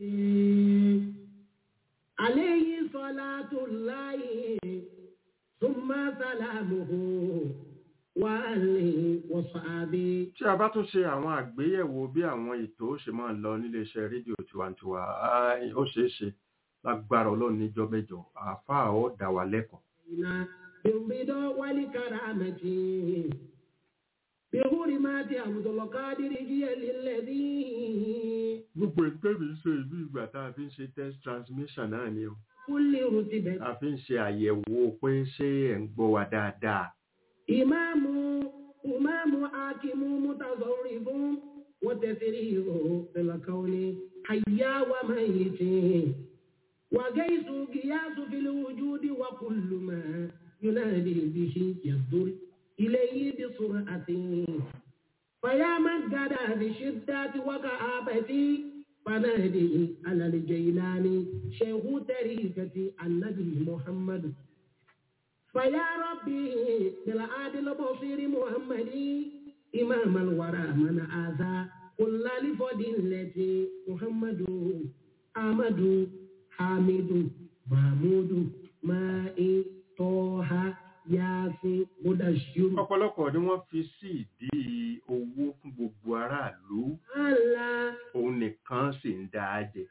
Aléyí sọlá tó láyé, súnmọ́ sálámùhù, wà lè wọ̀sọ̀ àbí. tí a bá tún ṣe àwọn àgbéyẹ̀wò bí àwọn ètò ó ṣe máa lọ níléeṣẹ́ rédíò tiwantiwa ah, ó ṣeé ṣe lágbára ọlọ́run níjọ́ mẹ́jọ àáfàá ó dá wa lẹ́kọ̀ọ́ Iná bímbídọ́ wálé kàràmẹ́tì. Bíhúrí máa ti àbùdọ̀lọ̀ kádìrí jíyẹ̀ lílẹ̀ bí. gbogbo ẹgbẹ́ mi ń ṣe ìlú ìgbà tá a fi ń ṣe test transmission náà ni o Kúlì rùtì bẹ̀. a fi ń ṣe àyẹ̀wò pé ṣé ẹ̀ ń gbọ́ wa dáadáa Ìmáàmù Ìmáàmù Akimu Mutazọ̀rì fún wọ́n tẹ̀sírí ìhò ìlàkàwọn ni àyà wa máa yìí tì. وجيس قياس في الوجود وكل ما ينادي به يصدر إليه بسرعة فيا من قد بشدة وكآبة فنادي على الجيلان شيخ طريقة النبي محمد فيا ربي بالعادل البصير محمد إمام الورى من آذى كل لفضيلة محمد أحمد حامد محمود مائي طه ياسين مدشر ọ̀pọ̀lọpọ̀ ni wọ́n fi sí ìdí owó fún gbogbo aráàlú الله òun nìkan sì ń dá a jẹ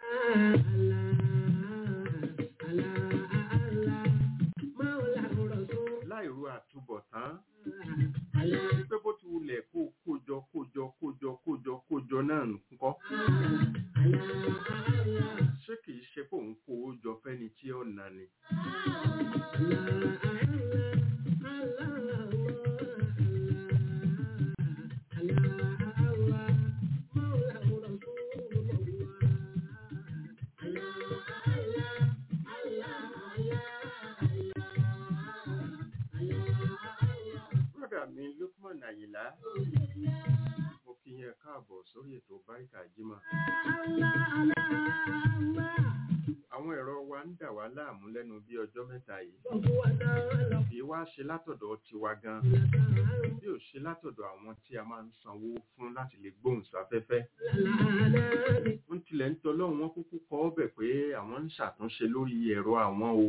láìro àtúbọ̀tán pé bó ti wulẹ̀ kó kójọ kójọ kójọ kójọ kójọ náà ńkọ́ ṣé kìí ṣe pé òun kó o jọ fẹ́ni tí ó nà ni brọ́dà mi lukman ayila mo kí yẹn káàbọ̀ sórí ètò báríkà jimá àwọn ẹ̀rọ wa ń dà wá láàmú lẹ́nu bí ọjọ́ mẹ́ta yìí kì í wá ṣe látọ̀dọ̀ tiwa gan bí ò ṣe látọ̀dọ̀ àwọn tí a máa ń sanwó fún láti lè gbóhùn sáfẹ́fẹ́ ń tilẹ̀ ń tọ́lọ́run wọn kúkú kọ́ ọ́bẹ̀ pé àwọn ń ṣàtúnṣe lórí ẹ̀rọ àwọn o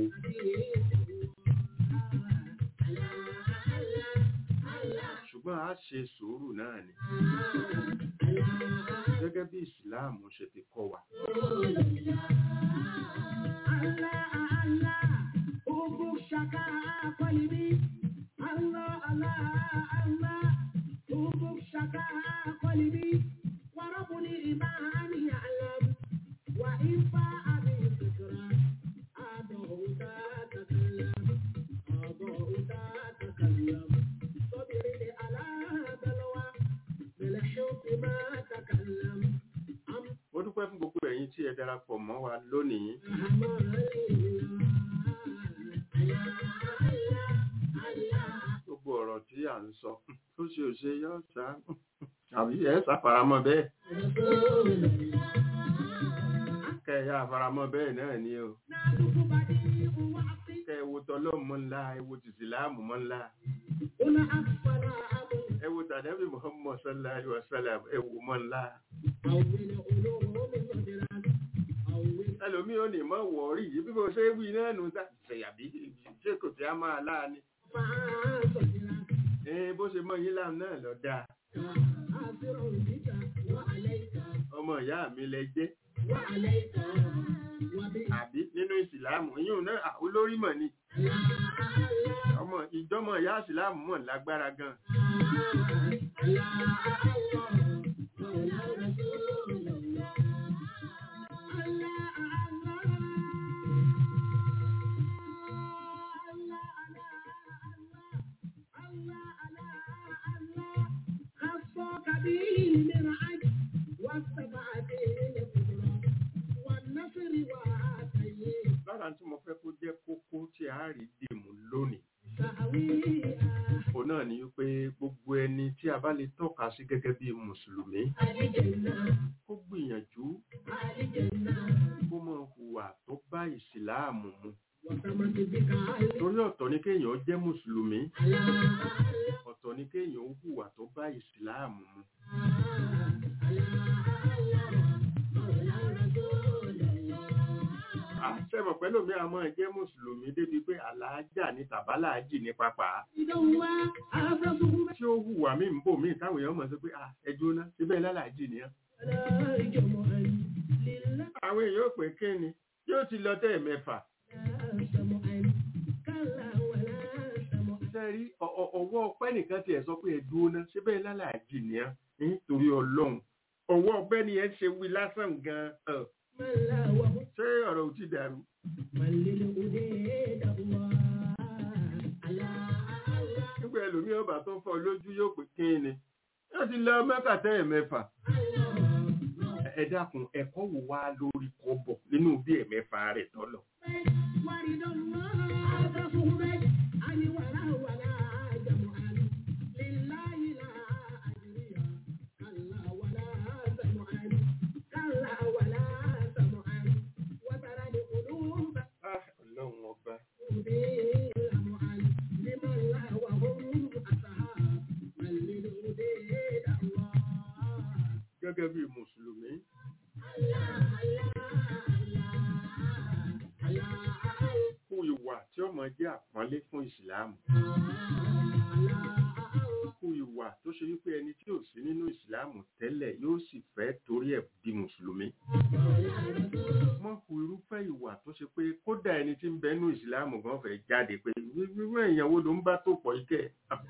ṣùgbọ́n a ṣe sùúrù náà ni gẹ́gẹ́ bí ìsìláàmù ṣe ti kọ́ wa mo dúpẹ́ fún gbogbo ẹ̀yin tí ẹ darapọ̀ mọ́ wa lónìí gbogbo ọ̀rọ̀ tí à ń sọ tó ṣe òṣe yóò sá àbí ẹ ṣàfaramọ́ bẹ́ẹ̀ kẹyà àfaramọ́ bẹ́ẹ̀ náà ni o kẹ ẹ wo tọlọ́mù mọ́ ńlá ẹ wo tìsíláàmù mọ́ ńlá ẹ wo tàdébì Muhammad sallallahu alaihi wasallam ẹ wo mọ́ ńlá ẹlòmíì ò ní mọ̀ wọ̀ọ́rì yìí bí mo ṣe wí náà nù sá ṣèyàbí ṣé kò tí a máa láàánú ẹ bó ṣe mọ yín láàmú náà lọ dáa ọmọ ìyá mi lẹ jẹ́ àbí nínú ìsìláàmù yín náà à, olórí mọ̀ ni ọmọ ìjọmọ ìyá ìsìláàmù mọ̀ lágbára gan lára tí mo fẹ́ kó jẹ́ kókó tí a rí dìmú lónìí òun náà ni wípé gbogbo ẹni tí a bá lè tọ́ka sí gẹ́gẹ́ bí mùsùlùmí kó gbìyànjú kó mọ hùwà tó bá ìsìláàmù mu torí ọ̀tọ̀ ni kéèyàn jẹ́ mùsùlùmí ọ̀tọ̀ ni kéèyàn hùwà tó bá ìsìláàmù mu àṣẹmọ̀ pẹ́lú mi àmọ́ jẹ́ mùsùlùmí débi pé àlàájá ní tàbálàájì ní pápá tí ó hùwà mí ń bò mí táwọn èèyàn mọ̀ sí pé "Ah, ẹ jóná síbẹ̀ lálàájì ni á àwọn èèyàn ò pé kí ni yóò ti lọ tẹ́ mẹ́fà sẹ́rí ọ- ọ- ọwọ́ ọpẹ́ nìkan tiẹ̀ sọ pé ẹ dúró ná síbẹ̀ lálàájì ni á nítorí ọlọ́run ọwọ́ ọpẹ́ ni ẹ ṣe wí lásán gan-an ṣé ọ̀rọ̀ ò ti dàrú nígbà ẹlòmíì ọba tó fọ́ lójú yóò pé kí ni yóò ti lọ mẹ́fà tẹ́ ẹ̀mẹ́fà ẹ dákun ẹ̀kọ́ wò wá lórí kọ́bọ̀ nínú bí ẹ̀mẹ́fà rẹ̀ tọ́lọ̀ Ah, ọlọ́run ọba gẹ́gẹ́ bí mùsùlùmí kú ìwà tí ó mọ jẹ́ àpọ́nlé fún ìsìláàmù kú ìwà tó ṣe wípé ẹni tí ò sí nínú ìsìláàmù tẹ́lẹ̀ yóò sì fẹ́ torí ẹ̀ di mùsùlùmí mọ́ kú irúfẹ́ ìwà tó ṣe pé kódà ẹni tí ń bẹ nínú ìsìláàmù gan fẹ́ jáde pé irú èèyàn wo ló ń bá tó pọ̀ ikẹ́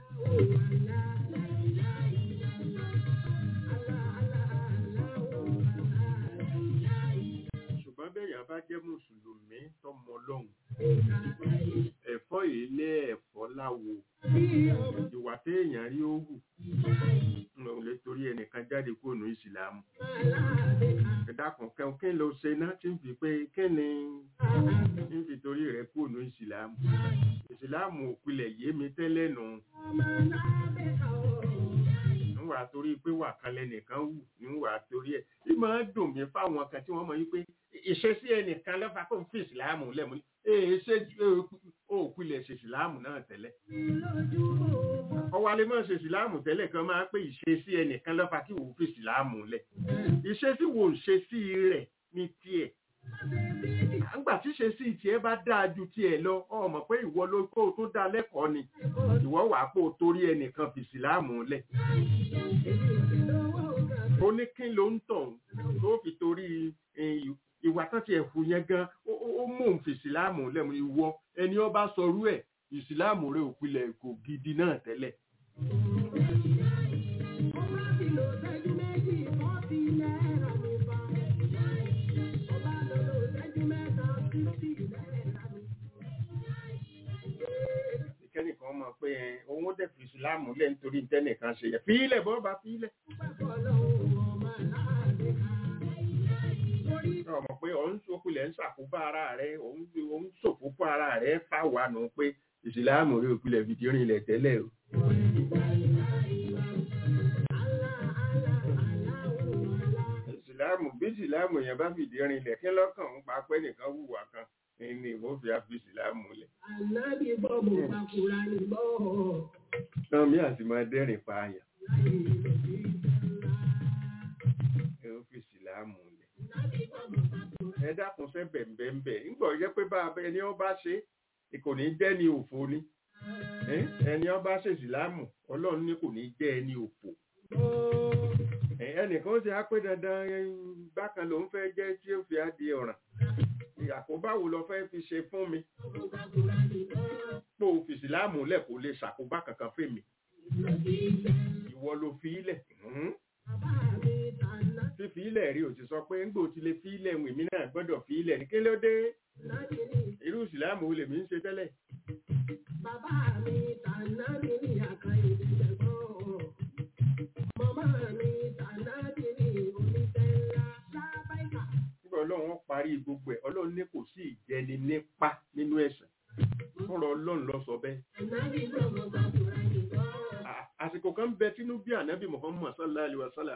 ṣùgbọ́n bẹ́ẹ̀yàn bá jẹ́ mùsùlùmí tọmọ ọlọ́run ẹ̀fọ́ ilé ẹ̀fọ́ láwo ìwà téèyàn rí ó hù n ò lè torí ẹnìkan jáde kúrò ní ìsìlámù ìdákan kẹun kí ló ṣe náà tí ń fi pé kí ni ń fi torí rẹ̀ kúrò ní ìsìlámù ìsìlámù òpilẹ̀ yé mi tẹ́lẹ̀ nù níwà torí pé wà kan lẹ́nìkan wù níwà torí ẹ̀ bí máa dùn mí fáwọn kan tí wọ́n mọ̀ wípé ìṣesí ẹnìkan lọ́fà kó ń fi ìsìlámù lẹ́mu ní èé ṣe òpilẹ̀ ṣe ìsìlámù náà tẹ́lẹ̀ ọwọ́ alẹ́ máa ṣe ìsìláàmù tẹ́lẹ̀ kan máa pé ìṣesí ẹnìkan lọ́fà kí wò ó fi ìsìláàmù lẹ̀ ìṣesí wo ń ṣe sí rẹ̀ ní tiẹ̀ àgbà tí ṣe sí tiẹ̀ bá dáa ju tiẹ̀ lọ ọmọ pé ìwọ ló kó o tó dá lẹ́kọ̀ọ́ ni ìwọ wà pé o torí ẹnìkan fi ìsìláàmù lẹ̀ ó ní kí ló ń tàn tó fi torí ìwà tán ti ẹ̀fù yẹn gan ó mú òun fi ìsìláàmù lẹ́mu ìwọ ẹni ó bá sọrú ẹ̀ ìsìláàmù rẹ̀ òpilẹ̀ kò gidi náà tẹ́lẹ̀. ìkẹ́nìkan mọ̀ pé òun ó dẹ̀ fi ìsìláàmù lẹ̀ nítorí tẹ́nìkan ṣe yẹ fílẹ̀ bọ́ bá fílẹ̀. ọmọ pé òun sókùlẹ̀ ń ṣàkóbá ara rẹ̀ òun ṣòfófó ara rẹ̀ fáwa nù pé ìsìláàmù rẹ̀ òpilẹ̀ fìdí rìnlẹ̀ tẹ́lẹ̀ o. ìsìláàmù bí ìsìláàmù yẹn bá fìdí rìnlẹ̀ kí lọ́kàn ń pa pẹ́ nìkan hùwà kan ní ìwọ fi àfi ìsìláàmù lẹ̀. Ànábì gbọ́ mo bá kúra ní gbọ́. náà mi àti máa dẹ́rìn pààyàn. ẹ ó fi ìsìláàmù lẹ̀. ẹ dákun fẹ́ bẹ̀m̀bẹ̀m̀bẹ̀ ńgbọ̀ jẹ́ pé bá ẹni ó bá ṣe kò ní jẹ́ ní òfo ni Eh, ẹni ó bá ṣe ìsìlámù ọlọ́run ní kò ní jẹ́ ẹni òfo Eh, ẹnìkan ó ti á pé dandan eh, bákan lòún fẹ́ jẹ́ tí ó fi á di ọ̀ràn àkóbá wo lọ fẹ́ fi ṣe fún mi pò fìsìlámù lẹ̀ kó lè ṣàkóbá kankan fèmí ìwọ ló fi ilẹ̀ Mhm. fífi ilẹ̀ rí ò ti sọ pé ńgbò ti lè fi ilẹ̀ wìn mí náà gbọ́dọ̀ fi ilẹ̀ ní kí ló dé irú ìsìlámù wo lèmi ń ṣe tẹ́lẹ̀ Bàbá mi tànà mi ní àkàyè ìgbẹ̀gbọ́n. Màmá mi tànà mi ní oníṣẹ́ ńlá. Lábáìkà. nígbà ọlọ́run wọn parí gbogbo ẹ̀ ọlọ́run ní kò sí ìjẹni nípa nínú ẹ̀sìn fúnra ọlọ́run lọ sọ bẹ́ẹ̀ Ànábì gbọ́mọ gbàgbọ́ra nìkan. À- àsìkò kan bẹ tínú bí ànábì Muhammad sallallahu alaihi wasallam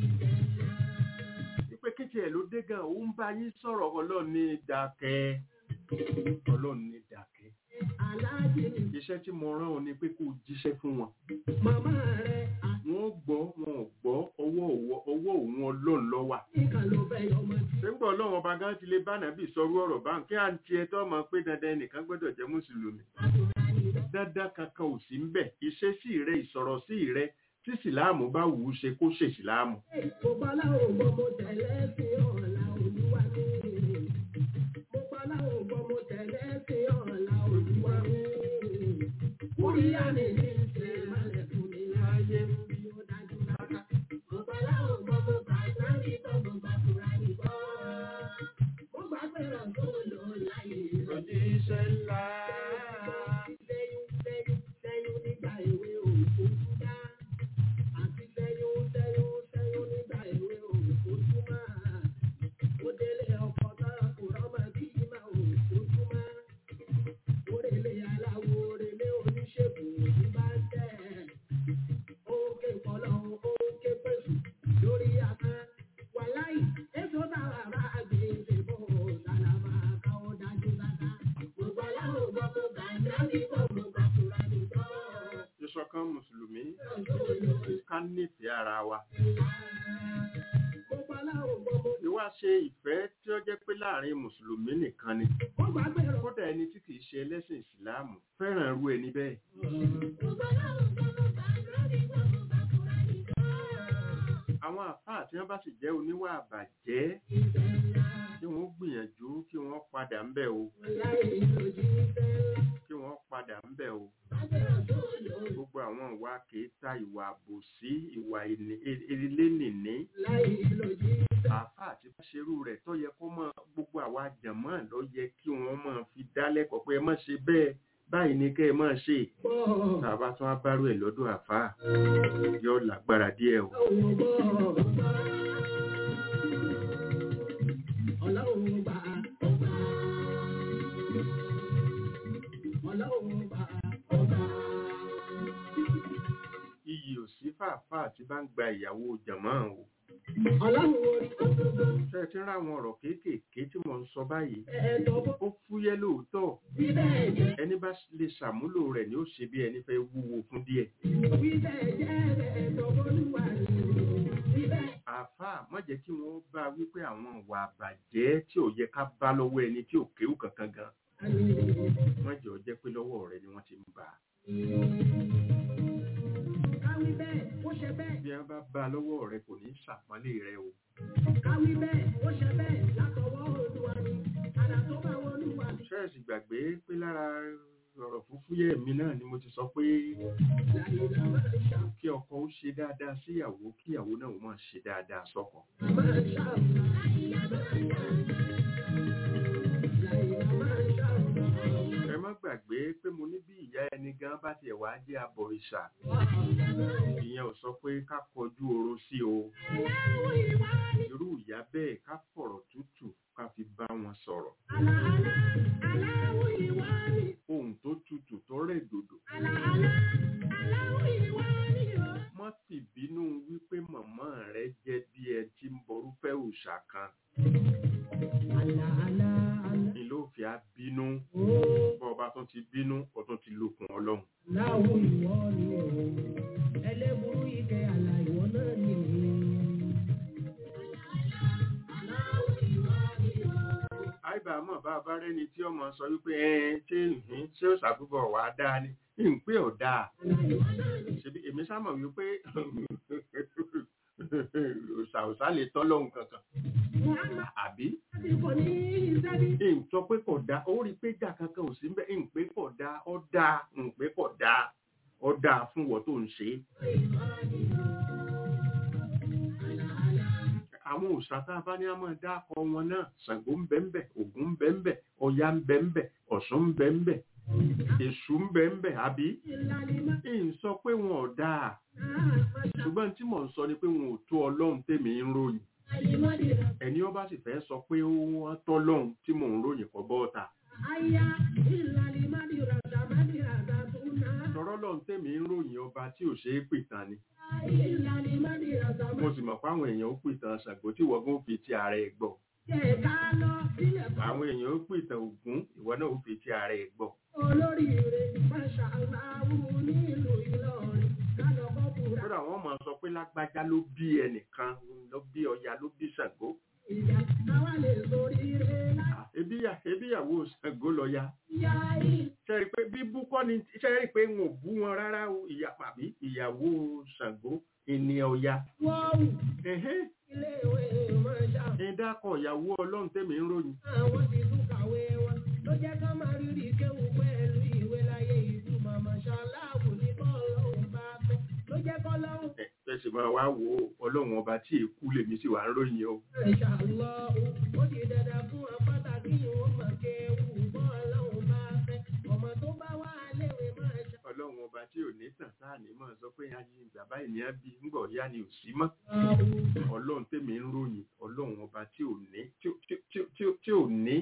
wípé kéjì ẹ̀ ló dé gan òun bá yín sọ̀rọ̀ ọlọ́run ní dákẹ́ ọlọ́run ní dákẹ́ Aláàjì ni iṣẹ́ tí mo rán ọ ni pé kó o jíṣẹ́ fún wọn màmá rẹ̀ wọ́n gbọ́ wọn ò gbọ́ ọwọ́ òwò- ọwọ́ òun ọlọ́run ló wà àtìkà ló fẹ́ yọmọ sí. ṣéǹgbọ́ ọlọ́run ọba gan ti lè bá nàbì sọrú ọ̀rọ̀ bá ń kí à ń tiẹ̀ tó mọ̀ pé dandan ẹnìkan gbọ́dọ̀ jẹ́ mùsùlùmí dandan kankan ò sí ń bẹ̀ ìṣesí rẹ ìsọ̀rọ̀ sí rẹ tí sìláàmù bá wù ú ṣe kó ṣe sìláàmù Mo bọ́lá ògbọ́n mo tẹ̀lé sí ọ̀la olúwa mi. Mo bọ́lá ògbọ́n mo tẹ̀lé sí ọ̀la olúwa mi. Kúríyá mi ní ṣe malẹ̀ fún mi láyé bí ó dájú lára. Mo bọ́lá ògbọ́n mo gbà sáré bọ́ mo gbà fúra nìkan. Mo gbà pé ọ̀gbọ́n ló láyé ìrọ̀lẹ́. òjíṣẹ́ ńlá Sẹ́yún sẹ́yún sẹ́yún nígbà èwe òkú dá. Àti sẹ́yún sẹ́yún sẹ́yún nígbà èwe òkú túmọ̀. Ó délé ọkọ̀ náà kò rọ́mọ bí mà òkú túmọ̀. Ó rèlé aláwo rèlé oníṣègùn ní bá ń tẹ̀. Ó ké kọ́lọ́ ó ké pèsè lórí afẹ́. Wàláì, èso táwa bá gbé ìṣèbò sálámà káwọ́ dájú dáadáa. Gbogbo aláwọ̀ gbọ́ kó gbà náà ní gbogbo gbàkúrà nìkan. ìṣọ̀kan mùsùlùmí ká nífẹ̀ẹ́ ara wa Gbogbo aláwọ̀ gbọ́ mo ìwà ṣe ìfẹ́ tí ó jẹ́ pé láàrin mùsùlùmí nìkan ni Wọ́n gbà pé rọ̀. kódà ẹni tí kìí ṣe ẹlẹ́sìn ìsìláàmù fẹ́ràn irú ẹni bẹ́ẹ̀ Gbogbo aláwọ̀ gbọ́ mo gbà náà ní gbogbo gbàkúrà nìkan. àwọn àfáà tí wọ́n bá sì jẹ́ oníwà àbàjẹ́ Ìfẹ́ ńlá, kí wọ́n gbìyànjú kí wọ́n padà ń bẹ̀ o láì lòdì ìfẹ́ ńlá. kí wọ́n padà ń bẹ̀ o Bàbá rọ̀ tó lò gbogbo àwọn ìwà kèéta ìwà àbòsí ìwà elénìní láì lòdì ìfẹ́. àáfàá àti ṣerú rẹ̀ tó yẹ kó mọ gbogbo àwa jàmọ́ ló yẹ kí wọ́n máa fi dálẹ́kọ̀ọ́ pé ẹ má ṣe bẹ́ẹ̀ báyìí ni kẹ́ ẹ máa ṣe Pọ̀. tàbá tún á bárò ẹ̀ lọ́dọ̀ àáfàá yóò lágbára díẹ̀ o. Ọlọ́run gbọ́. Ọlọ́run gbà ọgbà. Ọlọ́run gbà ọgbà. iyì ò sí fàáfàá tí bá ń gba ìyàwó jàmọ́ o. Ọlọ́run orí gbogbo. ṣé ẹ ti ń ráwọn ọ̀rọ̀ kéékèèké tí mò ń sọ báyìí Ẹ̀ẹ́dọ̀ bó ó fúyẹ́ lóòótọ́ bí bẹ́ẹ̀ jẹ́. ẹni bá lè ṣàmúlò rẹ̀ ni ó ṣe bí ẹni fẹ́ wúwo fún díẹ̀. Bí bẹ́ẹ̀ jẹ́ ẹ̀ẹ́dọ̀ bólúwa ni. Bí bẹ́ẹ̀ àáfàá má jẹ́ kí wọ́n bá wípé àwọn ìwà àbàjẹ́ tí ò yẹ ká bá lọ́wọ́ ẹni tí ò kéwù kankan gan ni. wọ́n jẹ́ ọ jẹ́ pé lọ́wọ́ rẹ ni wọ́n ti ń bà á. Káwí bẹ́ẹ̀, ó ṣe bẹ́ẹ̀. bí wọ́n bá bá a lọ́wọ́ rẹ kò ní ṣàpọ́nlé rẹ o. Káwí bẹ́ẹ̀, ó ṣe bẹ́ẹ̀. Látọwọ́ Olúwa ni. Àdá tó bá wọ Olúwa ni. ṣẹ́ẹ̀sì gbàgbé pé lára ọ̀rọ̀ fúfúyẹ́ mi náà ni mo ti sọ pé Láyé la máa ń ṣà. kí ọkọ ó ṣe dáadáa síyàwó kí ìyàwó náà ó máa ṣe dáadáa sọ́kọ. La máa ń ṣà. Láyé la máa ń ṣà. Láyé la máa ń ṣà. ẹ má gbàgbé pé mo ní bí ìyá ẹni gan bá tiẹ̀ wá jẹ́ abọ̀rìṣà ìyẹn ò sọ pé ká kọjú oró sí o Aláwọ̀ ìwà ni. irú ìyá bẹ́ẹ̀ ká fọ̀rọ̀ tútù ká fi bá wọn sọ̀rọ̀ Àlà àlà. Aláwọ̀ ìwà ni. ohun tó tutù tó rẹ̀ dòdò Àlà àlà. Aláwọ̀ ìwà ni o. má sì bínú wípé màmá rẹ jẹ́ bí ẹ ti ń borúfẹ́ òòṣà kan Àlà àlà àlà. ni ló fi á bínú Ó. bọ́ ọba tó ti bínú ó tún ti lókun ọlọ́run Láwọ̀ ìwọ ni o. Ẹlẹ́burú ike àlà ìwọ náà ni. Aláwọ̀ bá mọ̀ bá bá rẹ́ni tí ọmọ sọ wípé ẹ ṣé ǹhín ṣé ó ṣàbúbọ̀ wà á dáa ni ń pé ò dáa ṣebí èmi sámọ̀ wípé òṣàòṣà lè tọ́ lọ́hùn kankan àbí ń sọ pé kò dáa ó rí pé jà kankan ò sí mbẹ́ ń pé kò dáa ó dáa ń pé kò dáa ó dáa fún wọ́n tó ń ṣe é. àwọn òòṣà tá a bá ní a máa dá akọ wọn náà Ṣàngó ń bẹ ń bẹ Ògún ń bẹ ń bẹ Ọya ń bẹ ń bẹ Ọ̀ṣun ń bẹ ń bẹ Èṣù ń bẹ ń bẹ àbí ń sọ pé wọn ò dáa ṣùgbọ́n tí mò ń sọ ni pé wọn ò tó Ọlọ́run tèmi ń ròyìn ẹni ó bá sì fẹ́ sọ pé ó wọ́n tọ́ lọ́hùn tí mò ń ròyìn kọ́ bọ́ọ̀ta tọ́rọ́ lọ́hùn tèmi ń ròyìn ọba tí ò ṣeé pìtàn ni mo sì mọ̀ pé àwọn èèyàn ó pìtàn Ṣàngó tí wọ́n gún fi ti ààrẹ ẹ̀ gbọ́ àwọn èèyàn ó pìtàn Ògún ìwọ náà ó fi ti ààrẹ ẹ̀ gbọ́ Olóríire, Masha Allah, nílùú Ìlọrin, kálọ̀kọ́ kúra. kódà wọ́n máa sọ pé lágbájá ló bí ẹnìkan ló bí Ọya ló bí Ṣàngó Ìyá, àwa lè sóríire láyé. Ah, ebíyà ebíyàwó Ṣàngó lọ́ya Ìyá yìí, ṣẹ́rí pé bíbú kọ́ ni ṣẹ́rí pé wọn ò bú wọn rárá o ìyá àbí ìyàwó Ṣàngó ìní Ọya wọ́ọ̀wù, ẹ̀hẹ́n iléèwé Masha ìdákọ̀ ìyàwó Ọlọ́run tèmi ń ròyìn àwọn ti tún kàwé wọn ló jẹ́ ká máa rírì kéwù pẹ̀lú ìwé láyé ìlú màmá ṣaláàbù ní bọ́ọ̀lọ́hùn bá fẹ́ ló jẹ́ kọ́lọ́hùn ẹ̀ ẹ̀ sì máa wá wo Ọlọ́run ọba tí èkú lèmi sì wà ń ròyìn o ṣàlọ́hùn ó di dandan fún wọn pàtàkì ìwọ̀n mọ̀ kéwù bọ́ọ̀lọ́hùn bá fẹ́ ọmọ tó bá wà léwe máa ṣe. Ọlọ́run ọba tí ò ní tàn sáà ní mọ̀ sọ pé ayé bàbá ènìyàn bí ńgbọ̀ yá ni ò sí mọ́ Ọlọ́run tèmi ń ròyìn Ọlọ́run ọba tí ò ní tí ò- tí ò- tí ò- tí ò- tí ò ní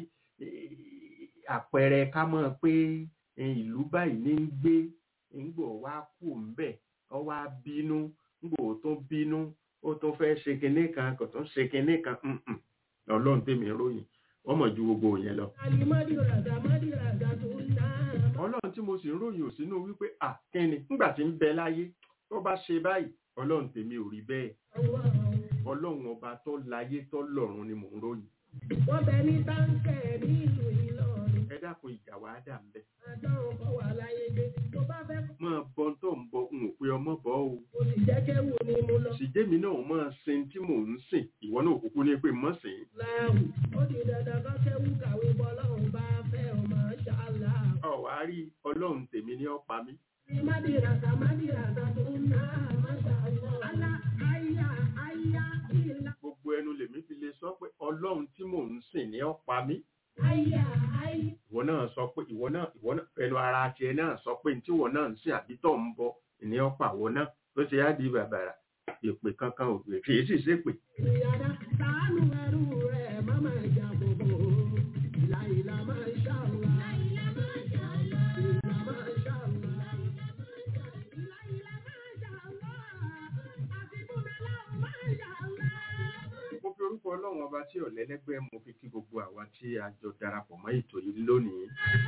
eh, àpẹẹrẹ ká mọ̀ pé eh, ìlú báyìí ní ń gbé ńgbọ̀ wá kù ńbẹ̀ ọ wá bínú ńgbọ̀ tó bínú ó tó fẹ́ ṣe kinní kan kò tó ṣe kinní kan mm-mm. Ọlọ́run tèmi ń ròyìn wọ́n mọ̀ ju gbogbo yẹn lọ. alimadi raga madi raga tó ń ná. Ọlọ́run tí mo sì ń ròyìn ò sínú wípé à kíni nígbà tí ń bẹ láyé tó bá ṣe báyìí Ọlọ́run tèmi ò rí bẹ́ẹ̀ Ọlọ́run ọba tó láyé tó lọ́run ni mò ń ròyìn wọ́n bẹ ní táǹkẹ̀ nílùú Ìlọrin ẹ dákun ìjà wàá dà ń bẹ àdánwò kọ́ wà láyé gbé tó bá fẹ́ máa bọ tó ń bọ n ò pé ọmọ bọ o kó sì jẹ́ kéwù ni mo lọ. ṣìjẹ́mi náà máa sin tí mò ń sìn ìwọ náà kúkú ní pé mọ́ sìn láàwù ó di dandan kọ́ kéwù kàwé bọ́lọ́hùn bá fẹ́ ọmọ ṣáàlà. ọ wá rí Ọlọ́run tèmi ní ọ̀pá mi madi raga madi raga tó ń ná masha Allah. alá àyà àyà ìlà gbogbo ẹnu lèmi fi lè sọ pé Ọlọ́run tí mò ń sìn ní ọ̀pá mi àyà àyà. ìwọ náà sọ pé ìwọ náà ìwọ náà ẹnu ara tiẹ̀ náà sọ pé tí ìwọ náà ń sìn àbí tó ń bọ ní ọ̀pá ìwọ náà ló ti á di bàbàrà èpè kankan ò pè kì í sì ṣépè ìyàrá sàánú ẹrú rẹ̀ má máa jà bòbò. ìlà ìlà máa ṣàlà. ìlà máa ṣàlà. ìlà máa ṣàlà. ìlà ìlà máa ṣàlà. àti bùnmẹ́lá máa ṣàlà. mo fi orúkọ Ọlọ́run ọba tí ọ̀lẹ́lẹ́gbẹ́ mo fi kí gbogbo àwa tí a jọ darapọ̀ mọ́ ètò yìí lónìí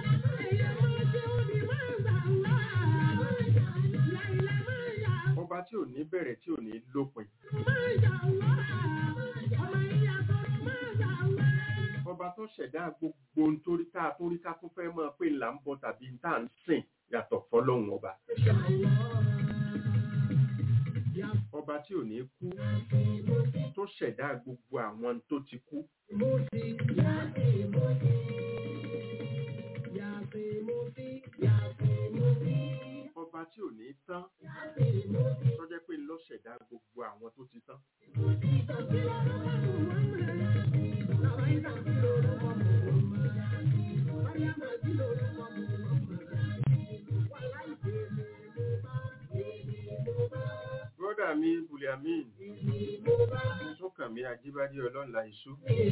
ọba tí ò ní bẹ̀rẹ̀ tí ò ní lópin ọba tó ṣẹ̀dá gbogbo ohun torí tá a torí ká tún fẹ́ mọ̀ pé là ń bọ tàbí tá à ń sìn yàtọ̀ fọlọ́run ọba ọba tí ò ní kú tó ṣẹ̀dá gbogbo àwọn tó ti kú ọba tí ò ní tán tó jẹ́ pé ló ṣẹ̀dá gbogbo àwọn tó ti tán bọ́dà mi buliamin sọ́kànmí ajíbádé ọlọ́nla ìṣú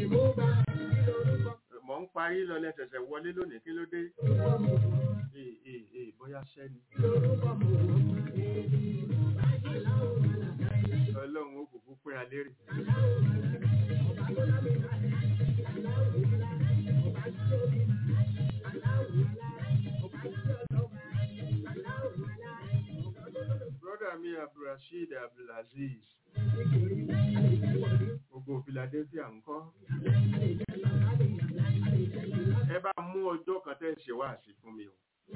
mọ̀ ń parí lọ lẹ́sẹ̀sẹ̀ wọlé lónìí kí ló dé ee ee ee bóyá sẹ́ni ọlọ́run ó kúkú pín alérè bọ́dà mi abdulrasheed abdulaziz gbogbo philadelphia ń kọ́ ẹ bá mú ọjọ́ kan tẹ́ ṣe wá sí fún mi o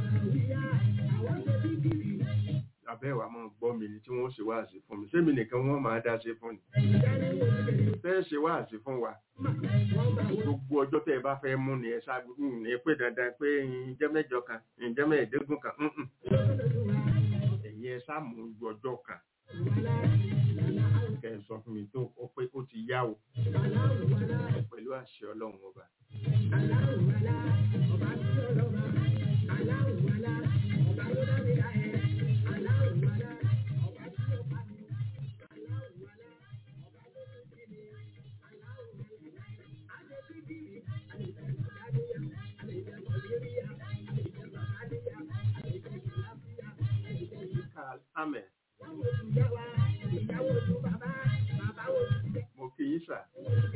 abẹ́ wa máa gbọ́ mi ni tí wọ́n ṣe wá sí fún mi sẹ́mi nìkan wọ́n máa dá ṣe fún ni tẹ́ ṣe wá sí fún wa gbogbo ọjọ́ tẹ́ ẹ bá fẹ́ mú ni ẹ ṣáájú ní pé dandan pé ǹjẹ́ mẹ́jọ kan ǹjẹ́ mẹ́ẹ̀ẹ́dógún kan ǹǹ. ẹ̀yin ẹ ṣáà mú ju ọjọ́ kan kẹ́ ẹ sọ fún mi tó ó pé ó ti yá o pẹ̀lú àṣẹ ọlọ́run ọba. Karl Amen. Mo kì í sà.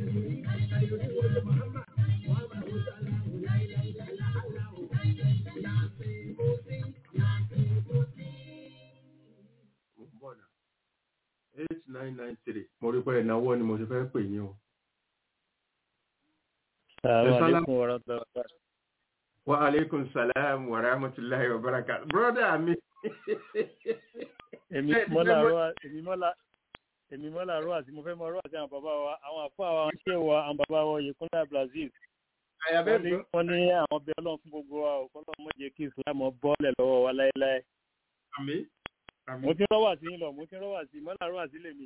Mo ń bọ̀ nà. eight nine nine three. Mo rí pé ìnáwó ni mo ti fẹ́ pè yín o. Assalamu Assalamu- alaikum warahmatullahi wabarakatuh. Wa alaikum salam wa rahmatullahi wa barakatuh. Brother mi. Èmi Bẹ́ẹ̀ni, mọ́lá bẹ́ẹ̀ mo- rọ́ èmi mọ́lá èmi mọ́lá rọ́ àti mo fẹ́ mọ rọ́ àti àwọn bàbá wa àwọn àfọ́ àwọn ṣé wa àwọn bàbá wa Oyèkúnlé Brazil. Àyà Wọ́n bẹ́ẹ̀ ní gbọ́. wọ́n ní àwọn bẹ Ọlọ́run fún gbogbo wa ò kọ́lọ́ mọ́ jẹ́ kí Islam bọ́ọ̀lẹ̀ lọ́wọ́ wa láéláé. Àmì. Àmì. Mo ti rọ́ wà sí yín lọ, mo ti rọ́ wà sí mọ́lá rọ́ àti lèmi.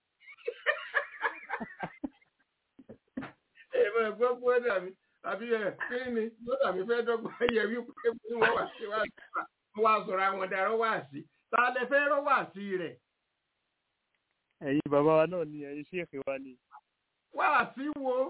Èmi ẹ̀gbọ́n bọ́dà mi. Àbí ẹ̀ kí ni bọ́dà mi fẹ́ dọ́gbọ́n yẹ wípé bí wọ́n wà sí wá sí wa. Wọ́n wá sọ̀rọ̀ àwọn darọ́ wá sí. Ta lẹ fẹ́ rọ́ wá sí rẹ̀? Ẹ̀yin bàbá wa náà ni ẹ̀yin ṣéèkì wa ni. Wá sí wo?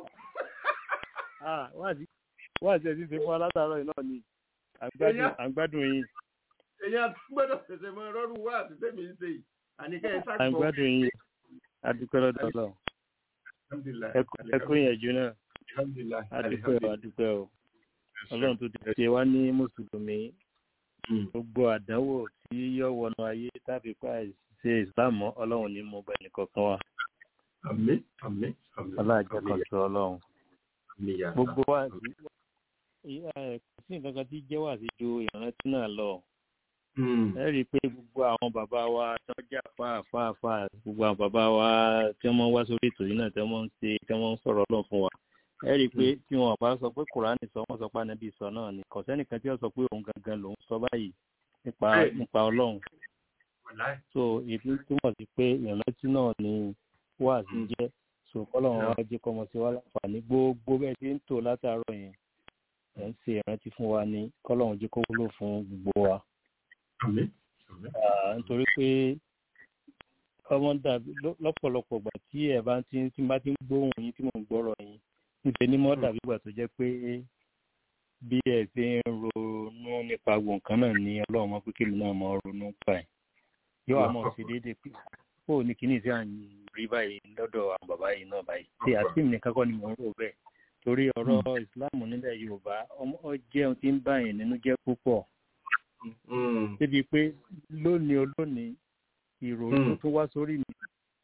Ah, wá sí wá sí ẹ̀sìn ṣe fún wa látàárọ̀ yìí náà ni. Àgbádùn Èèyàn- àgbádùn yín Èyàn gbọ́dọ̀ ṣẹ̀ṣẹ̀ mọ rọ́rù wá sí tẹ́mi ń ṣe yìí. Àníkẹ́ ẹ sáà gbọ́. àgbádùn yín adúpẹ́ lọ́dọ̀ Ọlọ́run. Alhamdulillah. Ẹ kú ìyànjú náà. Alhamdulillah. adúpẹ́ o adúpẹ́ o ọlọ́run tó ti ṣe wá ní mùsùlùmí Mm. gbogbo àdánwò tí yóò wọnú ayé tàbí pa ṣe ìsìláàmù ọlọ́run ní mo bá ẹnì kọ̀ọ̀kan wa Àmín. Àmín. Àmín. ọlájẹ́ kan sọ ọlọ́run Àmín yàtọ̀. gbogbo wa sí ẹ, kò sí nǹkan kan tí jẹ́ wà sí ju ìrántí náà lọ Mm. ẹ rí i pé gbogbo àwọn bàbá wa tó jà fáàfáàfáà gbogbo àwọn bàbá wa tí wọ́n wá sórí ètò yìí náà tí wọ́n ń ṣe tí wọ́n ń sọ̀rọ̀ ọlọ́run fún wa ẹ rí i pé tí wọn bá sọ pé kùránì sọ wọn sọ pé ànábì sọ náà ni kò sẹ́nìkan tí wọ́n sọ pé òun gangan lòún sọ báyìí nípa Bẹ́ẹ̀ni. nípa ọlọ́run Wàláì. so èyí túmọ̀ sí pé ìrántí náà ni wáàsí Mm. jẹ́ so kọ́lọ́run Yeah. wá jẹ́ kọ́mọ sí wa láǹfààní gbogbo bẹ́ẹ̀ tí ń tò látàárọ̀ yẹn ẹ̀ ń ṣe ìrántí fún wa ní kọ́lọ́run jẹ́ kó wúlò fún gbogbo wa Àmín. Àmín. Ah, nítorí pé ọmọ dàbí lọ́- lọ́pọ̀lọpọ̀ ìgbà tí ẹ̀ bá ti tí n bá ti ń gbóhùn yín tí mò ń gbọ́rọ̀ yín níṣẹ́ ní mọ́ dàbí ìgbà tó jẹ́ pé bí ẹ̀ ṣe ń ronú nípa gbogbo nǹkan náà ní ọlọ́run mọ́ pé kí mi náà mọ́ ronú pa ẹ̀ yóò wá mọ̀ sí déédéé pé ó ní kíní sí à ń rí báyìí lọ́dọ̀ àwọn bàbá yìí náà báyìí tí àti mi nìkan kọ́ ni mò ń rò bẹ́ẹ̀ torí ọ̀rọ̀ ìsìláàmù nílẹ̀ yorùbá ọmọ ọ jẹ́ ohun tí ń bá yẹn nínú jẹ́ púpọ̀ Mm. débi pé lónìí olónìí ìrònú Mm. tó wá sórí mi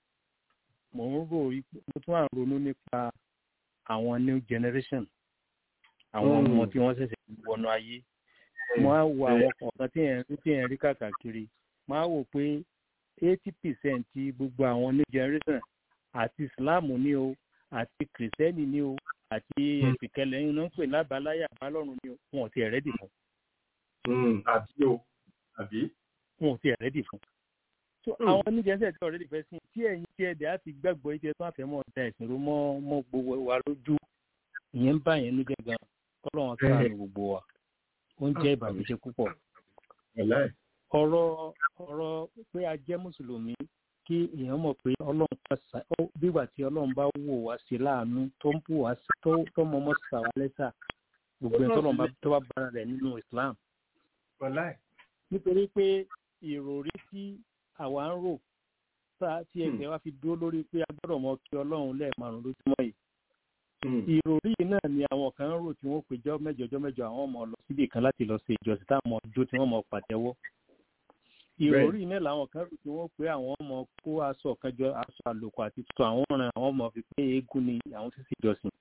mò ń rò wí pé- mo tún à ń ronú nípa àwọn new generation àwọn Mm. ọmọ tí wọ́n ṣẹ̀ṣẹ̀ wọnú ayé mo á wo àwọn kọ̀ọ̀kan tí ẹ̀ ń tí ẹ̀ ń rí kàkàkiri mo á wò pé eighty percent ti gbogbo àwọn new generation àti islam ní o àti kìrìsìtẹ́nì ní o àti Mm. ẹ̀sìnkẹlẹ̀ yín náà ń pè lábàláyà bálọ́run ní o wọn ò tiẹ̀ rẹ́dì fún Mm. Àbí o. Àbí. wọn ò tiẹ̀ rẹ́dì fún. so Mm. àwọn oníjẹsẹ̀ tí ọ̀rẹ́dì fẹ́ sí tí ẹ̀yin tí ẹ̀dẹ̀ á ti gbàgbọ́ ìtẹ́ tó àfẹ́ mọ́ ọ̀dà ẹ̀sìn ló mọ́ mọ́ gbogbo wa lójú ìyẹn ń bá yẹn níjẹ́ gan kọ́lọ́wọ́n sáànù gbogbo wa ó ń jẹ́ ìbànújẹ́ púpọ̀ Wàláì. ọ̀rọ̀ ọ̀rọ̀ pé a jẹ́ mùsùlùmí kí èèyàn mọ̀ pé ọlọ́run pàṣẹ ó bígbà tí ọlọ́run bá wò wá sí láàánú tó ń bù wá sí tó tó mọ ọmọ sà wá lẹ́sà gbogbo ẹ̀ tọ́lọ́run bá tó bá bára rẹ̀ nínú Islam Wàláì. nítorí pé ìròrí tí àwa ń rò tá tí ẹgbẹ́ wa fi dúró lórí pé a gbọ́dọ̀ mọ kí ọlọ́run lẹ́ẹ̀márùn lójúmọ́ yìí Mm. ìròrí yìí náà ni àwọn kan ń rò tí wọ́n pè jọ́ mẹ́jọ jọ́ mẹ́jọ àwọn ọmọ lọ síbì kan láti lọ ṣe ìjọsìn táwọn ọmọ jó tí wọ́n mọ pàtẹ́wọ́ ìròrí yìí náà làwọn kan rò tí wọ́n pé àwọn ọmọ kó aṣọ kan jọ aṣọ àlòkù àti tuntun àwọn ọ̀ràn àwọn ọmọ fi pé eégún ni àwọn ti sì jọsìn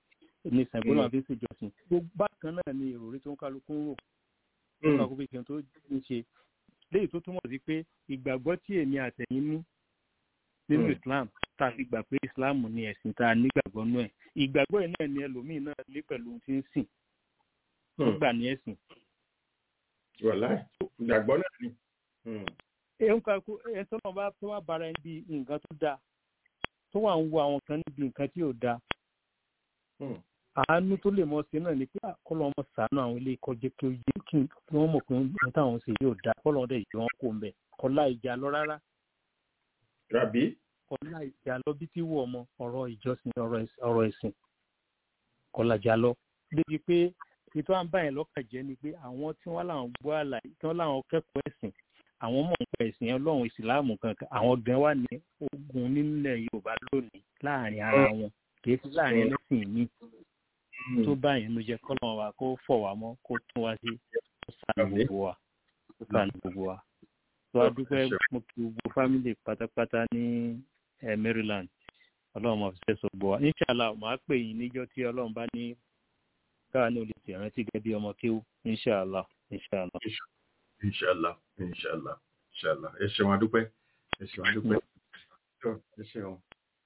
ní Ṣàngó náà fi ń ṣèjọsìn gbogbo bákan náà ni ìròrí tó ń kálukú ń rò tó ń kálukú fi ṣe tó ń ṣe léyìí tó túmọ̀ sí pé ìgbàgbọ́ tí èmi àtẹ̀yìn ní nínú Mm. Islam tá a fi gbà pé Islam ni ẹ̀sìn tá a nígbàgbọ́ nú ẹ̀ ìgbàgbọ́ yìí náà ni ẹlòmíì náà lé pẹ̀lú ohun tí ń sìn tó gbà ní ẹ̀sìn wàláì ìgbàgbọ́ náà ni. Hmm. ẹ̀hún kakú ẹ̀ tó náà bá tó wá bára ẹni bí nǹkan tó dáa tó wà ń wo àwọn kan níbi nǹkan tí ò dáa Hmm. àánú tó lè mọ sí náà ni pé kọ́lọ́ ọmọ sàánú àwọn ilé ìkọjẹ́ kí ó yé kí wọ́n mọ̀ pé ohun táwọn ṣe yóò dáa kọ́lọ́ ọdẹ yìí wọ́n kó ń bẹ̀ kọ́lá ìjà lọ rárá Ràbí. kọ́lá ìjà lọ bí tí wù ọmọ ọ̀rọ̀ ìjọsìn ọ̀rọ̀ ẹ̀sìn- ọ̀rọ̀ ẹ̀sìn kọ́lá ìjà lọ débi pé ètò à ń bá yẹn lọ́kàn jẹ́ ni pé àwọn tí wọ́n láwọn gbọ́ àlàyé tí wọ́n láwọn kẹ́kọ̀ọ́ ẹ̀sìn àwọn mọ̀ nípa ẹ̀sìn ọlọ́run ìsìláàmù kankan àwọn gan wà ní ogun nílẹ̀ yorùbá lónìí láàrin ara wọn kì í fi láàrin ẹlẹ́sìn míì tó báyìí ló jẹ́ kọ́lọ́run wa kó fọ̀ wá mọ́ kó tún wá sí kó ṣàánú Àmín. gbogbo wa kó ṣàánú gbogbo wa tó a dúpẹ́ mo kí gbogbo fámìlì pátápátá ní eh, Maryland ọlọ́run máa fi ṣe sọ gbọ́ wa inshàlá màá pè yín níjọ́ tí ọlọ́run bá ní káà ní olè tìrántí gẹ́gẹ́ bí ọmọ kéwú inshàlá inshàlá. Inshallah, inshallah, inshallah. Ẹ ṣeun adúpẹ́. Ẹ ṣeun adúpẹ́. Tó, Ẹ ṣeun.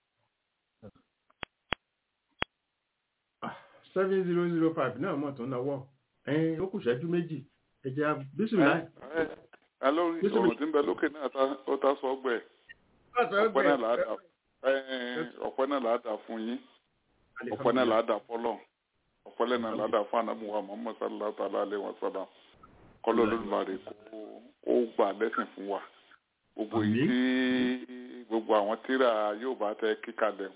Seven zero zero five náà mọ̀ tó ń náwó. Ẹyin ó kù ṣẹ́jú méjì. Ẹ jẹ́ bísímìlá. ẹ lórí Bísí- ọ̀rọ̀ tí ń bẹ lókè náà ta- ó ta sọ ọgbẹ́ ọ̀pẹ náà là á dà ẹ, ọ̀pẹ náà là á dà fún yín ọ̀pẹ náà là á dà fọ́lọ̀ ọ̀pẹ náà là á dà fún anamuwa muhammad sallallahu ta'ala alayhi wa sallam kọ́lọ́ olódùmarè kó kó gbà lẹ́sìn fún wa gbogbo yìí tí gbogbo àwọn tíra yóò bá tẹ kíkalẹ̀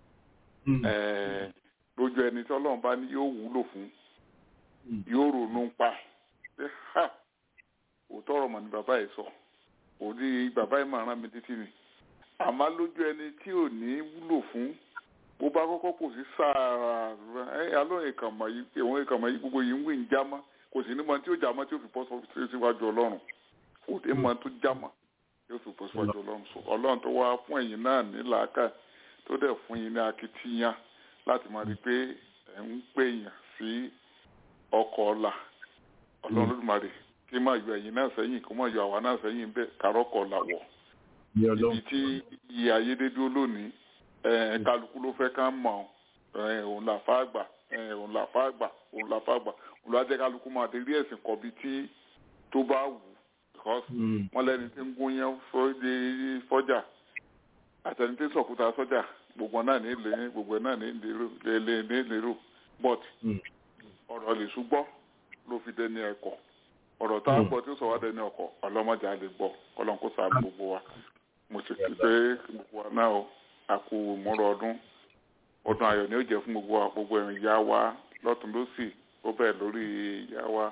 ẹ, lójú ẹni tí ọlọ́run bá ní yóò wúlò fún yóò ronú pa ẹ, ha òótọ́ ọ̀rọ̀ mọ̀ ní bàbá yìí sọ òdi bàbá yìí máa rán mi títí ni àmọ́ lójú ẹni tí ò ní wúlò fún bó bá kọ́kọ́ kò sí sáà ẹ alóyè kàmọ́ yìí ìwọ̀n ìkàmọ́ yìí gbogbo yìí ń wí ń já mọ́ kò sí ní mọ tí ó já mọ́ tí ó fi bọ́ sọ- síwájú ọlọ́run kò dé mọ tó já mọ́ tí ó fi bọ́ síwájú ọlọ́run so ọlọ́run tó wá fún ẹ̀yin náà ní làákà tó dẹ̀ fún yín ní akitiyan láti máa rí i pé ẹ̀ ń pè yàn sí ọkọ̀ ọ̀la ọlọ́run lódùmarè kí máa yọ ẹ̀yin náà sẹ́yìn kó máa yọ àwa náà sẹ́yìn bẹ́ẹ̀ kárọ́kọ̀ làwọ̀ Ní ibi ọlọ́run. tí iye ayédèdúró lónìí ẹ kálukú ló fẹ́ ká mọ̀ ẹ òun là fà gbà ẹ òun là fà gbà òun là fà gbà òun ló jẹ́ kálukú máa dé rí ẹ̀sìn kọ́ bí tí tó bá wù because Mm. wọ́n lẹ́ni tí ń gún yẹn fọ́dé fọ́jà àtẹni tí ń sọ̀kúta sọ́jà gbogbo náà ní ilé gbogbo náà ní ìlérò lé ní ìlérò but Mm. ọ̀rọ̀ lè ṣùgbọ́ ló fi dẹni ẹ̀kọ́ ọ̀rọ̀ tá a Mm. gbọ́ tí ó sọ wá dẹni ọkọ̀ ọlọ́mọdé a lè gbọ́ kọ́lọ́n kó sáà gbogbo wa mo sì fi pé gbogbo wa náà o a kú ìmúra ọdún ọdún ayọ̀ ni ó jẹ́ fún gbogbo wa gbogbo ẹ̀rìn ìyá wa lọ́tún lọ́sì ó bẹ̀rẹ̀ lórí ìyá wa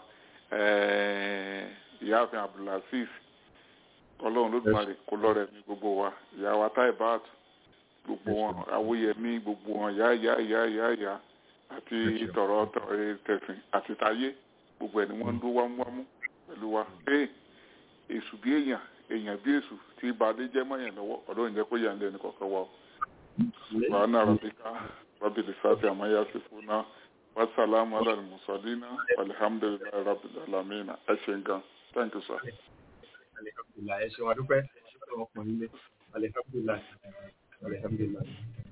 eh, ìyáàfin abdulaziz ọlọ́run lódùmarè kó lọ́rẹ̀ ní gbogbo wa ìyá wa taibat gbogbo wọn awóyẹmí gbogbo wọn yá yá yá yá yá àti tọ̀rọ̀ tọ̀- tẹ̀sìn àti tayé gbogbo ẹ̀ ni wọ́n ń dún wámúwámú pẹ̀lú wa ee èṣù bí èèyàn èèyàn bí èṣù tí ìbàdí jẹ́ mọ́yàn lọ́wọ́ ọlọ́run jẹ́ kó yà ń lẹ́nu kọ̀ọ̀kan wa o. subhana rabbika rabbil izzati amma yasifuna wa salamun ala al-mursalina walhamdulillahi rabbil alamin ẹ ṣe nǹkan thank you sir. Alihamdulilayi. Ẹ ṣeun adúpẹ́. Ẹ ṣe fún ọkùnrin ilé. Alihamdulilayi. Alihamdulilayi.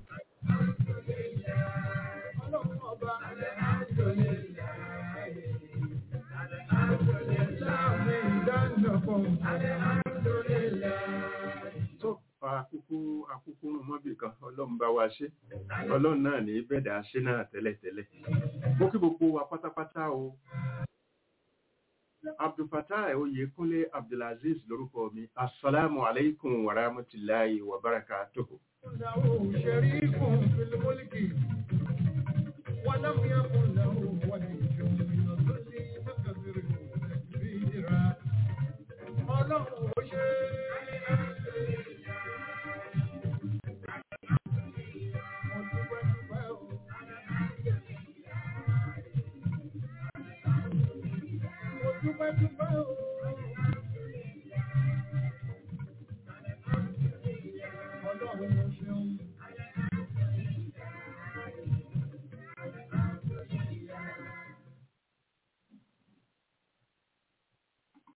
tó àkókò àkókò rún mọ́bì kan ọlọ́run bá wa ṣe ọlọ́run náà ní bẹ́ẹ̀dà ṣe náà tẹ́lẹ̀tẹ́lẹ̀ mo kí gbogbo wa pátápátá o abdulfatah oyèkúnlé abdulaziz lórúkọ mi asalaamu aleykum wa rahmatulahi wa barakatuhu. شريك في الملك ولم يكن له ولي من الظل فكبره تكبيرا ọlọ́run ò ṣe mo dúpẹ́ dúpẹ́ o. mo dúpẹ́ dúpẹ́ o.